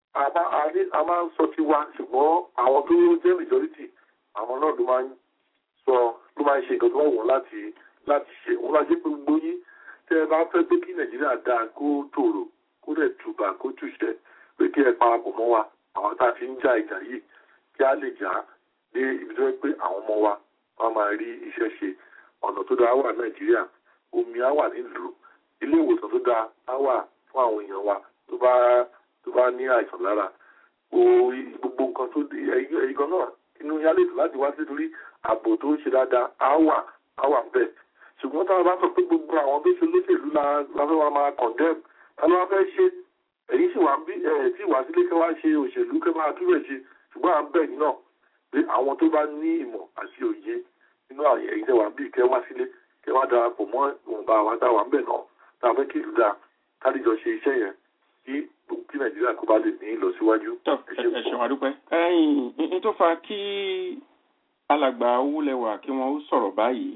a máa ń sọ tiwa ṣùgbọ́n àwọn tó jẹ́ majority àwọn náà ló máa ń sọ ló máa ń ṣe nǹkan tó wà wọ́n láti láti ṣe òun láti pé gbogbo yín tẹ ẹ bá fẹ́ pé kí nàìjíríà dáa kó tòrò kó dẹ̀ tùbà kó tùṣẹ́ pé kí ẹ parapọ̀ mọ́ wa àwọn tá a fi ń jà ìjà yìí kí a lè jà dé ibi tó yẹ pé àwọn ọmọ wa wọn máa rí iṣẹ́ ṣe ọ̀nà tó dáa wà nàìjíríà omi á wà nílùú ilé ìwòsàn tó dáa á wà fún àwọn èèyàn wa tó bá tó bá ní àìsàn lára gbogbo nǹkan tó ẹ̀yìn gan náà inú yálé tó láti wá sí torí ààbò tó ń ṣe dáadáa á wà á wà bẹ́ẹ̀ ṣùgbọ́n táwọn bá sọ pé gbogbo àwọn tó ṣe lóṣèlú la fẹ́ wá máa condemn ta ló wá fẹ́ ṣe èyí sì wá bí ẹ̀ tí wá sílé kẹ́ wá ṣe òṣèlú kẹ́ máa túbẹ̀ ṣe ṣùgbọ́n à ń bẹ̀ yín náà pé àwọn tó bá ní ìmọ̀ àti òye nínú àwọn ẹ̀yìn tẹ́ wà bí kẹ́ wá sílé kẹ́ wá darapọ̀ mọ́ ìwọ̀nba àwọn táwa ń bẹ̀ náà tá a fẹ́ kí ìlú dáa kálíjọ ṣe iṣẹ́ yẹn kí kí nàìjíríà kó bá lè ní ìlọsíwájú. ẹ ṣeun àdúpẹ́ ẹ̀yìn ní tó fa kí alàgbà owólẹwà kí wọn ó sọ̀rọ̀ báyìí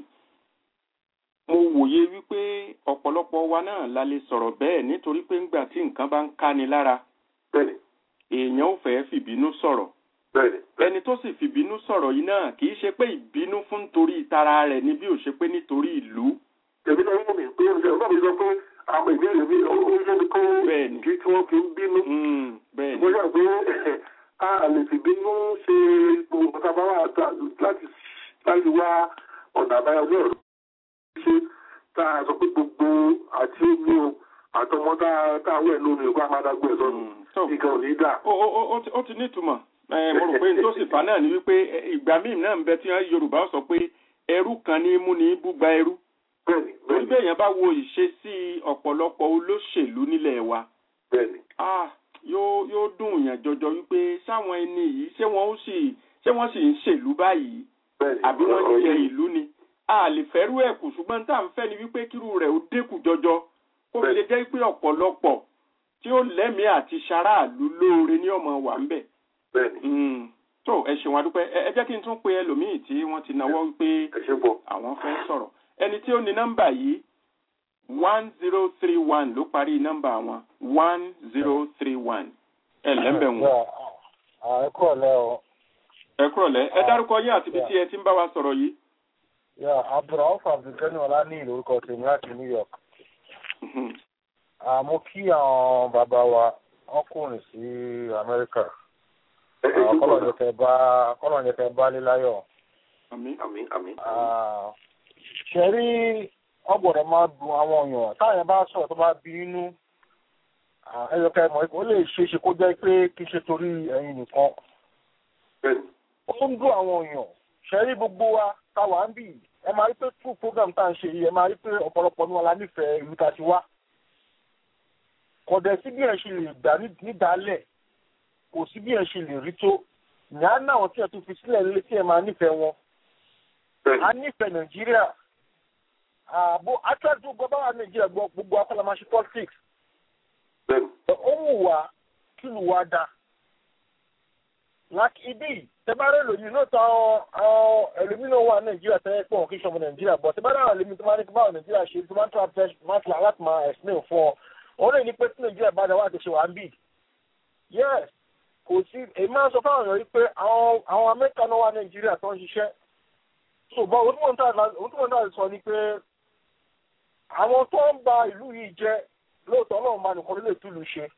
mo wòye wípé ọ̀pọ̀lọpọ̀ wa náà la lè sọ̀rọ̀ bẹ́ẹ̀ nítorí pé ńgbà tí nǹkan bá ń káni lára èèyàn ò fẹ́ fìbínú sọ̀rọ̀ ẹni tó sì fìbínú sọ̀rọ̀ yìí náà kì í ṣe pé ìbínú fún torí tara rẹ̀ ni bí ò ṣe pé nítorí ìlú. èmi náà wọ́n mi pé ọ̀gá mi sọ pé àwọn ìbéèrè mi ó yẹ mi kó kí tí wọ́n fi ń bínú. mo yà pé a lè fìbínú ṣe gbogbo nǹkan bá wà láti wá ọ̀nà àbáyọ ní ọ̀rọ̀ ṣe tá a sọ pé gbogbo àti omi o àtọmọ tá a wẹ̀ lómi o kó a máa dágbé ẹ̀ sọ́nù nǹkan ò ní dà. ó ti nítumọ̀ mo rò pé tó sì fà náà ni wípé ìgbà míì náà ń bẹ tí yorùbá sọ pé ẹrú kan ní mú ní búgba ẹrú. torí bẹ́ẹ̀ yẹn bá wo ìṣesí ọ̀pọ̀lọpọ̀ olóṣèlú nílẹ̀ wa. yóò yóò dùn yàn jọjọ wípé sáwọn ẹni yìí ṣé wọ́n sì ṣé wọ́n sì ń ṣèlú báyìí àbí wọ́n ń jẹ ìlú ni a lè fẹ́rú ẹ̀ kù ṣùgbọ́n tá à ń fẹ́ ni wípé kírú rẹ̀ ó dínkù jọjọ kó fi lè jẹ́ pé ọ̀pọ̀lọpọ̀ tí ó lẹ́mìí àti ṣaráàlú lóore ní ọmọ wà ń bẹ̀. tó ẹ ṣeun adúpẹ́ ẹ jẹ́ kí n tún pe ẹlòmíì tí wọ́n ti náwó wípé àwọn fẹ́ sọ̀rọ̀ ẹni tí ó ní nọ́mbà yìí one zero three one ló parí nọ́mbà wọn one zero three one ẹ lẹ́mbẹ̀ wọn. ẹ kúrọ̀ lẹ́ o. ẹ kúrọ̀ lẹ́ ẹ dárúkọ yín àti ibi tí ẹ ti ń bá wa sọ̀rọ̀ yìí. Yeah, Abdulrauf Abdulkani Ọlání lórúkọ tèmi láti New York. Mo kí àwọn bàbá wa ọkùnrin sí Amẹ́ríkà. Kọ́lọ̀ ní kẹ bá líláyọ̀. Àmín àmín àmín. Ṣé rí ọgbọ̀dọ̀ máa dùn àwọn èèyàn táyà bá sọ̀rọ̀ tó bá bí inú. Ẹyọkẹ́ mọ̀ ó lè ṣe é ṣe kó jẹ́ pé kí ṣe torí ẹ̀yin nìkan. Ó ń dùn àwọn èèyàn. Ṣé rí gbogbo wa táwa ń bì ẹ máa rí pé true program tá à ń ṣe yìí ẹ máa rí pé ọ̀pọ̀lọpọ̀ ní wọn la nífẹ̀ẹ́ ìlú ta ti wá. kọ̀dẹ̀ sí bí ẹ ṣe lè gbà nídàálẹ̀ kò sí bí ẹ ṣe lè rí tó ìyá náà tí ẹ tún fi sílẹ̀ lé tí ẹ máa nífẹ̀ẹ́ wọn. a nífẹ̀ẹ́ nàìjíríà ààbò atẹ́jú gbọ́dọ̀ wà nàìjíríà gbọ́ gbogbo akọ́lá máa ṣe politics. ó wù wá kí lù wá dáa láti ibi tẹ́bárẹ́ lòyìn náà tán àwọn ẹlòmínà wà nàìjíríà tẹ́lẹ̀ pọ̀ kí sọmọ nàìjíríà bọ̀ tẹ́bárẹ́ àwọn ẹlòmínà tó máa ní kí báwọn nàìjíríà ṣe tó máa ń tọ́ máa ti láti máa explain fún ọ òun lè ní pé tí nàìjíríà bá dáwọ́ àti ṣe wà ń bì yes kò sí èyí máa ń sọ fáwọn èèyàn pé àwọn amẹ́ríkà náà wà nàìjíríà tó ń ṣiṣẹ́ so bọ́ ohun tí wọ́n náà sọ ni pé àwọn tó ń ba ìlú yìí jẹ́ lóòótọ́ náà máa nìkan lè túlù ṣe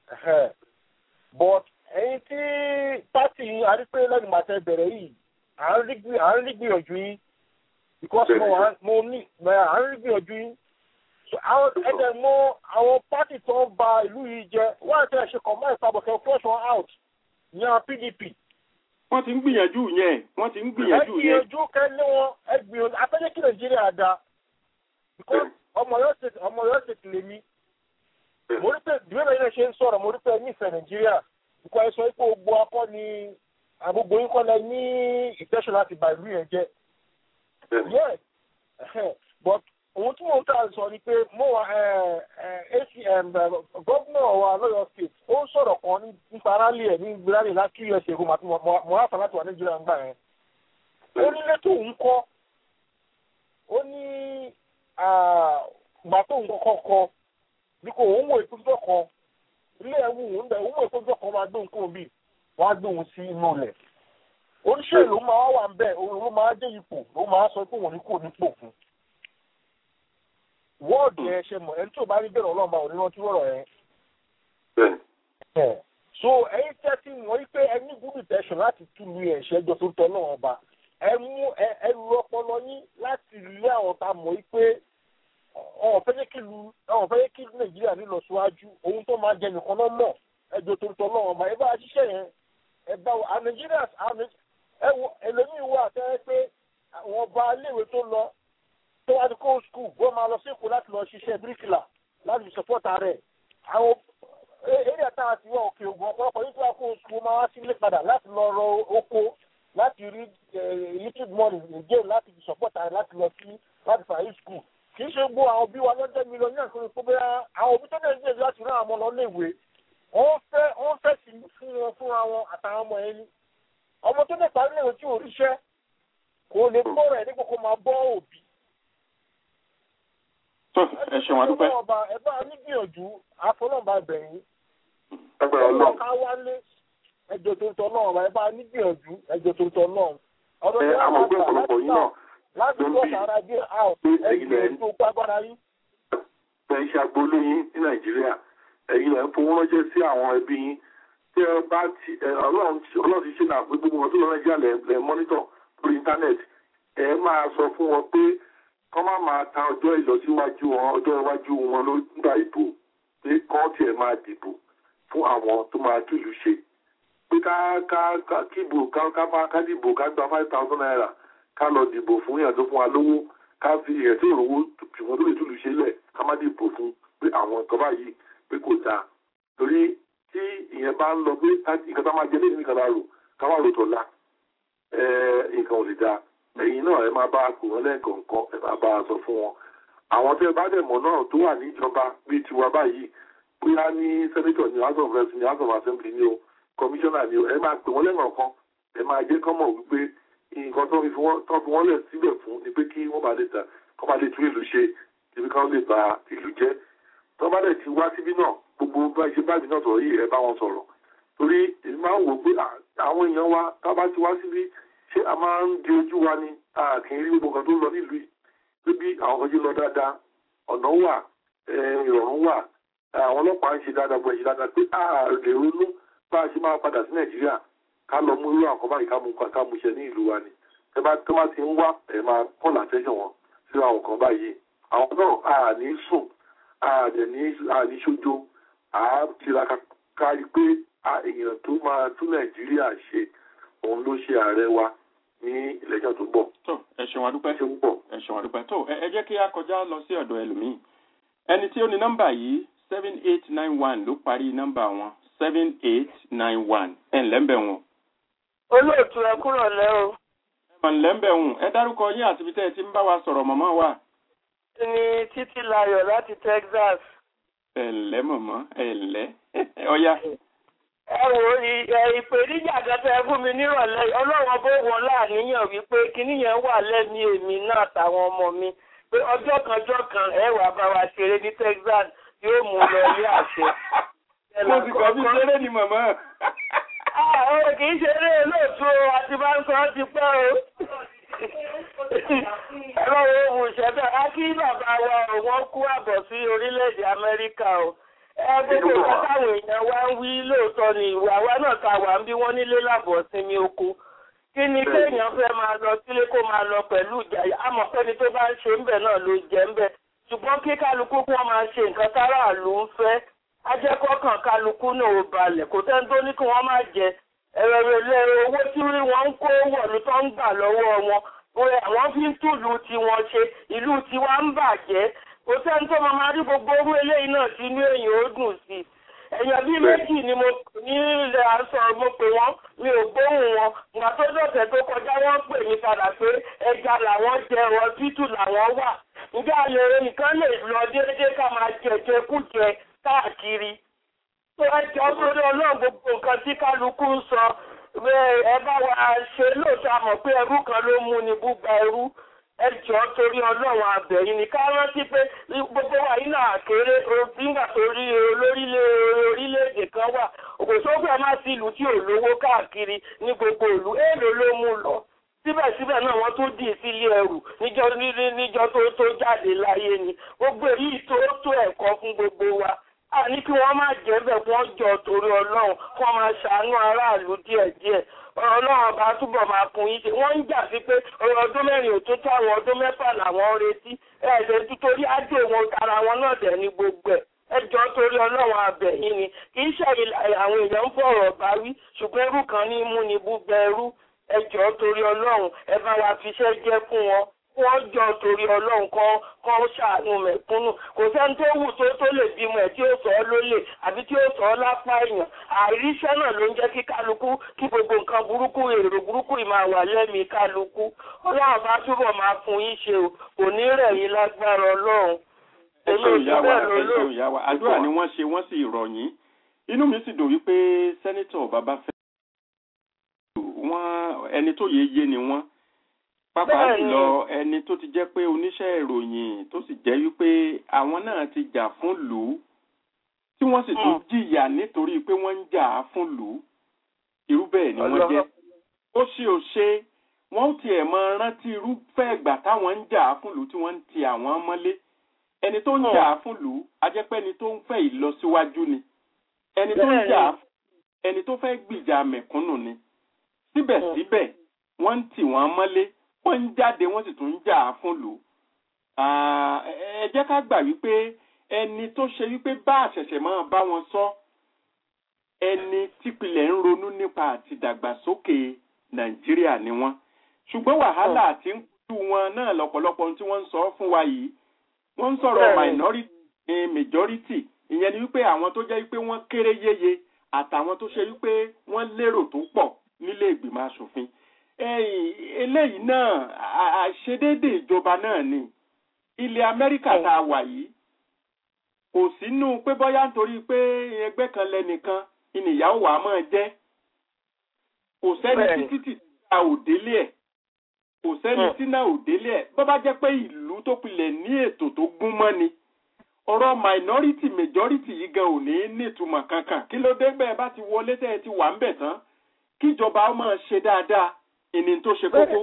but ẹ̀yin tí pátì arípé lẹ́nu màtẹ bẹ̀rẹ̀ yìí à ń rí gbìyànjú yín because mo wà mo ní à ń rí gbìyànjú yín àwọn ẹ̀dẹ̀ mọ àwọn pátì tó ń ba ìlú yìí jẹ́ wọ́n àti ẹ̀ṣẹ̀ kọ̀ mọ́ ìpàbọ̀kẹ́ flush one out ní àwọn pdp. wọ́n ti ń gbìyànjú yẹn wọ́n ti ń gbìyànjú ẹ yẹn. gbìyànjú kẹ́lé wọn ẹ gbìyànjú afẹ́lẹ́ kí nàìjíríà da because ọmọ yóò ṣe ọmọ yóò ṣe tìlẹ̀ mi. mo rí pé ìdílé náà ṣe ń sọ̀rọ̀ mo rí pé nífẹ̀ẹ́ nàìjíríà because ẹ sọ pé gbogbo akọ ni àgbogbo yín kọ́ lẹ ní ìtẹ́sọ̀ láti bà ìlú yẹn jẹ́. yes but ohun tí mo ń tà sọ ni pé mo wà acm gómìnà wa lọ́yọ̀ state ó ń sọ̀rọ̀ kan nípa rálì ẹ̀ ní gbéraní láti us èkó màtí mo ráfà láti wà nàìjíríà ń gbà yẹn. ó ní lẹ́tọ̀ òun kọ́ ó ní gbà tó ń kọ́kọ́ kọ́ bí kò òun wò ìpínlẹ̀ kan ilé ẹ̀wù òun bẹ̀ òun wò ìpínlẹ̀ kan máa gbé òun kúrò bí wọ́n á gbé òun sí inú rẹ̀. oníṣẹ́ ìlú máa wà ń bẹ̀ òun ló máa dé ipò ló máa sọ pé òun ní kò ní pò fún wọ́ọ̀dù yẹn ṣe mọ̀ ẹni tí ò bá rí bẹ̀rẹ̀ ọlọ́run bá òní rántí rọ̀rọ̀ yẹn. so ẹyin tẹ́tí wọ́n rí pé ẹni gúdù tẹ̀sán láti túlù yẹn ṣẹ́jọ́ tó tọ́ náà ọba ẹ mú ẹ lu ọpọlọ yín láti lé àwọn tá a mọ̀ yí pé ọ̀hún fẹ́ kí lu ọ̀hún fẹ́ kí nàìjíríà nílọ síwájú ohun tó máa jẹ nìkan náà mọ̀ ẹjọ́ tó tọ́ náà ọba ẹ bá ṣiṣẹ́ yẹn ẹ bá wọ nàìjíríà ẹ wo ẹlòmíì wà tẹ́ pé àwọn ọba iléèwé tó lọ tó wá ní kó skul wọ́n máa lọ sí èkó láti lọ ṣiṣẹ́ bíríkìlà láti fi sọ́pọ́tà rẹ̀ àwọn eré ẹ̀ta àti wọ́n òkè ògùn ọ̀pọ̀lọpọ̀ yìí tó wá kó skul máa wá sílé padà láti lọ rọ oko láti rí little money again láti fi sọ́pọ́tà rẹ̀ láti lọ sí láti fàáyé skul kì í ṣe gbó àwọn òbí wa lọ́jọ́ mílíọ̀nù ní àkókò pé bẹ́ẹ̀ àwọn òbí tó dẹ̀ ń gbèsè láti rán àwọn ọmọ lọ léèwé wọ́n fẹ́ wọ́n fẹ́ sí fún wọn fúnra wọn àtàwọn ọmọ ẹni ọmọ tó dẹ̀ parí léèwé tí ò ríṣẹ́ kò lè gbọ́ rẹ̀ dípò kó máa bọ́ òbí ẹ ṣeun adúpẹ́. ẹ bá a nígbìyànjú àfọlọ́ọ̀bá bẹ̀yìn. agbára ọlọ́run. ká wálé ẹjọ́ tó ń tọ́ náà ẹ bá a nígbìyànjú ẹjọ́ tó ń tọ́ náà. ọ̀dọ̀ ẹ àwọn ọgbẹ́ ọ̀pọ̀lọpọ̀ yìí náà láti bọ́ sára dé out ẹgbẹ́ tó gbàgbára yín. ẹ ṣe agboolé yín ní nàìjíríà ẹ̀yin lẹ́ ń fowó ránṣẹ́ sí àwọn ẹbí yín tí ẹ bá ti ọlọ́run ti ṣe náà pé gbogbo wọn tó lọ nàìjíríà lẹ́ mọ́nítọ̀ lórí íńtánẹ́ẹ̀tì ẹ máa sọ fún wọn pé kọ́ má máa ta ọjọ́ ìlọsíwájú wọn ọjọ́ iwájú wọn ló nígbà ìbò pé kọ́ tiẹ̀ máa dìbò fún àwọn tó máa túlù ṣe pé ká ká ká kíbò ká ká bá ká dìbò ká gba five thousand naira ká lọ dìbò fún yàn tó fún wa lówó ká fi ìrẹsì òrówó ṣùgbọ́n tó lè túlù ṣe lẹ̀ ká má dìbò fún pé àwọn nǹkan báyìí pé kò dáa torí tí ìyẹn bá ń lọ pé nǹkan tá máa jẹ lẹ́yìn nìkan láàrò ká má rò tọ̀la nǹkan ò lè dáa ẹ̀yin náà ẹ máa bá a kù wọ́n lẹ́ẹ̀kọ̀ọ̀kan ẹ máa bá a sọ fún wọn. àwọn tẹ́ ẹ bá dẹ̀ mọ̀ náà tó wà níjọba bíi tiwa báyìí bóyá ní sẹ́nẹ́tọ̀ ní house of reps ní house of assembly ní o commissioner ní o ẹ máa pè wọ́n lẹ́ẹ̀kọ̀ọ̀kan ẹ máa jẹ́ kán mọ̀ wípé nǹkan tó fi wọ́n lẹ̀ síbẹ̀ fún ni pé kí wọ́n bá lè ta kọ́ bá lè tún ìlú ṣe ibi kan lè ba ìlú jẹ́ tó bá dẹ̀ ti wá síbí náà gbogbo bá ṣe báàbí náà sọ̀rọ̀ yìí ẹ bá wọn sọ̀rọ̀ torí èmi máa ń wò pé àwọn èèyàn wa tá bá ti wá síbí ṣé a máa ń di ojú wa ni a kì í rí gbogbo nǹkan tó ń lọ nílùú yìí níbi àwọn kan ṣe lọ dáadáa ọ̀nà wà ìrọ̀rùn wà àwọn ọlọ́pàá ń ṣe dáadáa bọ̀ ẹ̀ ṣe dáadáa pé a lè ronú bá a ṣe máa padà sí nàìjíríà ká lọ mú irú àwọn kan báyìí ká mú ká mú ṣe ní ìlú wa ni ẹ bá tó bá ti ń wá ẹ máa kọ́ làtẹ́sẹ̀ wọn sí àwọn kan báyìí àwọn náà a ní sùn a dẹ̀ ní a ní ṣojo a tiraka kárí pé èèyàn tó máa tún nàìjíríà ṣe òun ló ṣe ààrẹ wa ní ìlẹ́jọ́ tó bọ̀. tó ẹ ṣeun adúpẹ́ ṣe ń bọ̀. ẹ ṣeun adúpẹ́ tó ẹ jẹ́ kí a kọjá lọ sí ọ̀dọ̀ ẹlòmíì ẹni tí ó ní nọ́mbà yìí seven eight nine one ló parí nọ́mbà wọn seven eight nine one ẹ̀ ǹlẹ́ ń bẹ̀ wọn. olóòtú ẹ kúrò lẹ́ o. ẹ mà ǹlẹ́ ń bẹ̀ wọn ẹ dárúkọ yín àti ibi tẹ́ ẹ ti ń bá wa sọ̀rọ̀ mọ̀mọ́ wa. ní títí layọ̀ láti Texas. ẹ ǹlẹ́ mọ̀mọ́ ẹ ǹlẹ́ ọ̀ya ẹ wò ìpèníjà kẹtẹ fún mi nírọ̀lẹ́ ọlọ́run bó wọn láàníyàn wípé kíní yẹn wà lẹ́mí èmi náà àtàwọn ọmọ mi pé ọjọ́ kanjọ́ kan ẹ wà bá wa ṣeré ní Texas yóò mú lọ ilé àṣẹ. mo ti kọ́ bí ṣeré ni màmá. ọ̀rọ̀ kì í ṣeré lóòtú o àti bá ń sọ ọ́ ti pẹ́ o. ọlọ́run òun ìṣẹ́bẹ̀ á kí bàbá wa òun kú àbọ̀ sí orílẹ̀-èdè Amẹ́ríkà o gbogbo nǹkan táwọn èèyàn wá ń wí lóòótọ́ ni ìwà wa náà ta wà ń bí wọ́n nílé lábọ̀ sinmi oko kí ni kéèyàn fẹ́ máa lọ sílé kó máa lọ pẹ̀lú ìjà àmọ́ pẹ́ni tó bá ń ṣe ń bẹ̀ náà ló jẹ́ ń bẹ̀ ṣùgbọ́n kí kálukú kí wọ́n máa ṣe nǹkan táráàlú ń fẹ́ ajẹ́kọ̀ọ́kàn kálukú náà ò balẹ̀ kò sẹ́ni tó ní kí wọ́n má jẹ ẹ̀rẹ̀rẹ̀ owó tí wọ́n ń kó wọ̀lú tó ń gbà lọ́wọ́ wọn bóyá àwọn fi ń túlù tiwọn ṣe ìlú tiwa ń bàjẹ́ kò sẹ́ni tó máa máa rí gbogbo owó eléyìí náà tí inú èèyàn ó dùn sí i èèyàn bíi méjì ni mo ní ilẹ̀ aṣọ mo pè wọ́n mi ò gbóhùn wọn ìgbà tó dọ̀tẹ̀ tó kọjá wọ́n pè mí padà pé ẹja làwọn jẹ ọ̀rọ̀ títù làwọn wà ǹjẹ́ àlè nǹkan lè lọ déédéé ká máa jẹjẹ kújẹ káàkiri tó ẹjọ́ sórí ọlọ́run gbogbo nǹkan tí kálukú ń sọ ẹ bá wa ṣe lóòótọ́ àmọ̀ pé ẹrú kan ló mú ni búgba ẹrú ẹjọ́ torí ọlọ́run abẹ̀yìn ní ká rántí pé gbogbo wa yìí náà kéré nígbà tó rí orílẹ̀-èdè kan wà òkòsógbè má sí ìlú tí ò lówó káàkiri ní gbogbo ìlú èèlò ló mú lọ síbẹ̀síbẹ̀ náà wọ́n tún dì sílé ẹrù níjọ́ níjọ́ tó tó jáde láyé ni gbogbo èyí tó tó ẹ̀kọ́ fún gbogbo wa a ní kí wọ́n má jẹ́ bẹ̀ kí wọ́n jọ torí ọlọ́run kí wọ́n máa ṣàánú aráàlú díẹ̀díẹ̀ ọlọ́run ọba túbọ̀ máa kun yín ṣe wọ́n ń jà sí pé ọdún mẹ́rin ò tó tó àwọn ọdún mẹ́fà làwọn ń retí ẹ̀ẹ́dẹ̀ títorí ájò wọn ara wọn náà dẹ̀ ní gbogbo ẹ̀ ẹjọ́ torí ọlọ́run abẹ̀yìn ni kì í ṣe àwọn èèyàn ń fọ̀rọ̀ bá wí ṣùgbọ́n ẹrú kan ní mú ni búgbẹ ẹrú ẹjọ́ torí ọlọ́run ẹ bá wa fiṣẹ́ jẹ́ fún wọn wọ́n jọ torí ọlọ́run kan kan ṣàánú mẹ̀kúnnù kò sẹ́ni tó wù tó tó lè bímọ ẹ̀ tí ó sọ ọ́ lólè àbí tí ó sọ ọ́ lápá èèyàn àìríṣẹ́ náà ló ń jẹ́ kí kálukú kí gbogbo nǹkan burúkú èrò burúkú yìí máa wà lẹ́mìí kálukú ọlọ́run bá túbọ̀ máa fún yín ṣe o kò ní rẹ̀ yín lágbára ọlọ́run. ẹ ṣeun ìyá wa ẹ ṣeun ìyá wa àdúrà ni wọ́n ṣe wọ́n sì rọ̀ yín inú mi sì dùn wípé sẹ́nítọ̀ babafẹ́ wọ́n ẹni tó yé yé ni wọ́n pàápàá jùlọ ẹni tó ti jẹ́ pé oníṣẹ́ ìròyìn tó sì jẹ́ wípé àwọn náà ti jà fún lù ú tí wọ́n sì tún jìyà nítorí pé wọ́n ń jà fún lù ú irú bẹ́ẹ̀ ni wọ́n jẹ́ ó ṣe ò ṣe wọ́n ó tiẹ̀ mọ rántí irúfẹ́ ìgbà táwọn ń jà fún lù ú tí wọ́n ń ti àwọn mọ́lé ẹni tó ń jà fún lù ú ajẹ́pẹ́ ẹni tó ń fẹ́ ìlọsíwájú ni ẹni tó ń jà ẹni tó fẹ́ gbìjà mẹ̀kúnnù ni síbẹ̀síbẹ̀ wọ́n ń tì wọ́n mọ́lé wọ́n ń jáde wọ́n sì tún ń jà á fún lò. ẹ jẹ́ ká gbà wípé ẹni tó ṣe wípé bá àṣẹ̀ṣẹ̀ máa bá wọn sọ ẹni típìlẹ̀ ń ronú nípa àti dàgbàsókè nàìjíríà ni wọ́n. ṣùgbọ́n wàhálà àti ń kú wọn náà lọ́pọ̀lọpọ̀ ohun tí wọ́n ń sọ fún wa yìí wọ́n ń sọ̀rọ̀ minority ní majority ìyẹn ni wípé àwọn tó jẹ́ wípé wọ́n kéré yéye àtàwọn tó ṣe wípé wọ́n lérò tó pọ̀ nílé ìgbìmọ̀ asòfin eléyìí náà àṣedédé ìjọba náà ni ilẹ̀ amẹ́ríkà tá a wà yìí kò sínú pé bọ́yá nítorí pé ẹgbẹ́ kan lẹ́nìkan ìnìyàwó wa máa jẹ́ kò sẹ́ni títí tí a ò délé ẹ̀ kò sẹ́ni tí náà ò délé ẹ̀ bọ́ bá jẹ́ pé ìlú tó pilẹ̀ ní ètò tó gún mọ́ ni ọ̀rọ̀ minority majority yìí gan ò ní nítumọ̀ kankan kí ló dé bẹ́ẹ̀ bá ti wọlé tẹ́ ẹ ti wà ń bẹ̀ tán kíjọba máa ṣe dáadáa ìní tó ṣe kókó.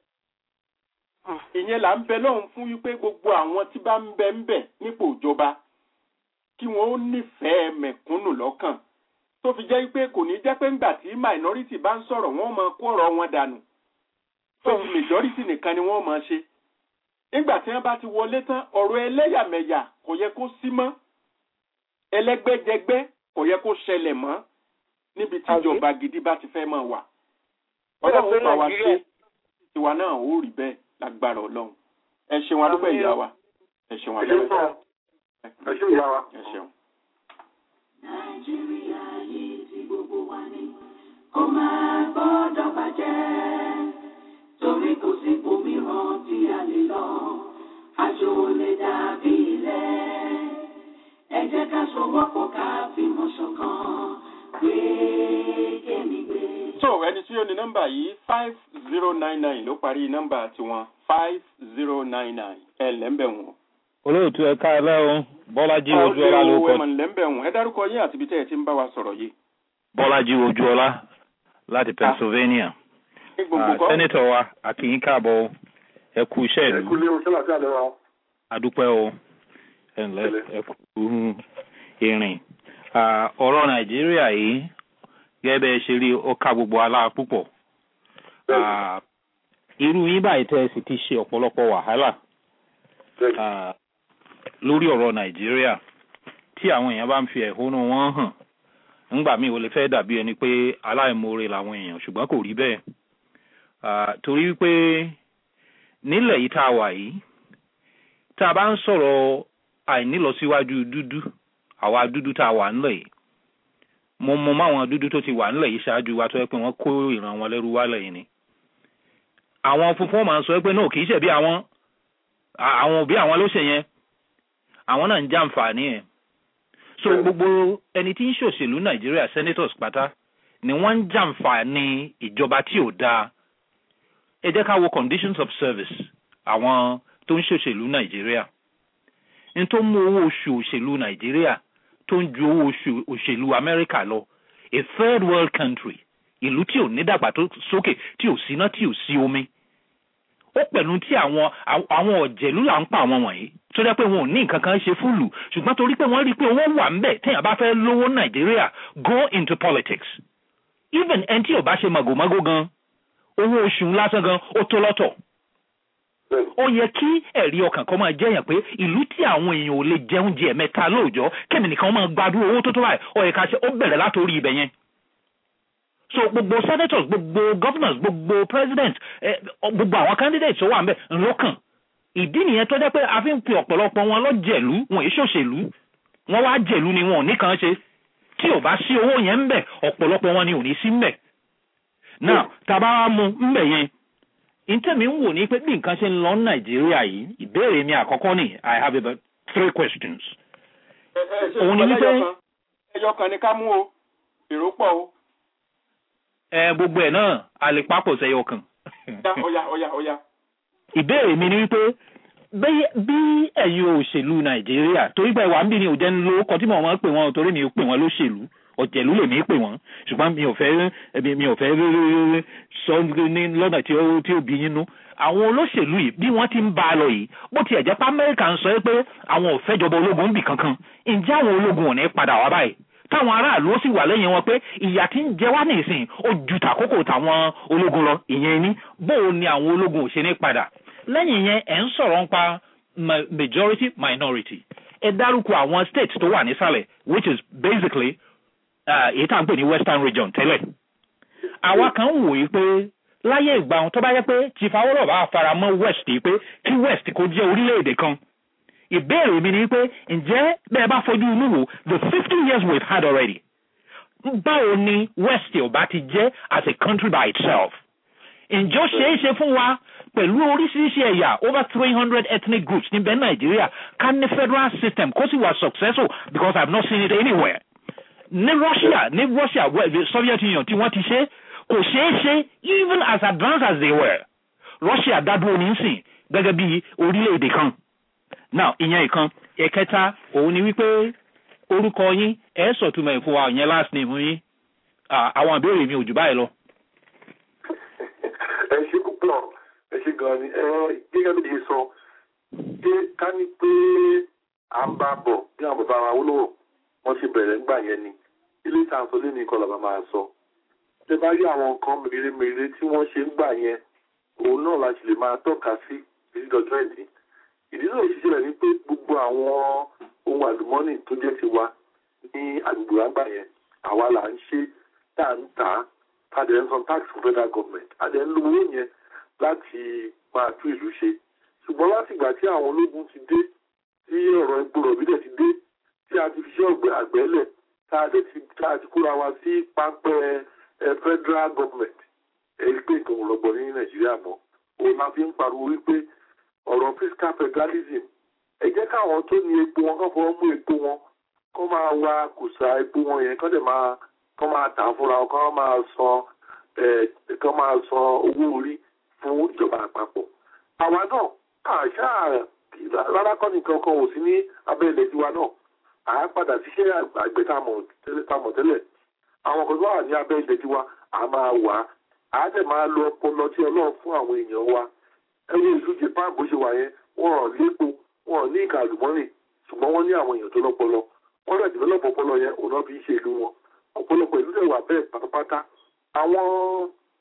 ìyẹn là ń bẹ lọ́hùn fún wípé gbogbo àwọn tí bá ń bẹ ń bẹ nípò ìjọba kí wọ́n ó nífẹ̀ẹ́ mẹ̀kúnnù lọ́kàn tó fi jẹ́ wípé kò ní jẹ́ pé ńgbà tí minority bá ń sọ̀rọ̀ wọ́n máa kó ọ̀rọ̀ wọn dànù tó fi majority nìkan ni wọ́n máa ṣe. nígbà tí wọ́n bá ti wọlé tán ọ̀rọ̀ ẹlẹ́yàmẹ̀yà kò yẹ kó sí mọ́ ẹlẹ́gbẹ́jẹgbẹ́ kò yẹ kó ṣẹlẹ̀ mọ́ níbi tí ìjọba gidi bá ti fẹ́ máa wà. ọlọ́run bá wa ṣe tiwa náà ó rí bẹ́ẹ̀ lágbára ọlọ́run. ẹ ṣeun adúpẹ́ ìyá wa. ẹ ṣeun adúpẹ́. ẹ ṣeun ìyá wa. ẹ ṣeun. nàìjíríà yìí tí gbogbo wa ní kó máa gbọ́dọ̀ bàjẹ́ torí kò sí òmíràn tí a lè lọ àjò lè dàbí ilé ẹ jẹ́ ká sowọ́pọ̀ ká fìmọ̀ ṣọ̀kan gbé kémi gbé. so ẹni tí ó ní nọ́mbà yìí five zero nine nine ló parí nọ́mbà tiwọn five zero nine nine ẹ lẹ́ńbẹ̀ wọn. olóòtú ẹ káàlẹ́ o bọ́lájí ojúọlá ló kọ. ẹ mọ̀ lẹ́ńbẹ̀ wọn ẹ dárúkọ yín àti ibi tẹ́ ẹ ti ń bá wa sọ̀rọ̀ yìí. bọ́lájí ojúọlá láti pennsylvania. sẹ́nitọ̀ wa àkìyín káàbọ̀ ẹ kú iṣẹ́ ìlú. ẹ kú lé o sọ́nà sí àlẹ́ wa. adúpẹ́ o ẹ ǹlẹ́ ẹ kú ìrìn. ọ̀rọ̀ nàìjíríà yìí gẹ́gẹ́ bẹ́ẹ̀ ṣe rí ó ká gbogbo aláà púpọ̀ Ah, irú yín báyìí tẹ́ ẹ sì ti ṣe ọ̀pọ̀lọpọ̀ wàhálà ah, lórí ọ̀rọ̀ nàìjíríà tí àwọn èèyàn bá ń fi ẹ̀hónú wọn hàn ńgbà míì ó lè fẹ́ dàbí ẹni pé aláìmoore làwọn èèyàn ṣùgbọ́n kò rí bẹ́ẹ̀ Ah, torí wípé nílẹ̀ yìí tá a wà yìí tá a bá ń sọ̀rọ̀ àìnílọsíwájú dúdú àwa dúdú tá a wà ńlẹ̀ yìí mo mọ máwọn dúdú tó ti wà ńlẹ̀ yìí ṣáájú wa tó yẹ pé wọ́n kó ìran wọn lẹ́rú wálẹ̀ yìí ni àwọn funfun máa ń sọ pé náà kì í ṣe bí àwọn à- àwọn òbí àwọn ló ṣe yẹn àwọn náà ń jàǹfààní ẹ̀ so gbogbo ẹni tí ń ṣòṣèlú nàìjíríà senators pátá ni wọ́n ń jàǹfààní ìjọba tí ò dáa ẹ jẹ́ ká wo conditions of service àwọn tó ń ṣòṣèlú nàìjíríà n tó mú owó oṣù òṣèlú nàìjíríà tó ń ju owó oṣù òṣèlú amẹ́ríkà lọ a third world country ìlú tí ò ní dàgbàsókè tí ò síná tí ò sí omi ó pẹ̀lú tí àwọn àwọn ọ̀jẹ̀lú là ń pa àwọn wọ̀nyí tó jẹ́ pé wọn ò ní nǹkan kan ṣe fúlù ṣùgbọ́n torí pé wọ́n rí i pé owó wà ń bẹ̀ téèyàn bá fẹ́ lówó nàìjíríà go into politics even ẹni tí ò bá ṣe màgòmágó gan owó oṣù lásán gan ó tó lọ́tọ̀ ó yẹ kí ẹ̀rí ọkàn kan máa jẹ́yàn pé ìlú tí àwọn èèyàn ò lè jẹun jẹ mẹ́ta lóòjọ́ kẹ́mi nìkan máa gbádùn owó tó tó báyìí ó yẹ ká ṣe ó bẹ̀rẹ̀ látòrí ibẹ̀ yẹn so gbogbo senators gbogbo governors gbogbo president eh, gbogbo àwọn candidates tó wà ń bẹ̀ ńlọ́kàn ìdí nìyẹn tó jẹ́ pé a fi ń pe ọ̀pọ̀lọpọ̀ wọn lọ́jẹ̀lú wọn èso òṣèlú wọn wá jẹ̀lú ni wọn ò ní kan ṣe tí ò bá sí owó yẹn ń bẹ̀ ọ̀pọ̀lọpọ̀ wọn ni ò ní sí ń bẹ̀ now tàbá wa mu ń bẹ̀ yẹn ntẹ́mi ń wò ní pé bí nǹkan ṣe ń lọ ní nàìjíríà yìí ìbéèrè mi àkọ́kọ́ ni i have about three questions. òun ni wípé ẹyọ kan ni ká mú o èrò pọ̀ o. ẹ gbogbo ẹ̀ náà a lè papọ̀ sẹ́yọ kan. ọya ọya ọya. ìbéèrè mi ni wípé bẹ́ẹ̀ bí ẹ̀yin òṣèlú nàìjíríà torí pé ìwà ń bí ni ò jẹ́ ń lo ọkọ̀ tí mo máa ń pè wọ́n torí mi ò pè wọ́n lóṣèlú ọ̀jẹ̀lú lèmi pè wọ́n ṣùgbọ́n mi ò fẹ́ mi ò fẹ́ sọ ní lọ́nà tí ó tí ó bí yín nú àwọn olóṣèlú yìí bí wọ́n ti ń bá a lọ yìí bó tiẹ̀ jẹ́ pé amẹ́ríkà ń sọ pé àwọn ò fẹ́ jọba ológun ń bì kankan ǹjẹ́ àwọn ológun ò ní padà wá báyìí táwọn aráàlú ó sì wà lẹ́yìn wọn pé ìyà tí ń jẹ wá nìsín ó ju tàkókò táwọn ológun lọ ìyẹn ní bóò ni àwọn ológun ò ṣe ní padà lẹ́yìn yẹn ẹ̀ ń sọ̀rọ̀ nípa majority minority ẹ dárúkọ àwọn states tó wà nísàlẹ̀ which is basically èyí tá à ń pè ní western region tẹ́lẹ̀ àwa kan ń wòye pé láyé ìgbà wọn tó bá yẹ pé chief awolowo bá fara mọ́ west yìí pé kí west kó jẹ́ orílẹ̀-èdè kan ìbéèrè mi ni pé ǹjẹ́ bẹ́ẹ̀ bá fojú inú wò the fifty years we've had already báwo ni west ò bá ti jẹ́ as a country by itself ǹjẹ́ ó ṣeé ṣe fún wa pẹ̀lú oríṣiríṣi ẹ̀yà over three hundred ethnic groups níbẹ̀ nàìjíríà ká ní federal system kó sì wà successful because i have not seen it anywhere ní russia ní russia the soviet union tí wọ́n ti ṣe kò ṣeé ṣe even as advanced as they were russia dádúró nísìn gẹ́gẹ́ bí orílẹ̀-èdè kan now ìyẹn ìkan ẹ̀kẹta òun ni wípé orúkọ yín ẹ̀ sọ̀túnmọ̀ ìfún wa ìyẹn last name yín àwọn ìbéèrè mi ò jù báyìí lọ. ẹ ṣe púpọ̀ ẹ ṣe gan ni ẹ gẹ́gẹ́ bí ṣe sọ pé ká ní pé à ń bá bọ̀ bí àwọn bàbá wa wúlò wọ́n ṣe bẹ̀rẹ̀ ńgbà yẹn ni ilé ìtàn sọ lẹ́nu ìkọlà bá máa sọ. ṣé bá rí àwọn nǹkan mèremère tí wọ́n ṣe ńgbà yẹn òun náà la ṣe lè máa tọ́ka sí títí dọjọ́ ẹ̀dín. ìdí náà ṣiṣẹ́ rẹ̀ ni pé gbogbo àwọn ohun àlùmọ́nì tó jẹ́ ti wa ní àgbègbè àgbà yẹn àwa là ń ṣe tá à ń tà á padà ń san tax fún federal government adẹ ń lo owó yẹn láti máa tún ìlú ṣe ṣùgbọ́n láti ìgbà tí àwọn ológun ti dé tí ọ̀rọ̀ epo rọ̀bì dẹ̀ ti dé tí a ti fi ṣe ọ̀gbẹ́ àgbẹ̀lẹ̀ tá a dẹ̀ ti tá a ti kóra wa sí pápẹ́ federal government èyí pé nǹkan ò rọgbọ ní nàìjíríà mọ́ òun máa fi ń pariwo wípé ọ̀rọ̀ fiscal federalism ẹ jẹ́ káwọn tó ní epo wọn kọ́ fọwọ́ mú epo wọn kọ́ máa wa kùsà epo wọn yẹn kọ́ dẹ̀ máa kọ́ máa tà fúnra wọn kọ́ máa san kọ́ máa san owó orí fún ìjọba àpapọ̀. àwa náà àṣà rárá kọ́ nìkan kan ò sí ní abẹ́ ilẹ̀ tiwa náà à á padà síṣẹ́ àgbẹ̀ tá a mọ̀ tẹ́lẹ̀ àwọn kan tó wà ní abẹ́ ilẹ̀ tiwa à máa wà á à á dẹ̀ máa lo ọpọlọ tí ọlọ́run fún àwọn èèyàn wa ẹwé ìlú japan bó ṣe wà yẹn wọn ò lépo wọn ò ní ìka àlùmọ́nì ṣùgbọ́n wọ́n ní àwọn èèyàn tó lọ́pọlọ wọ́n rẹ̀ dìbẹ́lọ́pọ̀ ọpọlọ yẹn òun náà fi ń ṣe ìlú wọn ọ̀pọ̀lọpọ̀ ìlú dẹ̀ wà bẹ́ẹ̀ pátápátá àwọn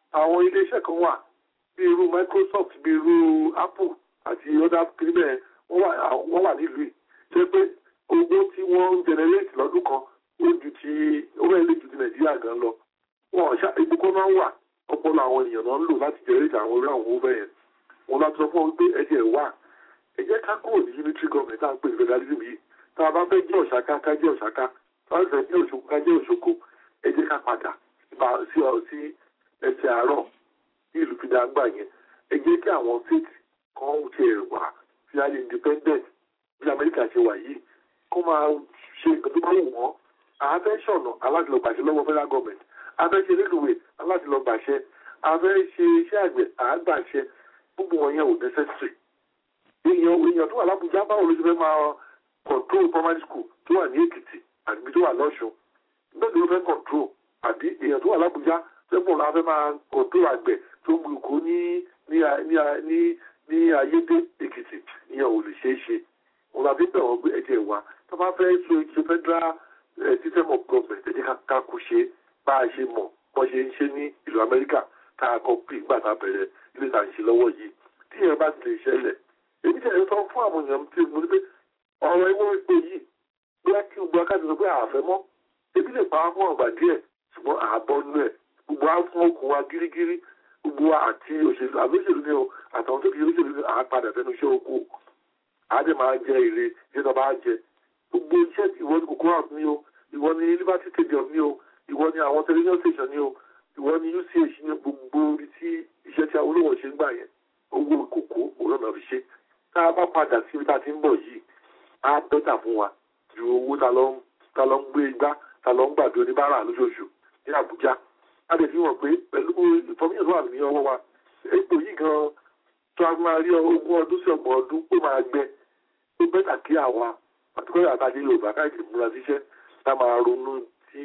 àwọn iléeṣẹ́ kan wà bí irú Microsoft bí irú Apple àti other kìrìbẹ̀ wọ́n wà nílùú yìí ṣe pé owó tí wọ́n ń generate lọ́dún kan ó ju ti owó ẹ̀ lè ju ti Nàìjíríà gan lọ wọn ṣá ìbùkún náà wà ọpọlọ àwọn èèyàn náà ń lò láti generate àwọn orí àwọn owó bẹ́ẹ̀ wọn láti sọ fún wọn pé ẹ̀jẹ̀ ẹ̀ wà ẹ jẹ́ ká kúrò ní unitary government tá à ń pè ní federalism yìí tá a bá fẹ́ jẹ́ ọ̀ṣàká ká jẹ́ ọ̀ṣàká tá a fẹ́ jẹ́ òṣòkò ká jẹ́ òṣòkò ẹ jẹ́ ká padà sí sí ẹsẹ̀ àárọ̀ ní ìlú fìdá gbà yẹn ẹ jẹ́ kí àwọn state kan ti ẹ̀ wà fi àyè independent bí Amẹ́ríkà ṣe wà yìí kó máa ṣe nǹkan tó bá wù wọ́n àfẹ́ ṣọ̀nà aládìlọ́gbàṣẹ lọ́wọ́ federal government afẹ́ ṣe nílùú aládìlọ́gbàṣẹ afẹ́ ṣe iṣẹ́ àgbẹ̀ àgbàṣẹ gbogbo wọn yẹn ò necessary èèyàn èèyàn tó wà lábújá báwo ló ṣe fẹ́ máa control primary school tó wà ní Èkìtì àbí tó wà lọ́ṣun bẹ́ẹ̀ ló fẹ́ control àbí èèyàn tó wà lábújá sẹ́pọ̀ la fẹ́ máa control àgbẹ̀ tó ń gbùkú ní ní ní ní ayédè Èkìtì ìyẹn ò lè ṣeé ṣe wọn la fi bẹ̀ wọ́n gbé ẹ̀jẹ̀ wa tó bá fẹ́ so ṣe federal system of government ẹ̀jẹ̀ ká kú ṣe bá a ṣe mọ̀ bọ́ ṣe ń ṣe ní ìlú Amẹ́ríkà tá a kọ́ pé ìgbà tá a bẹ̀rẹ̀ ilé ìta ń ṣe lọ́wọ́ yìí tí ìyẹn bá ti lè ṣẹlẹ̀ èmi tẹ̀lé sọ fún àwọn èèyàn tí mo ní pé ọ̀rọ̀ ẹgbẹ́ ìpè yìí bóyá kí gbogbo akáàtì sọ pé àfẹ́ mọ́ ebi lè pa á fún ọ̀gbà díẹ̀ ṣùgbọ́n àbọ̀ nú ẹ̀ gbogbo á fún okùn wa gírígírí gbogbo wa àti òṣèlú àlóṣèlú ni o àtàwọn tó fi olóṣèlú ni àápadà fẹnu iṣẹ́ oko àádẹ́ máa jẹ èrè iṣẹ́ tó bá jẹ gbogbo iṣẹ́ ìwọ ni kòkó house ni o ìwọ ni Liberty Stadium ni o ìwọ ni àwọn television station ni o ìwọ ni UCH ni gbogbo ibi tí iṣẹ́ tí Awólọ́wọ̀ ṣe ń gbà yẹn owó kòkó òun náà fi ṣe tá a bá padà sí ibi tá a ti ń bọ̀ yìí á bẹ́tà fún wa ju owó ta lọ ń gbé igbá ta lọ ń gbàgbé oníbàárà lóṣooṣù ní Àbújá a lè fi hàn pé pẹ̀lú ìfọ̀míyàn tó wà ní ọwọ́ wa epo yìí gan tó a máa rí ogún ọdún sí ọgbọ̀n ọdún ó máa gbẹ ó bẹ́tà kí àwa àtikọ́ àtàdé Yorùbá káyọ̀tì múra síṣẹ́ tá máa ronú sí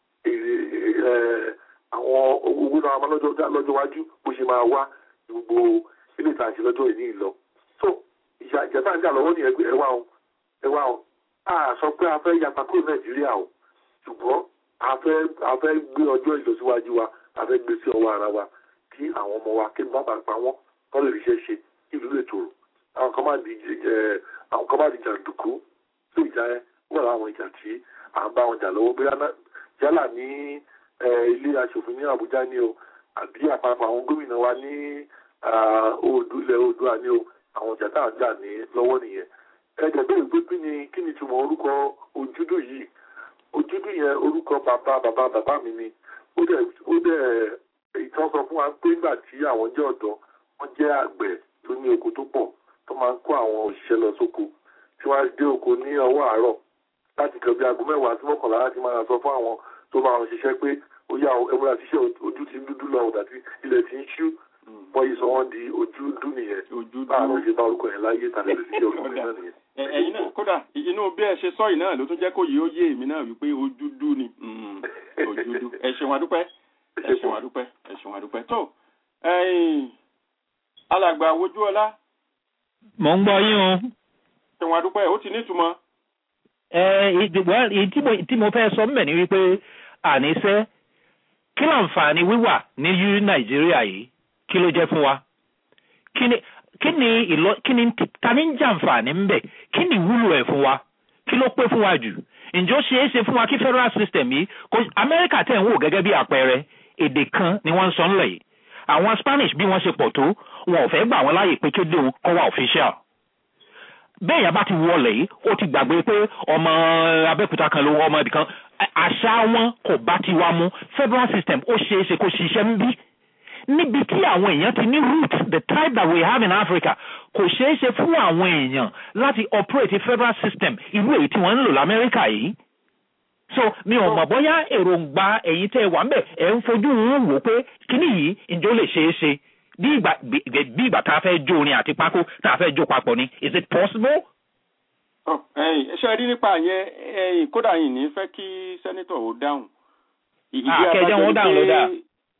èrè àwọn owó náà máa lọ́jọ́ wájú bó ṣe máa wá gbogbo ilé ìtàṣe lọ́jọ́ ìní ìlọ so ìjà ìjẹta ń jà lọ́wọ́ ní ẹgbẹ́ ẹwà o ẹwà o a sọ pé a fẹ́ yapa kúrò Nàìjíríà o ṣùgbọ́n a fẹ́ a fẹ́ gbé ọjọ́ ìlọsíwájú wa a fẹ́ gbé sí ọwọ́ ara wa kí àwọn ọmọ wa kí n bá bàa pa wọ́n kọ́ lè ríṣẹ́ ṣe kí ìlú lè tòrò àwọn kan máa di ẹ àwọn kan máa di jàǹdùkú tó ìjà ẹ wọ́n láwọn ìjà tí à ń bá wọn jà lọ́wọ́ bóyá yálà ní ilé aṣòfin ní Àbújá ni o àbí àpapọ̀ àwọn gómìnà wa ní Oòduà ilẹ̀ Oòduà ni o àwọn ìjà tá à ń jà ní lọ́wọ́ nìyẹn ẹ̀jẹ̀ bẹ́ẹ̀ pé kí ni kí ni túmọ̀ orúkọ ojúdù yìí ojúdù yẹn orúkọ bàbá bàbá bàbá mi ni ó dẹ̀ ó dẹ̀ ìtàn sọ fún wa pé nígbà tí àwọn jẹ́ ọ̀dọ́ wọ́n jẹ́ àgbẹ̀ tó ní oko tó pọ̀ tó máa ń kó àwọn òṣìṣẹ́ lọ sóko tí wọ́n á dé oko ní ọwọ́ àárọ̀ láti kàn bí aago mẹ́wàá sí mọ́kànlá láti máa sọ fún àwọn tó máa ń ṣiṣẹ́ pé ó yá ẹmúra ṣiṣẹ́ ojú ti ń dúdú lọ ọ̀dà tí ilẹ̀ ti ń ṣú wọ́n yìí sọ wọ́n di ojú dú nìyẹn báwọn ṣe bá orúkọ yẹn láyé tàbí lè fi orúkọ yẹn náà nìyẹn. ẹ̀yin náà kódà inú bí ẹ ṣe sọ yìí náà ló tún jẹ́ kó yìí ó yé èmi náà wípé ojú dú ni ojú dú ẹ ṣeun adúpẹ́ ẹ ṣeun adúpẹ́ ẹ ṣeun adúpẹ́ tó alàgbà wojú ọlá. mò ń gbọ́ yín o. ṣeun adúpẹ́ ó ti nítumọ̀. ẹ ìdìbò tí mo fẹ́ sọ mbẹ̀ ni wípé àníṣe kí láǹfààní wíwà ní nàìjíríà yìí kí ló jẹ́ fún wa kí ni kí ni ìlọ kí ni ta ni ń jàǹfààní ń bẹ̀ kí ni ìwúlò ẹ̀ fún wa kí ló pé fún wa jù ǹjẹ́ ó ṣeé ṣe fún wa kí federal system yìí kò amẹ́ríkà tẹ̀ ń wò gẹ́gẹ́ bí àpẹẹrẹ èdè kan ni wọ́n ń sọ ńlẹ̀ yìí àwọn spanish bí wọ́n ṣe pọ̀ tó wọn ò fẹ́ gbà wọ́n láàyè pé kéde òun kọ́ wa official bẹ́ẹ̀ yà bá ti wọlé yìí ó ti gbàgbé pé ọmọ abẹ́òkúta kan ló wọ ọmọ ibì kan àṣà wọn kò bá ti wá mú federal system ó ṣeé ṣe kó ṣiṣẹ́ ń bí níbi tí àwọn èèyàn ti ní root the type that we have in Africa kò ṣeé ṣe fún àwọn èèyàn láti operate federal system irú èyí tí wọ́n ń lò lamẹ́ríkà yìí so mi ò mọ̀ bóyá èròǹgbà ẹ̀yin tẹ́ wà ń bẹ̀ ẹ̀ ń fojú ń wò pé kíní yìí ǹjẹ́ ó lè ṣeé ṣe bí ìgbà bí ìgbà tá a fẹ́ jó orin àti pákó tá a fẹ́ jó papọ̀ ni is it possible. ṣe rí nípa yẹn kódà yìí ní fẹ́ kí sẹ́nitọ̀ ó dáhùn. àkẹ́jẹ́ wọn dáhùn ló dáa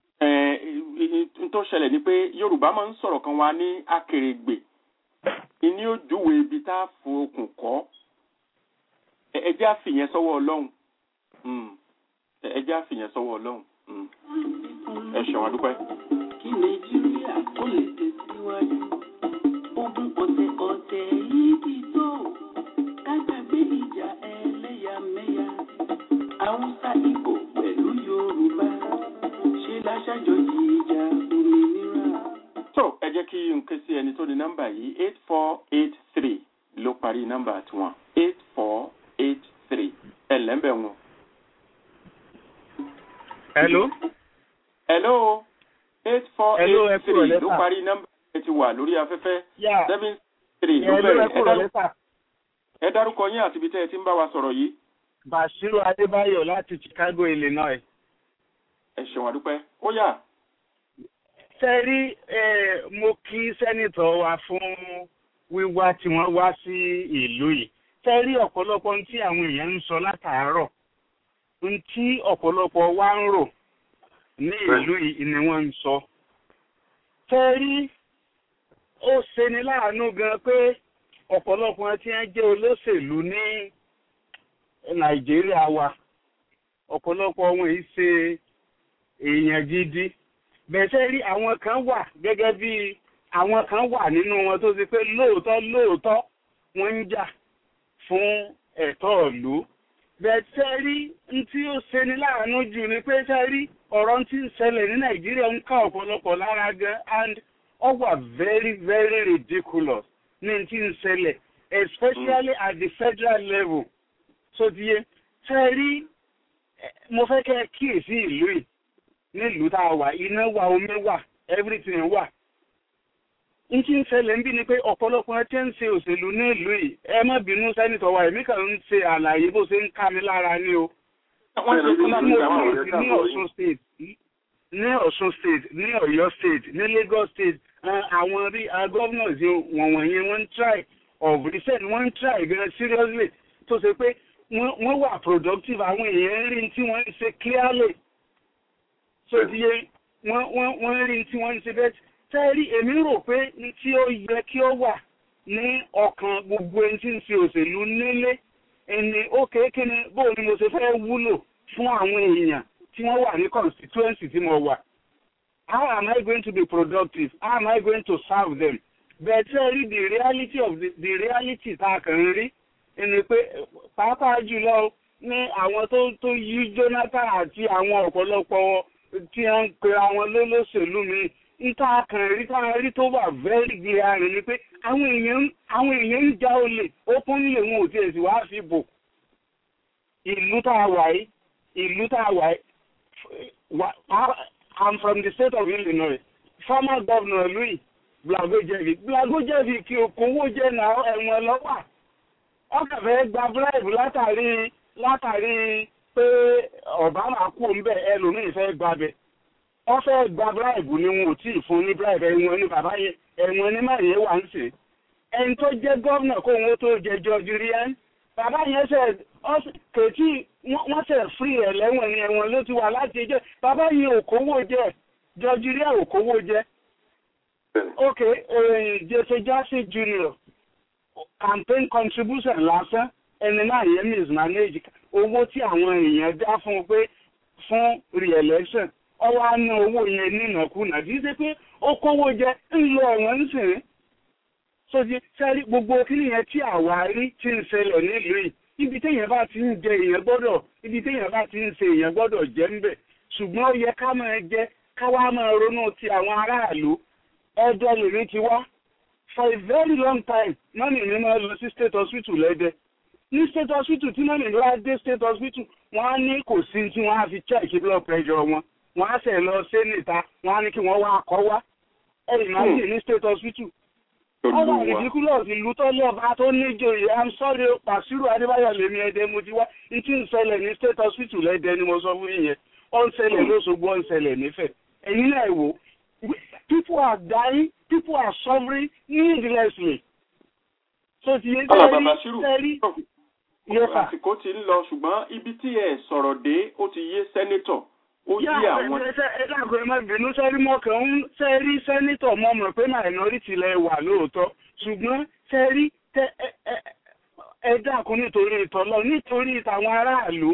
tó ṣẹlẹ̀ ni pé yorùbá máa ń sọ̀rọ̀ kan wa ní akèrègbè ìní òjúwe ibi tá a fo okùn kọ́ ẹjẹ́ àfìyẹn sọ́wọ́ ọlọ́run ẹjẹ́ àfìyẹn sọ́wọ́ ọlọ́run Mm. ẹ ṣeun adúpẹ́. kí nàìjíríà kó lè tẹ̀síwájú. ogun ọ̀tẹ̀ ọ̀tẹ̀ yìí ti tó ká gbàgbé ìjà ẹlẹ́yàmẹ̀yà. haúsá ìgbò pẹ̀lú yorùbá ṣe láṣàjọyọ̀ ìjà òmìnira. tó ẹ jẹ́ kí n ké sí ẹni tó ní nọ́mbà yìí eight four eight three ló parí nọ́mbà tiwọn eight four eight three ẹ lẹ́ńbẹ̀ wọn. hello. hello eight four Hello, ẹ eight kúrò three ló lẹ́sà. parí nọ́mbà ẹ ti wà lórí afẹ́fẹ́ Yeah. seven three ló hello ẹ bẹ̀rẹ̀ ẹ kúrò dárúkọ- lẹ́sà. ẹ dárúkọ yín àti ibi tẹ́ ẹ ti ń bá wa sọ̀rọ̀ yìí. bashiru adébáyọ̀ láti chicago illinois. ẹ ṣeun adúpẹ́ ó yá. sẹ́rí eh, mo kí sẹ́nitọ̀ wa fún wíwá tí wọ́n wá sí ìlú yìí sẹ́rí ọ̀pọ̀lọpọ̀ ohun tí àwọn èèyàn ń sọ látàárọ̀ ohun tí ọ̀pọ̀lọpọ̀ wa ń rò ní ìlú yìí ni wọ́n ń sọ. sẹ́rí ó ṣeni láàánú gan pé ọ̀pọ̀lọpọ̀ tí wọ́n jẹ́ olóṣèlú ní nàìjíríà wa ọ̀pọ̀lọpọ̀ wọn yìí ṣe èèyàn gidi bẹ̀sẹ̀ rí àwọn kan wà gẹ́gẹ́ bí àwọn kan wà nínú wọn tó ti pé lóòótọ́ lóòótọ́ wọ́n ń jà fún ẹ̀tọ́ ìlú bẹ̀sẹ̀ rí n tí ó ṣeni láàánú jù ni pé ṣe rí ọ̀rọ̀ tí ń ṣẹlẹ̀ ní nàìjíríà ń ká ọ̀pọ̀lọpọ̀ lára gan and ó wà very very ridiculous ní tí ń ṣẹlẹ̀ especially at the federal level so ti yé ṣe rí eh, mo fẹ́ kẹ́ ẹ kíyèsí ìlú yìí nílùú tá a wà iná wà omi wà everything wà n tí ń ṣẹlẹ̀ ń bí ni pé ọ̀pọ̀lọpọ̀ ẹ tí ń ṣe òṣèlú nílùú yìí ẹ má bínú sẹ́nitọ̀ wa èmi kàn ń ṣe àlàyé bó ṣe ń ká mi lára ní o. wọ́n ṣe fún láti ìjà wọn ní ọ̀ṣun state ní ọ̀ṣun state ní ọ̀yọ́ state ní lagos state eh, àwọn rí governors wọ̀n wọ̀nyẹn wọ́n ń try of recent wọ́n ń try gan seriously tó ṣe pé wọ́n wọ́n wà productive àwọn èèyàn rí tí wọ́n ń ṣe clearly so ti yé wọ́n wọ́n wọ́n rí tí wọ́n ń ṣe bẹ́ẹ̀ tẹ́rí èmi rò pé ní tí ó yẹ kí ó wà ní ọkàn gbogbo ẹni tí ń ṣe òṣèlú nílé ẹni ó kéèké ni bóun ni mo ṣe fẹ́ wúlò fún àwọn èèyàn tí wọ́n wà ní constituency tí mo wà how am I going to be productive how am I going to serve them but tẹ́rí the reality of the, the reality tá a kàn ń rí ẹni pé pàápàá jùlọ ní àwọn tó tó yí Jonathan àti àwọn ọ̀pọ̀lọpọ̀ tí wọ́n ń pe àwọn lólóṣèlú mi níta kan rí tá a rí tó wà very glaring ni pé àwọn èèyàn àwọn èèyàn ń já olè ó kún nílé wọn ò tiẹ̀ sì wá fi bò ìlú tá a wà yìí ìlú tá a wà yìí wa- I- I'm from the state of Illinois former governor Louis Blagojevic Blagojevic kí okòwò jẹ́ náà ẹ̀wọ̀n lọ́wọ́ ọkàn fẹ́ gba bribe látàrí látàrí pé Obama kú ń bẹ̀ ẹlòmíì fẹ́ gbabẹ̀ wọ́n fẹ́ gba bribe ni wọn ò tí ì fún ní bribe ẹ̀wọ̀n ní bàbá yẹn ẹ̀wọ̀n ní máa yẹn wà ń sè ẹni tó jẹ́ gómìnà kó wọn tó jẹ George Ryan bàbá yẹn ṣe kèétí wọ́n ṣe free ẹ̀ lẹ́wọ̀n ní ẹ̀wọ̀n ló ti wà láti ẹjọ́ bàbá yẹn ò kówó jẹ George Ryan ò kówó jẹ ok Jesse Jackson Jr campaign contribution lásán ẹni náà yẹn mismanage owó tí àwọn èèyàn dá fún un pé fún re-election ọwọ́ á ná owó yẹn nínàkúnà kì í ṣe pé ó kówó jẹ ń lọ ẹ̀wọ̀n ń sìn sójú sẹ́rí gbogbo kíni yẹn tí àwa rí ti ń ṣẹlẹ̀ nílùú yìí ibi téèyàn bá ti ń jẹ èèyàn gbọ́dọ̀ ibi téèyàn bá ti ń ṣe èèyàn gbọ́dọ̀ jẹ́ ń bẹ̀ ṣùgbọ́n ó yẹ ká máa jẹ ká wá máa ronú ti àwọn aráàlú ẹjọ́ lèmi ti wá for a very long time mọ́nì mi máa lọ sí state hospital lẹ́dẹ̀ ní state hospital tí mọ́nì mi wá dé state hospital wọ́n á ní kò sí tí wọ́n á fi check blood pressure wọn wọ́n á sẹ̀ lọ sí níta wọ́n á ní kí wọ́n wá kọ́ wá ẹ̀yìn máa ń dè ní state hospital ọba ridiculous ìlú tó lé ọba tó níjòyè i'm sorry pàṣírù adébáyọ̀ lèmi ẹ̀dẹ̀ mo ti wá n tí ń ṣẹlẹ̀ ní state hospital lẹ́dẹ̀ ni mo sọ fún yín yẹn ó ń ṣẹlẹ̀ lóṣogbo ó ń ṣẹlẹ̀ nífẹ̀ẹ́ ẹ̀yin náà wò people are dying people are suffering needlessly. so ti yé sẹ́rí sẹ́rí àsìkò ti ń lọ ṣùgbọ́n ibi tí ẹ sọ̀rọ̀ dé ó ti yé sẹ́nítọ̀ ó yí àwọn. ẹ dàgbọ́ ẹ má bínú sẹ́rí mọ́kàn ń sẹ́rí sẹ́nítọ̀ mọ́ mọ̀ pé minority lẹ wà lóòótọ́ ṣùgbọ́n sẹ́rí ẹ dàkún nítorí ìtọ́lọ́ nítorí tàwọn aráàlú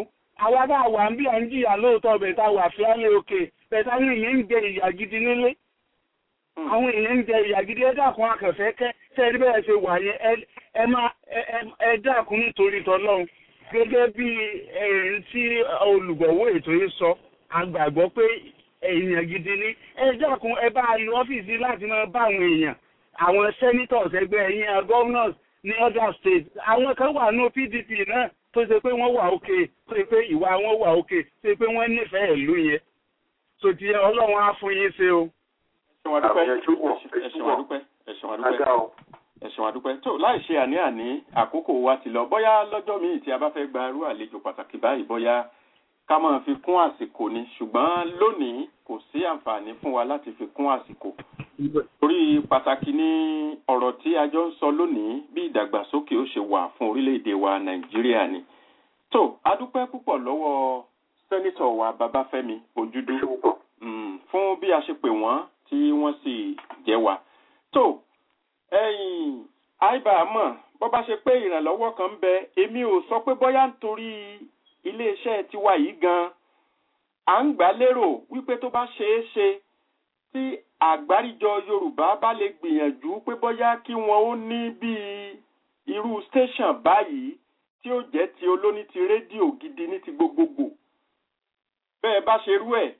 àwa tá a wà ń bí à ń jìyà lóòótọ́ bẹ̀ tá a wà fíálẹ̀ òkè bẹ̀ táwọn èèyàn ń jẹ ìyà gidi nílé àwọn èèyàn ń jẹ ìyà gidi ẹ dákun akẹfẹ kẹ tẹrí bẹ́ẹ̀ ṣe wà yẹn ẹ má ẹ dákun nítorí tọlọ́run gẹ́gẹ́ bí ẹ̀rín tí olùgbọ̀wọ́ ètò yìí sọ àgbàgbọ́ pé èèyàn gidi ní ẹ dákun ẹ bá lu ọ́fíìsì láti máa bá àwọn èèyàn àwọn senators ẹgbẹ́ ẹ̀yìn governors ní other states àwọn kan wà ní PDP náà tó ṣe pé wọ́n wà òkè tó ṣe pé ìwà wọn wà òkè tó ṣe pé wọ́n nífẹ̀ẹ́ ìlú yẹn tó ti ọlọ́run á fún yín ṣe o. ẹ̀sùn àdúpẹ́ ẹ̀sùn àdúpẹ́ ẹ̀sùn àdúpẹ́ ẹ̀sùn àdúpẹ́ tó láì ṣe àní-àní àkókò wa ti lọ bóyá lọ́jọ́ míì tí a bá fẹ́ gba irú àlejò pàtàkì báyìí bóyá ká máa fi kún àsìkò ni ṣùgbọ́n lónìí kò sí àǹfààní fún wa láti fi kún àsìkò torí pàtàkì ní ọ̀rọ̀ tí a jọ ń sọ lónìí bí ìdàgbàsókè ó ṣe wà fún orílẹ̀-èdè wa nàìjíríà ni tó adúpẹ́ púpọ̀ lọ́wọ́ sẹ́nitọ̀ wa babafẹ́mi ojúdú fún bí a ṣe pè wọ́n tí wọ́n sì jẹ́ wa tó ẹ̀yìn àìbàámọ̀ bó bá ṣe pé ìrànlọ́wọ́ kan ń bẹ èmi ò sọ pé bóyá nítorí iléeṣẹ́ tiwa yìí gan à ń gbà lérò wípé tó bá ṣeé ṣe tí àgbáríjọ yorùbá bá lè gbìyànjú pé bóyá kí wọn ó ní bíi irú station báyìí tí ó jẹ́ ti olóní ti rédíò gidi ní ti gbogbogbò bẹ́ẹ̀ bá ṣe rú ẹ̀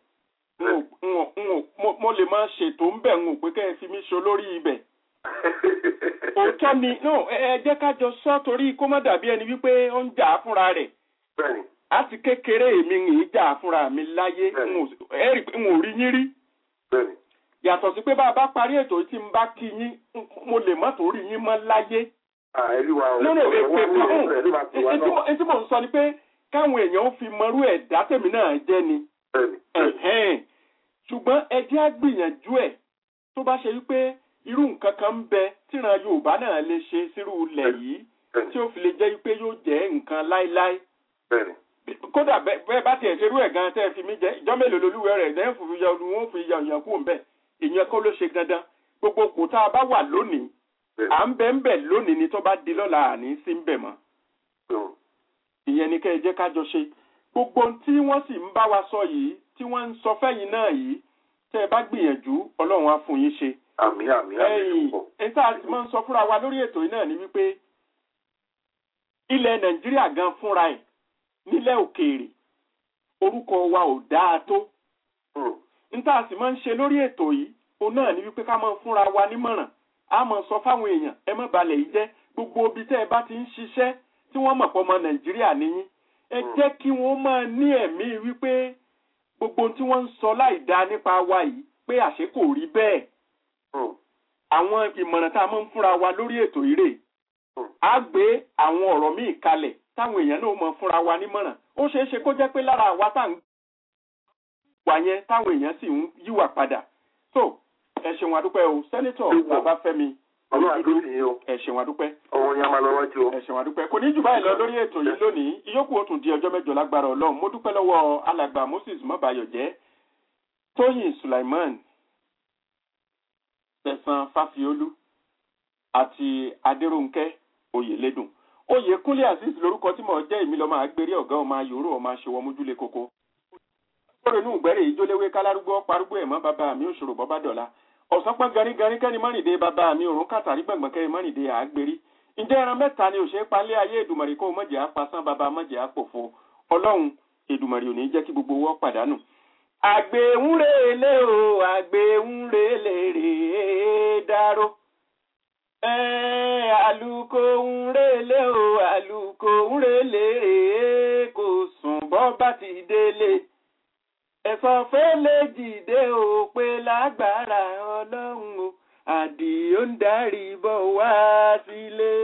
mo lè máa ṣètò ń bẹ̀ ń wò pé kẹ́ ẹ fi mí ṣe olórí ibẹ̀ òótọ́ ni ẹ jẹ́ ká jọ sọ torí kó má dàbí ẹni wípé ó ń jà á fúnra rẹ̀ àti kékeré èmi ń jà á fúnra mi láyé n ò rí yín rí yàtọ̀ sí pé bá a bá parí ètò tí n bá kí yín mo lè má tó rí yín mọ́ láyé. nínú èpè kan etí mò ń sọ ni pé káwọn èèyàn fi mọrú ẹ̀dá tèmi náà jẹ́ ni. ṣùgbọ́n ẹ jẹ́ á gbìyànjú ẹ̀ tó bá ṣe wípé irú nǹkan kan ń bẹ tíran yorùbá náà lè ṣe sírú ilẹ̀ yìí tí ó fi lè jẹ́ wípé yóò jẹ́ nǹkan láíláí. kódà bẹ́ẹ̀ bá tiẹ̀ ṣerú ẹ̀ gan tẹ́ ẹ fi mí jẹ́ ìjọ́ mélòó lolúwẹ̀ rẹ̀ lẹ́yìn fún yọ ni wọ́n fi yọ ìyàn kú ń bẹ̀ ìyẹn kọ́ ló ṣe dandan gbogbo kò tá a bá wà lónìí à ń bẹ ń bẹ lónìí ni tó bá di lọ́la àní sí ń bẹ̀ mọ́. ìyẹn ni kẹ́ ẹ jẹ́ ká jọ ṣe gbogbo tí wọ́n sì ń bá wa sọ yìí tí wọ́n ń sọ fẹ́yìn náà yìí tẹ́ ẹ bá gbìyànjú ọlọ́run á fún yín ṣe. àmì àmì àmì púpọ̀. ẹ̀yin tá a ti máa ń sọ fúnra wa lórí ètò yìí náà ni wípé ilẹ̀ nàìjíríà gan fúnra ẹ̀ nílẹ̀ òkèèrè orúkọ wa ò dáa tó níta sì máa ń ṣe lórí ètò yìí òun náà ni wípé ká máa fúnra wa nímọ̀ràn á máa sọ fáwọn èèyàn ẹ má balẹ̀ yìí jẹ́ gbogbo ibi tẹ́ ẹ bá ti ń ṣiṣẹ́ tí wọ́n mọ̀ pọ̀ ọmọ nàìjíríà níyìn ẹ jẹ́ kí wọ́n máa ní ẹ̀mí wípé gbogbo tí wọ́n ń sọ láì dá nípa wa yìí pé àṣé kò rí bẹ́ẹ̀ àwọn ìmọ̀ràn tá a máa ń fúnra wa lórí ètò yìí rè á gbé àwọn ọ̀rọ̀ míì kalẹ̀ táwọn èèyàn náà mọ̀ fúnra wa nímọ̀ràn ó ṣeé ṣe kó jẹ́ pé lára àwa tá à ń wà yẹn táwọn èèyàn sì ń yíwà padà tó ẹ ṣeun adúpẹ́ o sẹ́nitọ̀ babafẹ́mi ẹ ṣeun adúpẹ́ ọwọ́ yẹn máa lọ wájú o. ẹ ṣeun adúpẹ́ kò ní jù báyìí lọ lórí ètò yìí lónìí ìyókù ó tún di ọjọ́ mẹ́jọ lágbára ọlọ́run mo dúpẹ́ lọ́wọ́ alàgbà moses mọ́bayọ̀jẹ́ tóyìn sulaiman tẹ̀sán fáfiolú àti adéròǹkẹ́ oyèlédùn oyèkúnlé azeez lórúkọ tí mo jẹ́ èmi lọ́mọ àgbèrè ọ̀gá ọmọ ayòrò ọmọ aṣèwọ́ mójúlé koko kórè inú ìgbẹ́rẹ́ ìjóléwé kálárúgbó parúgbó ẹ̀mọ́ bàbá mi òṣòro bọ́bá dọ̀la ọ̀sán pọ́n garígarí kẹ́ni mọ́rìndé bàbá mi òrùn kàtàrí gbọ̀ngbọ̀n kẹ́ni mọ́rìndé àgbèrí ǹjẹ́ ẹran mẹ́ta ni òṣèré palẹ́ ayé èdùmọ̀rì kó mọ̀jẹ̀ apasán bàbá mọ̀jẹ̀ àpòfo ọlọ́run èdùmọ̀rì ò ní jẹ́ kí gbogbo wọ́ pàdánù. àgbéhùnrèlè o àgbéhùnrèlè rèé dáró àlùkò ńrèlè o àlùkò ńrèlè rèé kò sùn bọ́ bá ti délé ẹ̀sọ́ fẹ́lẹ́ dìde ò pé lágbára ọlọ́run o àdìó ń darí bọ̀ wá sílé.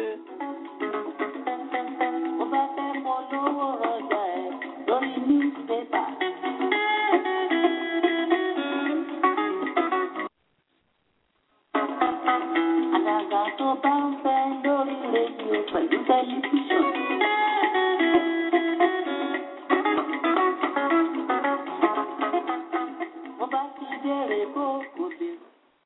Mo bá fẹ́ polówó ọjà ẹ̀ lórí newspaper. Àgàgà tó bá ń fẹ́ lórí rédíò pẹ̀lú tẹlifíṣàn. Mo bá ti dèrè bókù